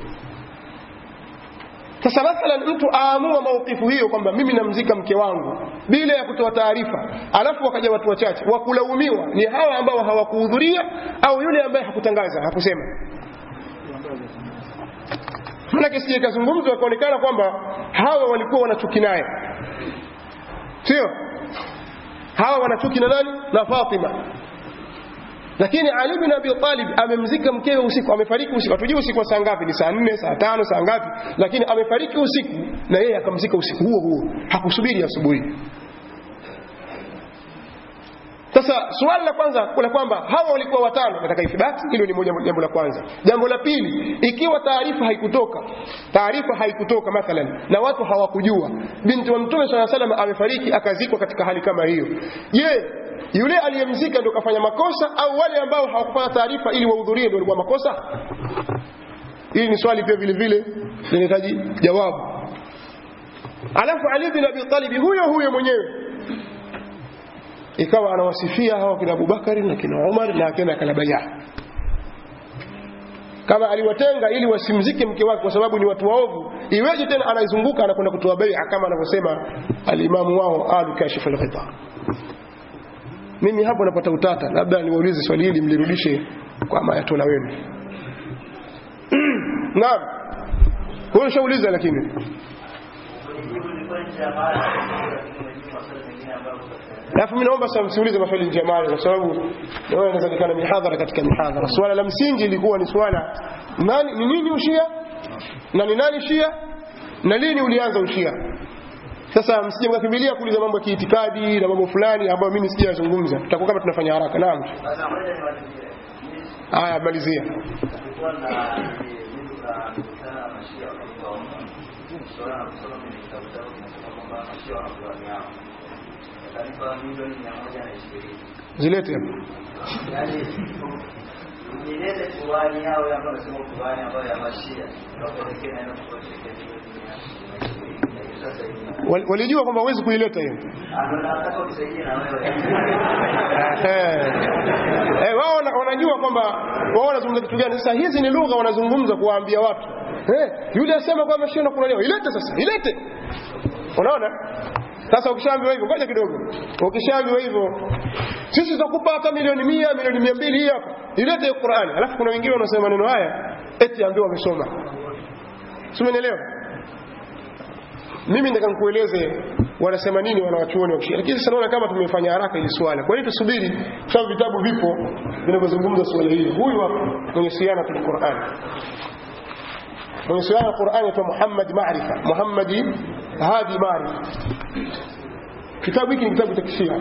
A: sasa mathalan mtu aamua maukifu hiyo kwamba mimi namzika mke wangu bila ya kutoa taarifa alafu wakaja watu wachache wakulaumiwa ni hawa ambao hawakuhudhuria au yule ambaye hakutangaza hakusema manake sije ikazungumzwa ikaonekana kwamba hawa walikuwa wanachuki naye sio hawa wanachuki na nani na Fatima lakini Ali bin Abi Talib amemzika mkewe usiku, amefariki usiku. Hatujui usiku wa saa ngapi, ni saa nne, saa tano, saa ngapi, lakini amefariki usiku na yeye akamzika usiku huo huo, hakusubiri asubuhi. Sasa sasa suala la kwanza la kwamba hawa walikuwa watano nataka ithibati hilo ni moja jambo la kwanza jambo la pili ikiwa taarifa haikutoka taarifa haikutoka mathalan na watu hawakujua binti wa mtume saa salam amefariki akazikwa katika hali kama hiyo je yule aliyemzika ndio kafanya makosa au wale ambao hawakupata taarifa ili wahudhurie ndio walikuwa makosa hili ni swali pia vile vile linahitaji jawabu alafu ali bin abi talib huyo huyo mwenyewe ikawa anawasifia hawa kina Abubakari na kina Umar na kina Kalabaya kama aliwatenga ili wasimzike mke wake kwa sababu ni watu waovu iweje tena anaizunguka anakwenda kutoa bai'a kama anavyosema alimamu wao alu kashif al-ghita mimi hapo napata utata labda niwaulize swali hili mlirudishe kwa mayatola wenu naam huyo shauliza lakini alafu mimi naomba sasa msiulize maswali nje ya mali kwa sababu naona inawezekana mihadhara katika mihadhara swala la msingi ilikuwa ni swala nani ni nini ushia na ni nani shia na lini ulianza ushia sasa msije mkakimbilia kuuliza mambo ya kiitikadi na mambo fulani ambayo mimi sijayazungumza tutakuwa kama tunafanya haraka naam haya malizia zilete
C: Nieleze Qurani yao ambayo nasema Qurani ambayo ya Mashia wapelekee na neno kwa
A: Wal- walijua kwamba huwezi kuileta hiyo
C: Nataka utusaidie na wewe.
A: Eh. Eh, wao wana- wanajua kwamba wao wanazungumza kitu gani sasa hizi ni lugha wanazungumza kuwaambia watu eh, yule asema kwamba shia na Qurani ilete sasa ilete unaona sasa ukishaambiwa hivyo ngoja kidogo ukishaambiwa hivyo sisi tutakupa hata milioni mia milioni mia mbili hii hapa ilete hiyo Qurani alafu kuna wengine wanasema maneno haya eti ambiwa wamesoma si umenielewa mimi nataka nikueleze wanasema nini wanawachuoni wa kishia lakini sasa naona kama tumefanya haraka ili swala kwa hiyo tusubiri kwa sababu vitabu vipo vinavyozungumza swala hili huyu hapa mwenye siana tul Qur'an mwenye siana Qur'an anaitwa Muhammad Maarifa Muhammad Hadi Maarifa kitabu hiki ni kitabu cha kishia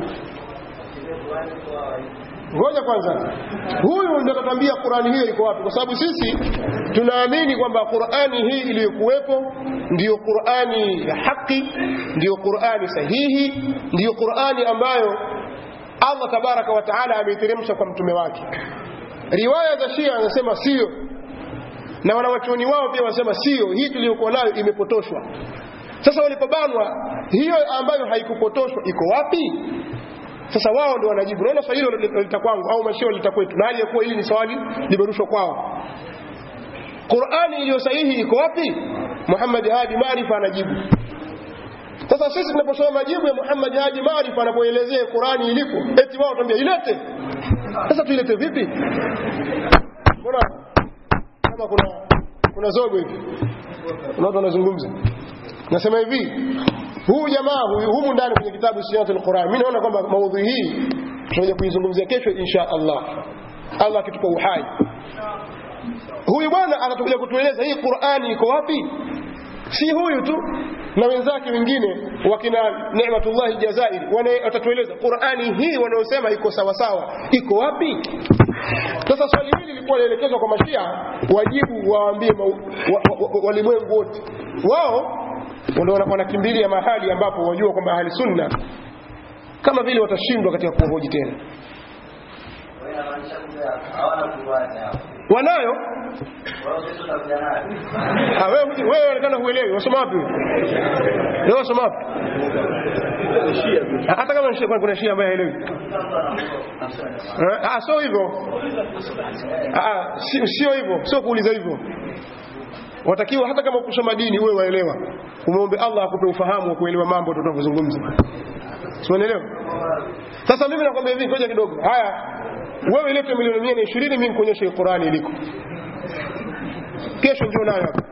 A: ngoja kwanza huyu ndio atatuambia Qur'ani hiyo iko wapi kwa sababu sisi tunaamini kwamba Qur'ani hii iliyokuwepo ndiyo Qur'ani ya haki ndiyo Qur'ani sahihi ndiyo Qur'ani ambayo Allah tabaraka wa taala ameiteremsha kwa mtume wake riwaya za Shia wanasema sio na wanawachuoni wao pia wanasema sio hii tuliyokuwa nayo imepotoshwa sasa walipobanwa hiyo ambayo haikupotoshwa iko wapi sasa wao ndio wanajibu naona swali hilo lita kwangu au mashio lita kwetu na hali ya kuwa hili ni swali limerushwa kwao Qur'ani iliyo sahihi iko wapi Muhammad Hadi Maarifa anajibu sasa sisi tunaposoma majibu ya Muhammad Hadi Maarifa anapoelezea Qur'ani ilipo eti wao tuambia ilete sasa tuilete vipi mbona kama kuna kuna zogo hivi kuna watu wanazungumza nasema hivi huu jamaa huyu humu ndani kwenye kitabu Siyatul Quran mimi naona kwamba maudhui hii tutakuja kuizungumzia kesho insha Allah Allah akitupa uhai huyu bwana anatukuja kutueleza hii Qur'ani iko wapi si huyu tu na wenzake wengine wakina Neematullah Jazairi wana- watatueleza Qur'ani hii wanaosema iko sawa sawa iko wapi sasa swali hili lilikuwa linaelekezwa kwa mashia wajibu waambie ma- wa- wa- wa- walimwengu wote wao ndio wana- wanakimbilia mahali ambapo wajua kwamba ahli sunna kama vile watashindwa katika kuhoji tena
C: Wewe inamaanisha kwamba hawana Qurani hao.
A: wanayo
C: Wao kesho utakuja nayo.
A: Ah, wewe huji- wewe unaonekana huelewi wasoma wapi wewe? leo wasoma wapi Ah, hata kama ni shia kwani kuna shia ambaye haelewi Eh, ah sio hivyo Ah, ah, si- sio hivyo sio kuuliza hivyo watakiwa hata kama kusoma dini uwe waelewa umuombe Allah akupe ufahamu wa kuelewa mambo tunavyozungumza si unaelewa sasa mimi nakwambia hivi ngoja kidogo haya wewe ilete milioni mia na ishirini mimi nikuonyeshe Qurani iliko kesho njoo nayo hapa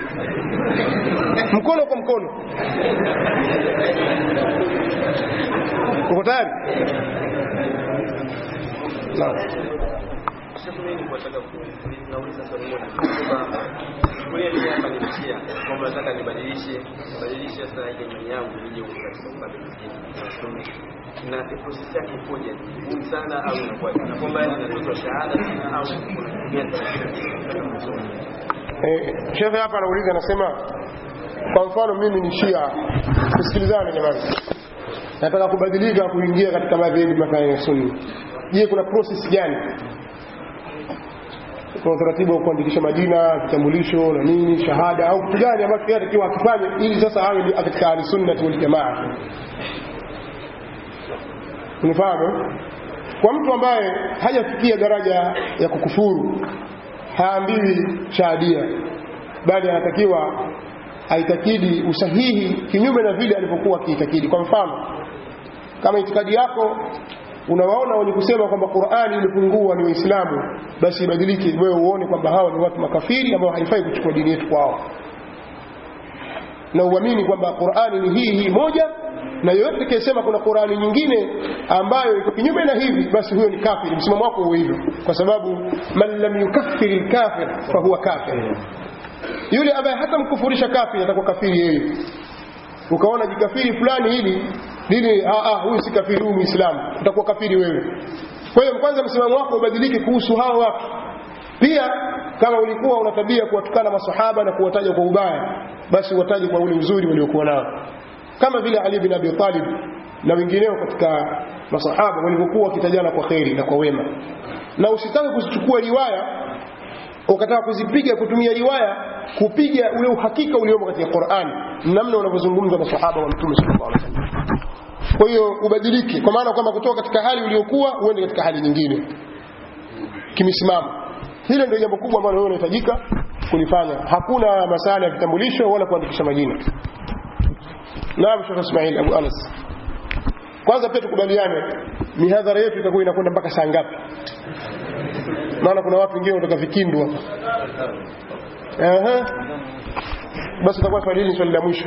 A: mkono kwa mkono uko tayari Naam.
I: Sheikh, mimi nilikuwa nataka ku- nauliza swali moja kwamba chukulia mimi hapa ni mshia kwamba nataka nibadilishe nibadilishe sasa ile imani yangu nije huko katika upande mwingine wa sunni na process yake ipoje? Ni ngumu sana au inakuwa na kwamba yani natoa shahada tena au kuna kitu gani
A: Eh, shekhe hapa anauliza anasema kwa mfano mimi ni shia tusikilizane jamani nataka kubadilika kuingia katika madhehebu mathalan ya sunni je kuna process gani kuna utaratibu wa kuandikisha majina vitambulisho na nini shahada au kitu gani ambacho yeye atakiwa akifanye ili sasa awe ni katika ahli sunna wal jamaa unifahamu kwa mtu ambaye hajafikia daraja ya kukufuru haambiwi shahadia bali anatakiwa aitakidi usahihi kinyume na vile alivyokuwa akiitakidi kwa mfano kama itikadi yako unawaona wenye kusema kwamba Qur'ani ilipungua ni Waislamu basi ibadilike wewe uone kwamba hawa ni watu makafiri ambao haifai kuchukua dini yetu kwao na uamini kwamba Qur'ani ni hii hii moja na yoyote atakayesema kuna Qur'ani nyingine ambayo iko kinyume na hivi basi huyo ni kafiri msimamo wako uwe hivyo kwa sababu man lam yukaffiri al-kafir fa huwa kafir yule ambaye hata mkufurisha kafiri atakuwa kafiri yeye ukaona jikafiri fulani hili dini ah ah huyu si kafiri huyu muislamu utakuwa kafiri wewe kwa hiyo kwanza msimamo wako ubadilike kuhusu hao watu pia kama ulikuwa una tabia kuwatukana masahaba na kuwataja kwa ubaya basi wataje kwa ule uzuri waliokuwa nao kama vile Ali bin Abi Talib na wengineo katika masahaba walivyokuwa wakitajana kwa kheri na kwa wema na usitake kuzichukua riwaya ukataka kuzipiga kutumia riwaya kupiga ule uhakika uliomo katika Qur'an namna unavyozungumza masahaba wa Mtume sallallahu alaihi wasallam kwa hiyo ubadilike kwa maana kwamba kutoka katika hali uliyokuwa uende katika hali nyingine kimisimamo hilo ndio jambo kubwa ambalo wewe unahitajika kulifanya hakuna masala ya vitambulisho wala kuandikisha majina naam Sheikh Ismail Abu Anas kwanza pia tukubaliane mihadhara yetu itakuwa inakwenda mpaka saa ngapi maana kuna watu wengine kutoka vikindu hapa ehe basi itakuwa swali hili ni swali la mwisho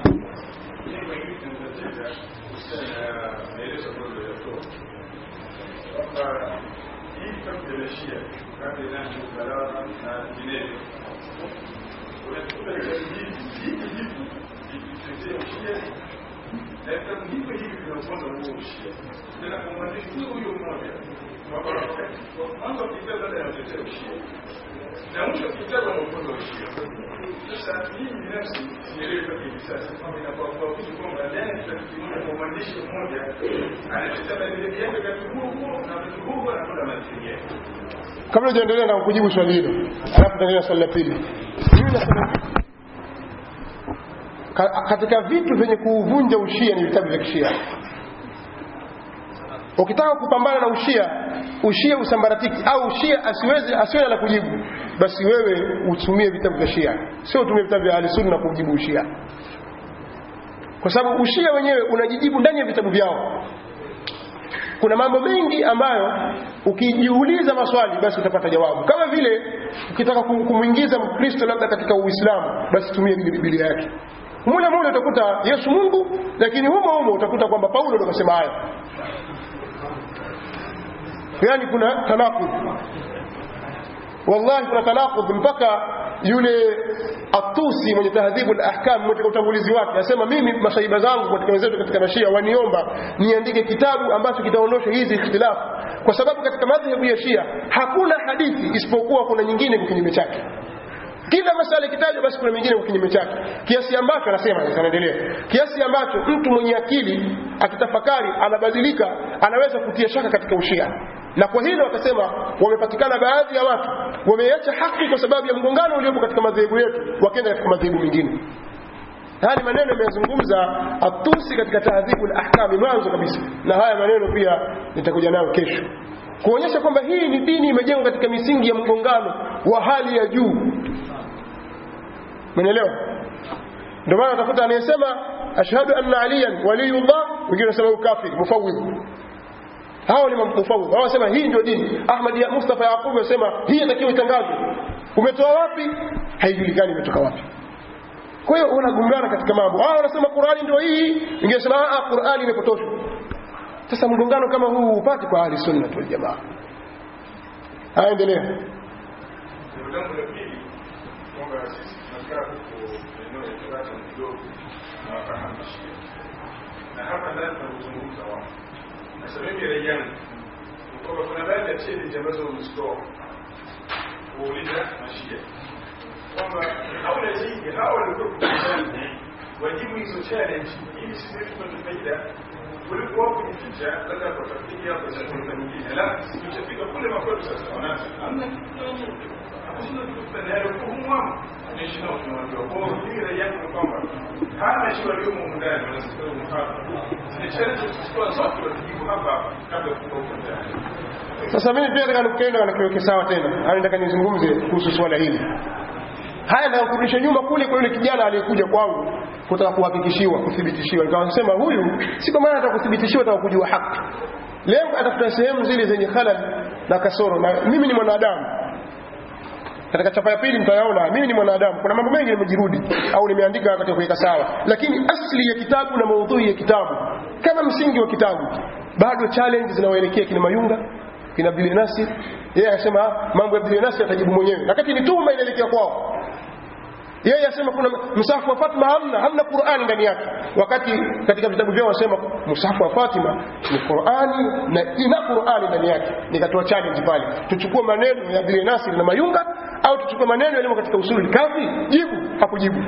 J: na mwisho kitabu anaofunza ushia sasa mimi binafsi sielewi mpaka hivi sasa kwamba inakuwa kwa kitu kwamba ndani ya kimoja kwa mwandishi mmoja anacheza madhehebu yake wakati huo huo na wakati huo huo anakwenda madhehebu yake
A: kabla hujaendelea na kujibu swali hilo alafu tutaendelea swali la pili mimi nasema ka- katika vitu vyenye kuuvunja ushia ni vitabu vya kishia ukitaka kupambana na ushia ushia usambaratiki au ushia asiweze asiwe la kujibu basi wewe utumie vitabu vya shia sio utumie vitabu vya ahlusunna kujibu ushia kwa sababu ushia wenyewe unajijibu ndani ya vitabu vyao kuna mambo mengi ambayo ukijiuliza maswali basi utapata jawabu kama vile ukitaka kum- kumwingiza mkristo labda katika uislamu basi tumie biblia yake mule mule utakuta yesu mungu lakini humo humo utakuta kwamba paulo ndo kasema hayo yani kuna tanaqud wallahi kuna tanaqud mpaka yule atusi mwenye tahdhibu al-ahkam katika utangulizi wake anasema mimi masaiba zangu katika wenzetu katika mashia waniomba niandike kitabu ambacho kitaondosha hizi ikhtilafu kwa sababu katika madhhabu ya shia hakuna hadithi isipokuwa kuna nyingine kwa kinyume chake kila masala ikitajwa basi kuna mengine kwa kinyume chake kiasi ambacho anasema sasa anaendelea kiasi ambacho mtu mwenye akili akitafakari anabadilika anaweza kutia shaka katika ushia na kwa hilo wakasema wamepatikana baadhi ya watu wameacha haki kwa sababu ya mgongano uliopo katika madhehebu yetu wakaenda katika madhehebu mengine haya ni maneno yameyazungumza atusi katika tahdhibu al-ahkami mwanzo kabisa na haya maneno pia nitakuja nayo kesho kuonyesha kwamba hii ni dini imejengwa katika misingi ya mgongano wa hali ya juu Umeelewa? Ndio maana utakuta anayesema ashhadu anna aliyan waliyullah, wengine wanasema ukafiri, mufawwidh. Hao ni mufawwidh. Hao wanasema hii ndio dini. Ahmad ya Mustafa Yaqub anasema hii inatakiwa itangazwe. Umetoa wapi? Haijulikani imetoka wapi. Kwa hiyo unagombana katika mambo. Hao wanasema Qur'ani ndio hii, wengine wanasema ah Qur'ani imepotoshwa. Sasa mgongano kama huu upate kwa ahli sunna wal jamaa. aendelea
J: Jambo langu la pili kwamba sisi tunakaa huko maeneo ya Tabata kidogo na wafahamu Shia, na hapa ndani tunazungumza wao. Sasa mimi rai yangu ni kwamba kuna baadhi ya challenge ambazo wamezitoa kuuliza Mashia kwamba haula zaidi hawa walikuwa kukutana wajibu hizo challenge ili sisi wetu tupate faida kuliko wao kujificha labda kwa tafiki hapo za kuna nyingine la tuchafika kule makwetu sasa wanaanza hamna kitu hakuna kitu tayari kuhumu wao naishi nao tunawaambia kwa hiyo mimi rai yangu ni kwamba hata shi waliomo humu ndani wanasikia humu hapa zile challenge tuzichukua zote wazijibu hapa hapa kabla ya kutoka huko ndani
A: sasa mimi pia nataka nikuenda na kiweke sawa tena au nataka nizungumze kuhusu swala hili haya na kurudisha nyuma kule kwa yule kijana aliyekuja kwangu kutaka kuhakikishiwa kuthibitishiwa nikawa nasema huyu si kwa maana ataka kuthibitishiwa ataka kujua haki leo atafuta sehemu zile zenye halal na kasoro na mimi ni mwanadamu katika chapa ya pili mtayaona mimi ni mwanadamu kuna mambo mengi nimejirudi au nimeandika katika kuweka sawa lakini asli ya kitabu na maudhui ya kitabu kama msingi wa kitabu bado challenge zinawaelekea kina mayunga kina Abdul Nasir yeye anasema "Ah, mambo ya Abdul Nasir atajibu mwenyewe wakati ni tuhuma inaelekea kwao yeye asema kuna msahafu wa Fatima hamna hamna Qur'ani ndani yake wakati katika vitabu vyao wasema msahafu wa Fatima ni Qur'ani na ina Qur'ani ndani yake nikatoa challenge pale tuchukue maneno ya Abdul Nasir na Mayunga au tuchukue maneno yaliyo katika usuli kafi jibu hakujibu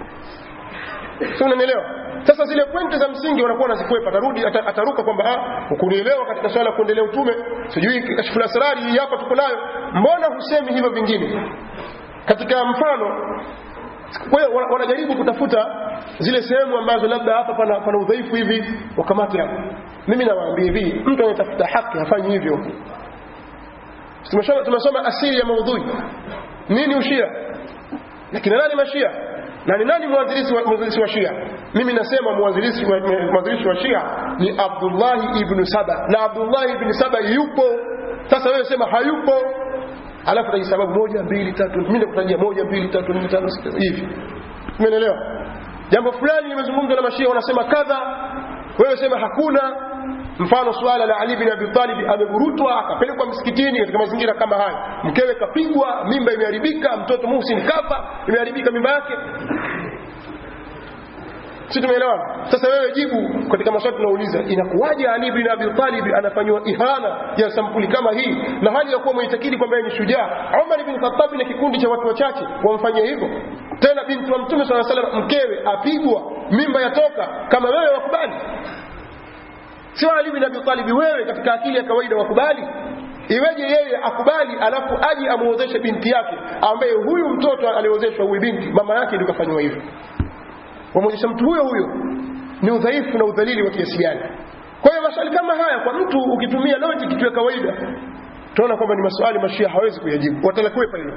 A: sio unanielewa sasa zile pointi za msingi wanakuwa wanazikwepa atarudi ata- ataruka kwamba ah ukunielewa katika swala la kuendelea utume sijui kashfu la asrari hii hapa tuko nayo mbona husemi hivyo vingine katika mfano kwa hiyo wana- wanajaribu kutafuta zile sehemu ambazo labda hapa pana, pana udhaifu hivi wakamate hapo mimi nawaambia hivi mtu anayetafuta haki hafanyi hivyo tumesoma tumesoma asili ya maudhui nini ushia na kina nani mashia na ni nani mwanzilishi wa, mwanzilishi wa shia mimi nasema mwanzilishi wa, mwanzilishi wa shia ni abdullahi ibn saba na abdullahi ibn saba yupo sasa wewe sema hayupo alafu taji sababu moja mbili tatu mimi nakutajia moja mbili tatu nne tano sita hivi umeelewa jambo fulani limezungumzwa na mashia wanasema kadha wewe sema hakuna mfano suala la Ali bin Abi Talib ameburutwa akapelekwa msikitini katika mazingira kama haya mkewe kapigwa mimba imeharibika mtoto Muhsin kafa imeharibika mimba yake si tumeelewana sasa wewe jibu katika maswali tunauliza inakuwaje Ali bin Abi Talib anafanywa ihana ya sampuli kama hii na hali ya kuwa mwitakidi kwamba yeye ni shujaa Umar bin Khattab na kikundi cha watu wachache wamfanyia hivyo tena binti wa Mtume swalla salam mkewe apigwa mimba yatoka kama wewe wakubali sio Ali bin Abi Talib wewe katika akili ya kawaida wakubali iweje yeye akubali alafu aje amuozeshe binti yake ambaye huyu mtoto aliozeshwa huyu binti mama yake ndio kafanywa hivyo wamwonyesha mtu huyo huyo ni udhaifu na udhalili wa kiasi gani kwa hiyo maswali kama haya kwa mtu ukitumia logic tu ya kawaida tunaona kwamba ni maswali mashia hawezi kuyajibu watalakwepa hilo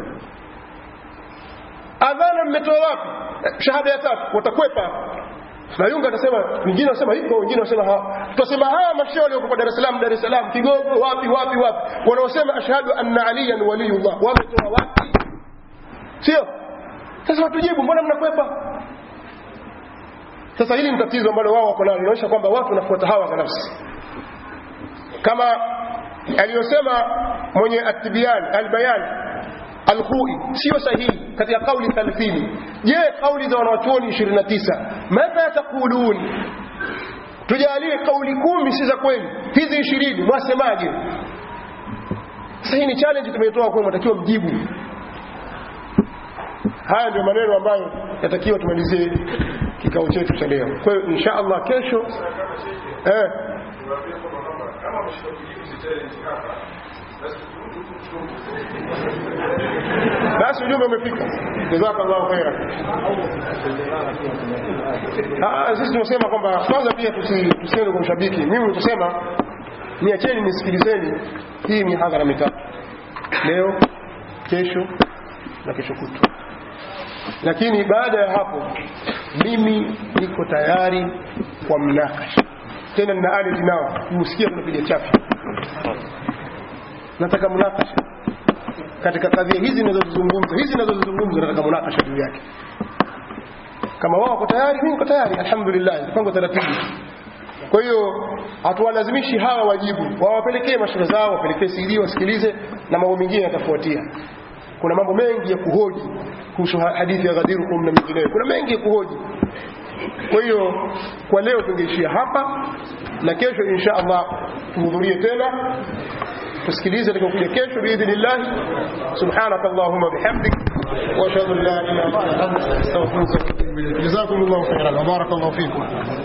A: adhana mmetoa wapi Eh, shahada ya tatu watakwepa na yunga atasema wengine wanasema hiko wengine wanasema hawa tutasema hawa mashia walioko Dar es Salaam Dar es Salaam Kigogo wapi wapi wapi wanaosema ashhadu anna aliyan waliyullah wametoa wapi sio sasa watujibu mbona mnakwepa sasa hili ni tatizo ambalo wao wako nalo inaonyesha kwamba watu wanafuata hawa kwa nafsi kama aliyosema mwenye atibian albayan alkhui sio sahihi katika kauli 30 je kauli za wanawachuoni 29 madha taqulun tujalie kauli kumi si za kweli hizi 20 mwasemaje sasa hii ni challenge tumetoa kwa mtakiwa mjibu haya ndio maneno ambayo yatakiwa tumalizie kikao chetu cha leo kwa hiyo insha Allah kesho eh
J: Tuwaambie kwamba kwamba kama mshika kujibu hizi challenge hapa basi turudi tu
A: basi ujumbe umefika jazakallahu khairan Ah, sisi tunasema kwamba kwanza pia tusi- tusiende kwa ushabiki mimi nitasema niacheni nisikilizeni hii ni hadhara mitatu leo kesho na kesho kutwa lakini baada ya hapo mimi niko tayari kwa mnakasha tena nina ali nao kusikia tunapiga chapi nataka mnakasha katika kadhia hizi ninazozizungumza hizi ninazozizungumza nataka munakasha juu yake kama wao wako tayari mimi niko tayari alhamdulillah mpango taratibu kwa hiyo hatuwalazimishi hawa wajibu wawapelekee mashule zao wapelekee CD wasikilize na mambo mengine yatafuatia kuna mambo mengi ya kuhoji kuhusu ha- hadithi ya Ghadirukum na mengineyo kuna mengi ya kuhoji kwa hiyo kwa leo tungeishia hapa na kesho insha Allah tuhudhurie tena tusikilize tutakapokuja kesho biidhnillah subhanaka allahumma bihamdik wa ashhadu an la ilaha illa anta astaghfiruka wa atubu ilayk jazakumullahu khairan wa barakallahu fikum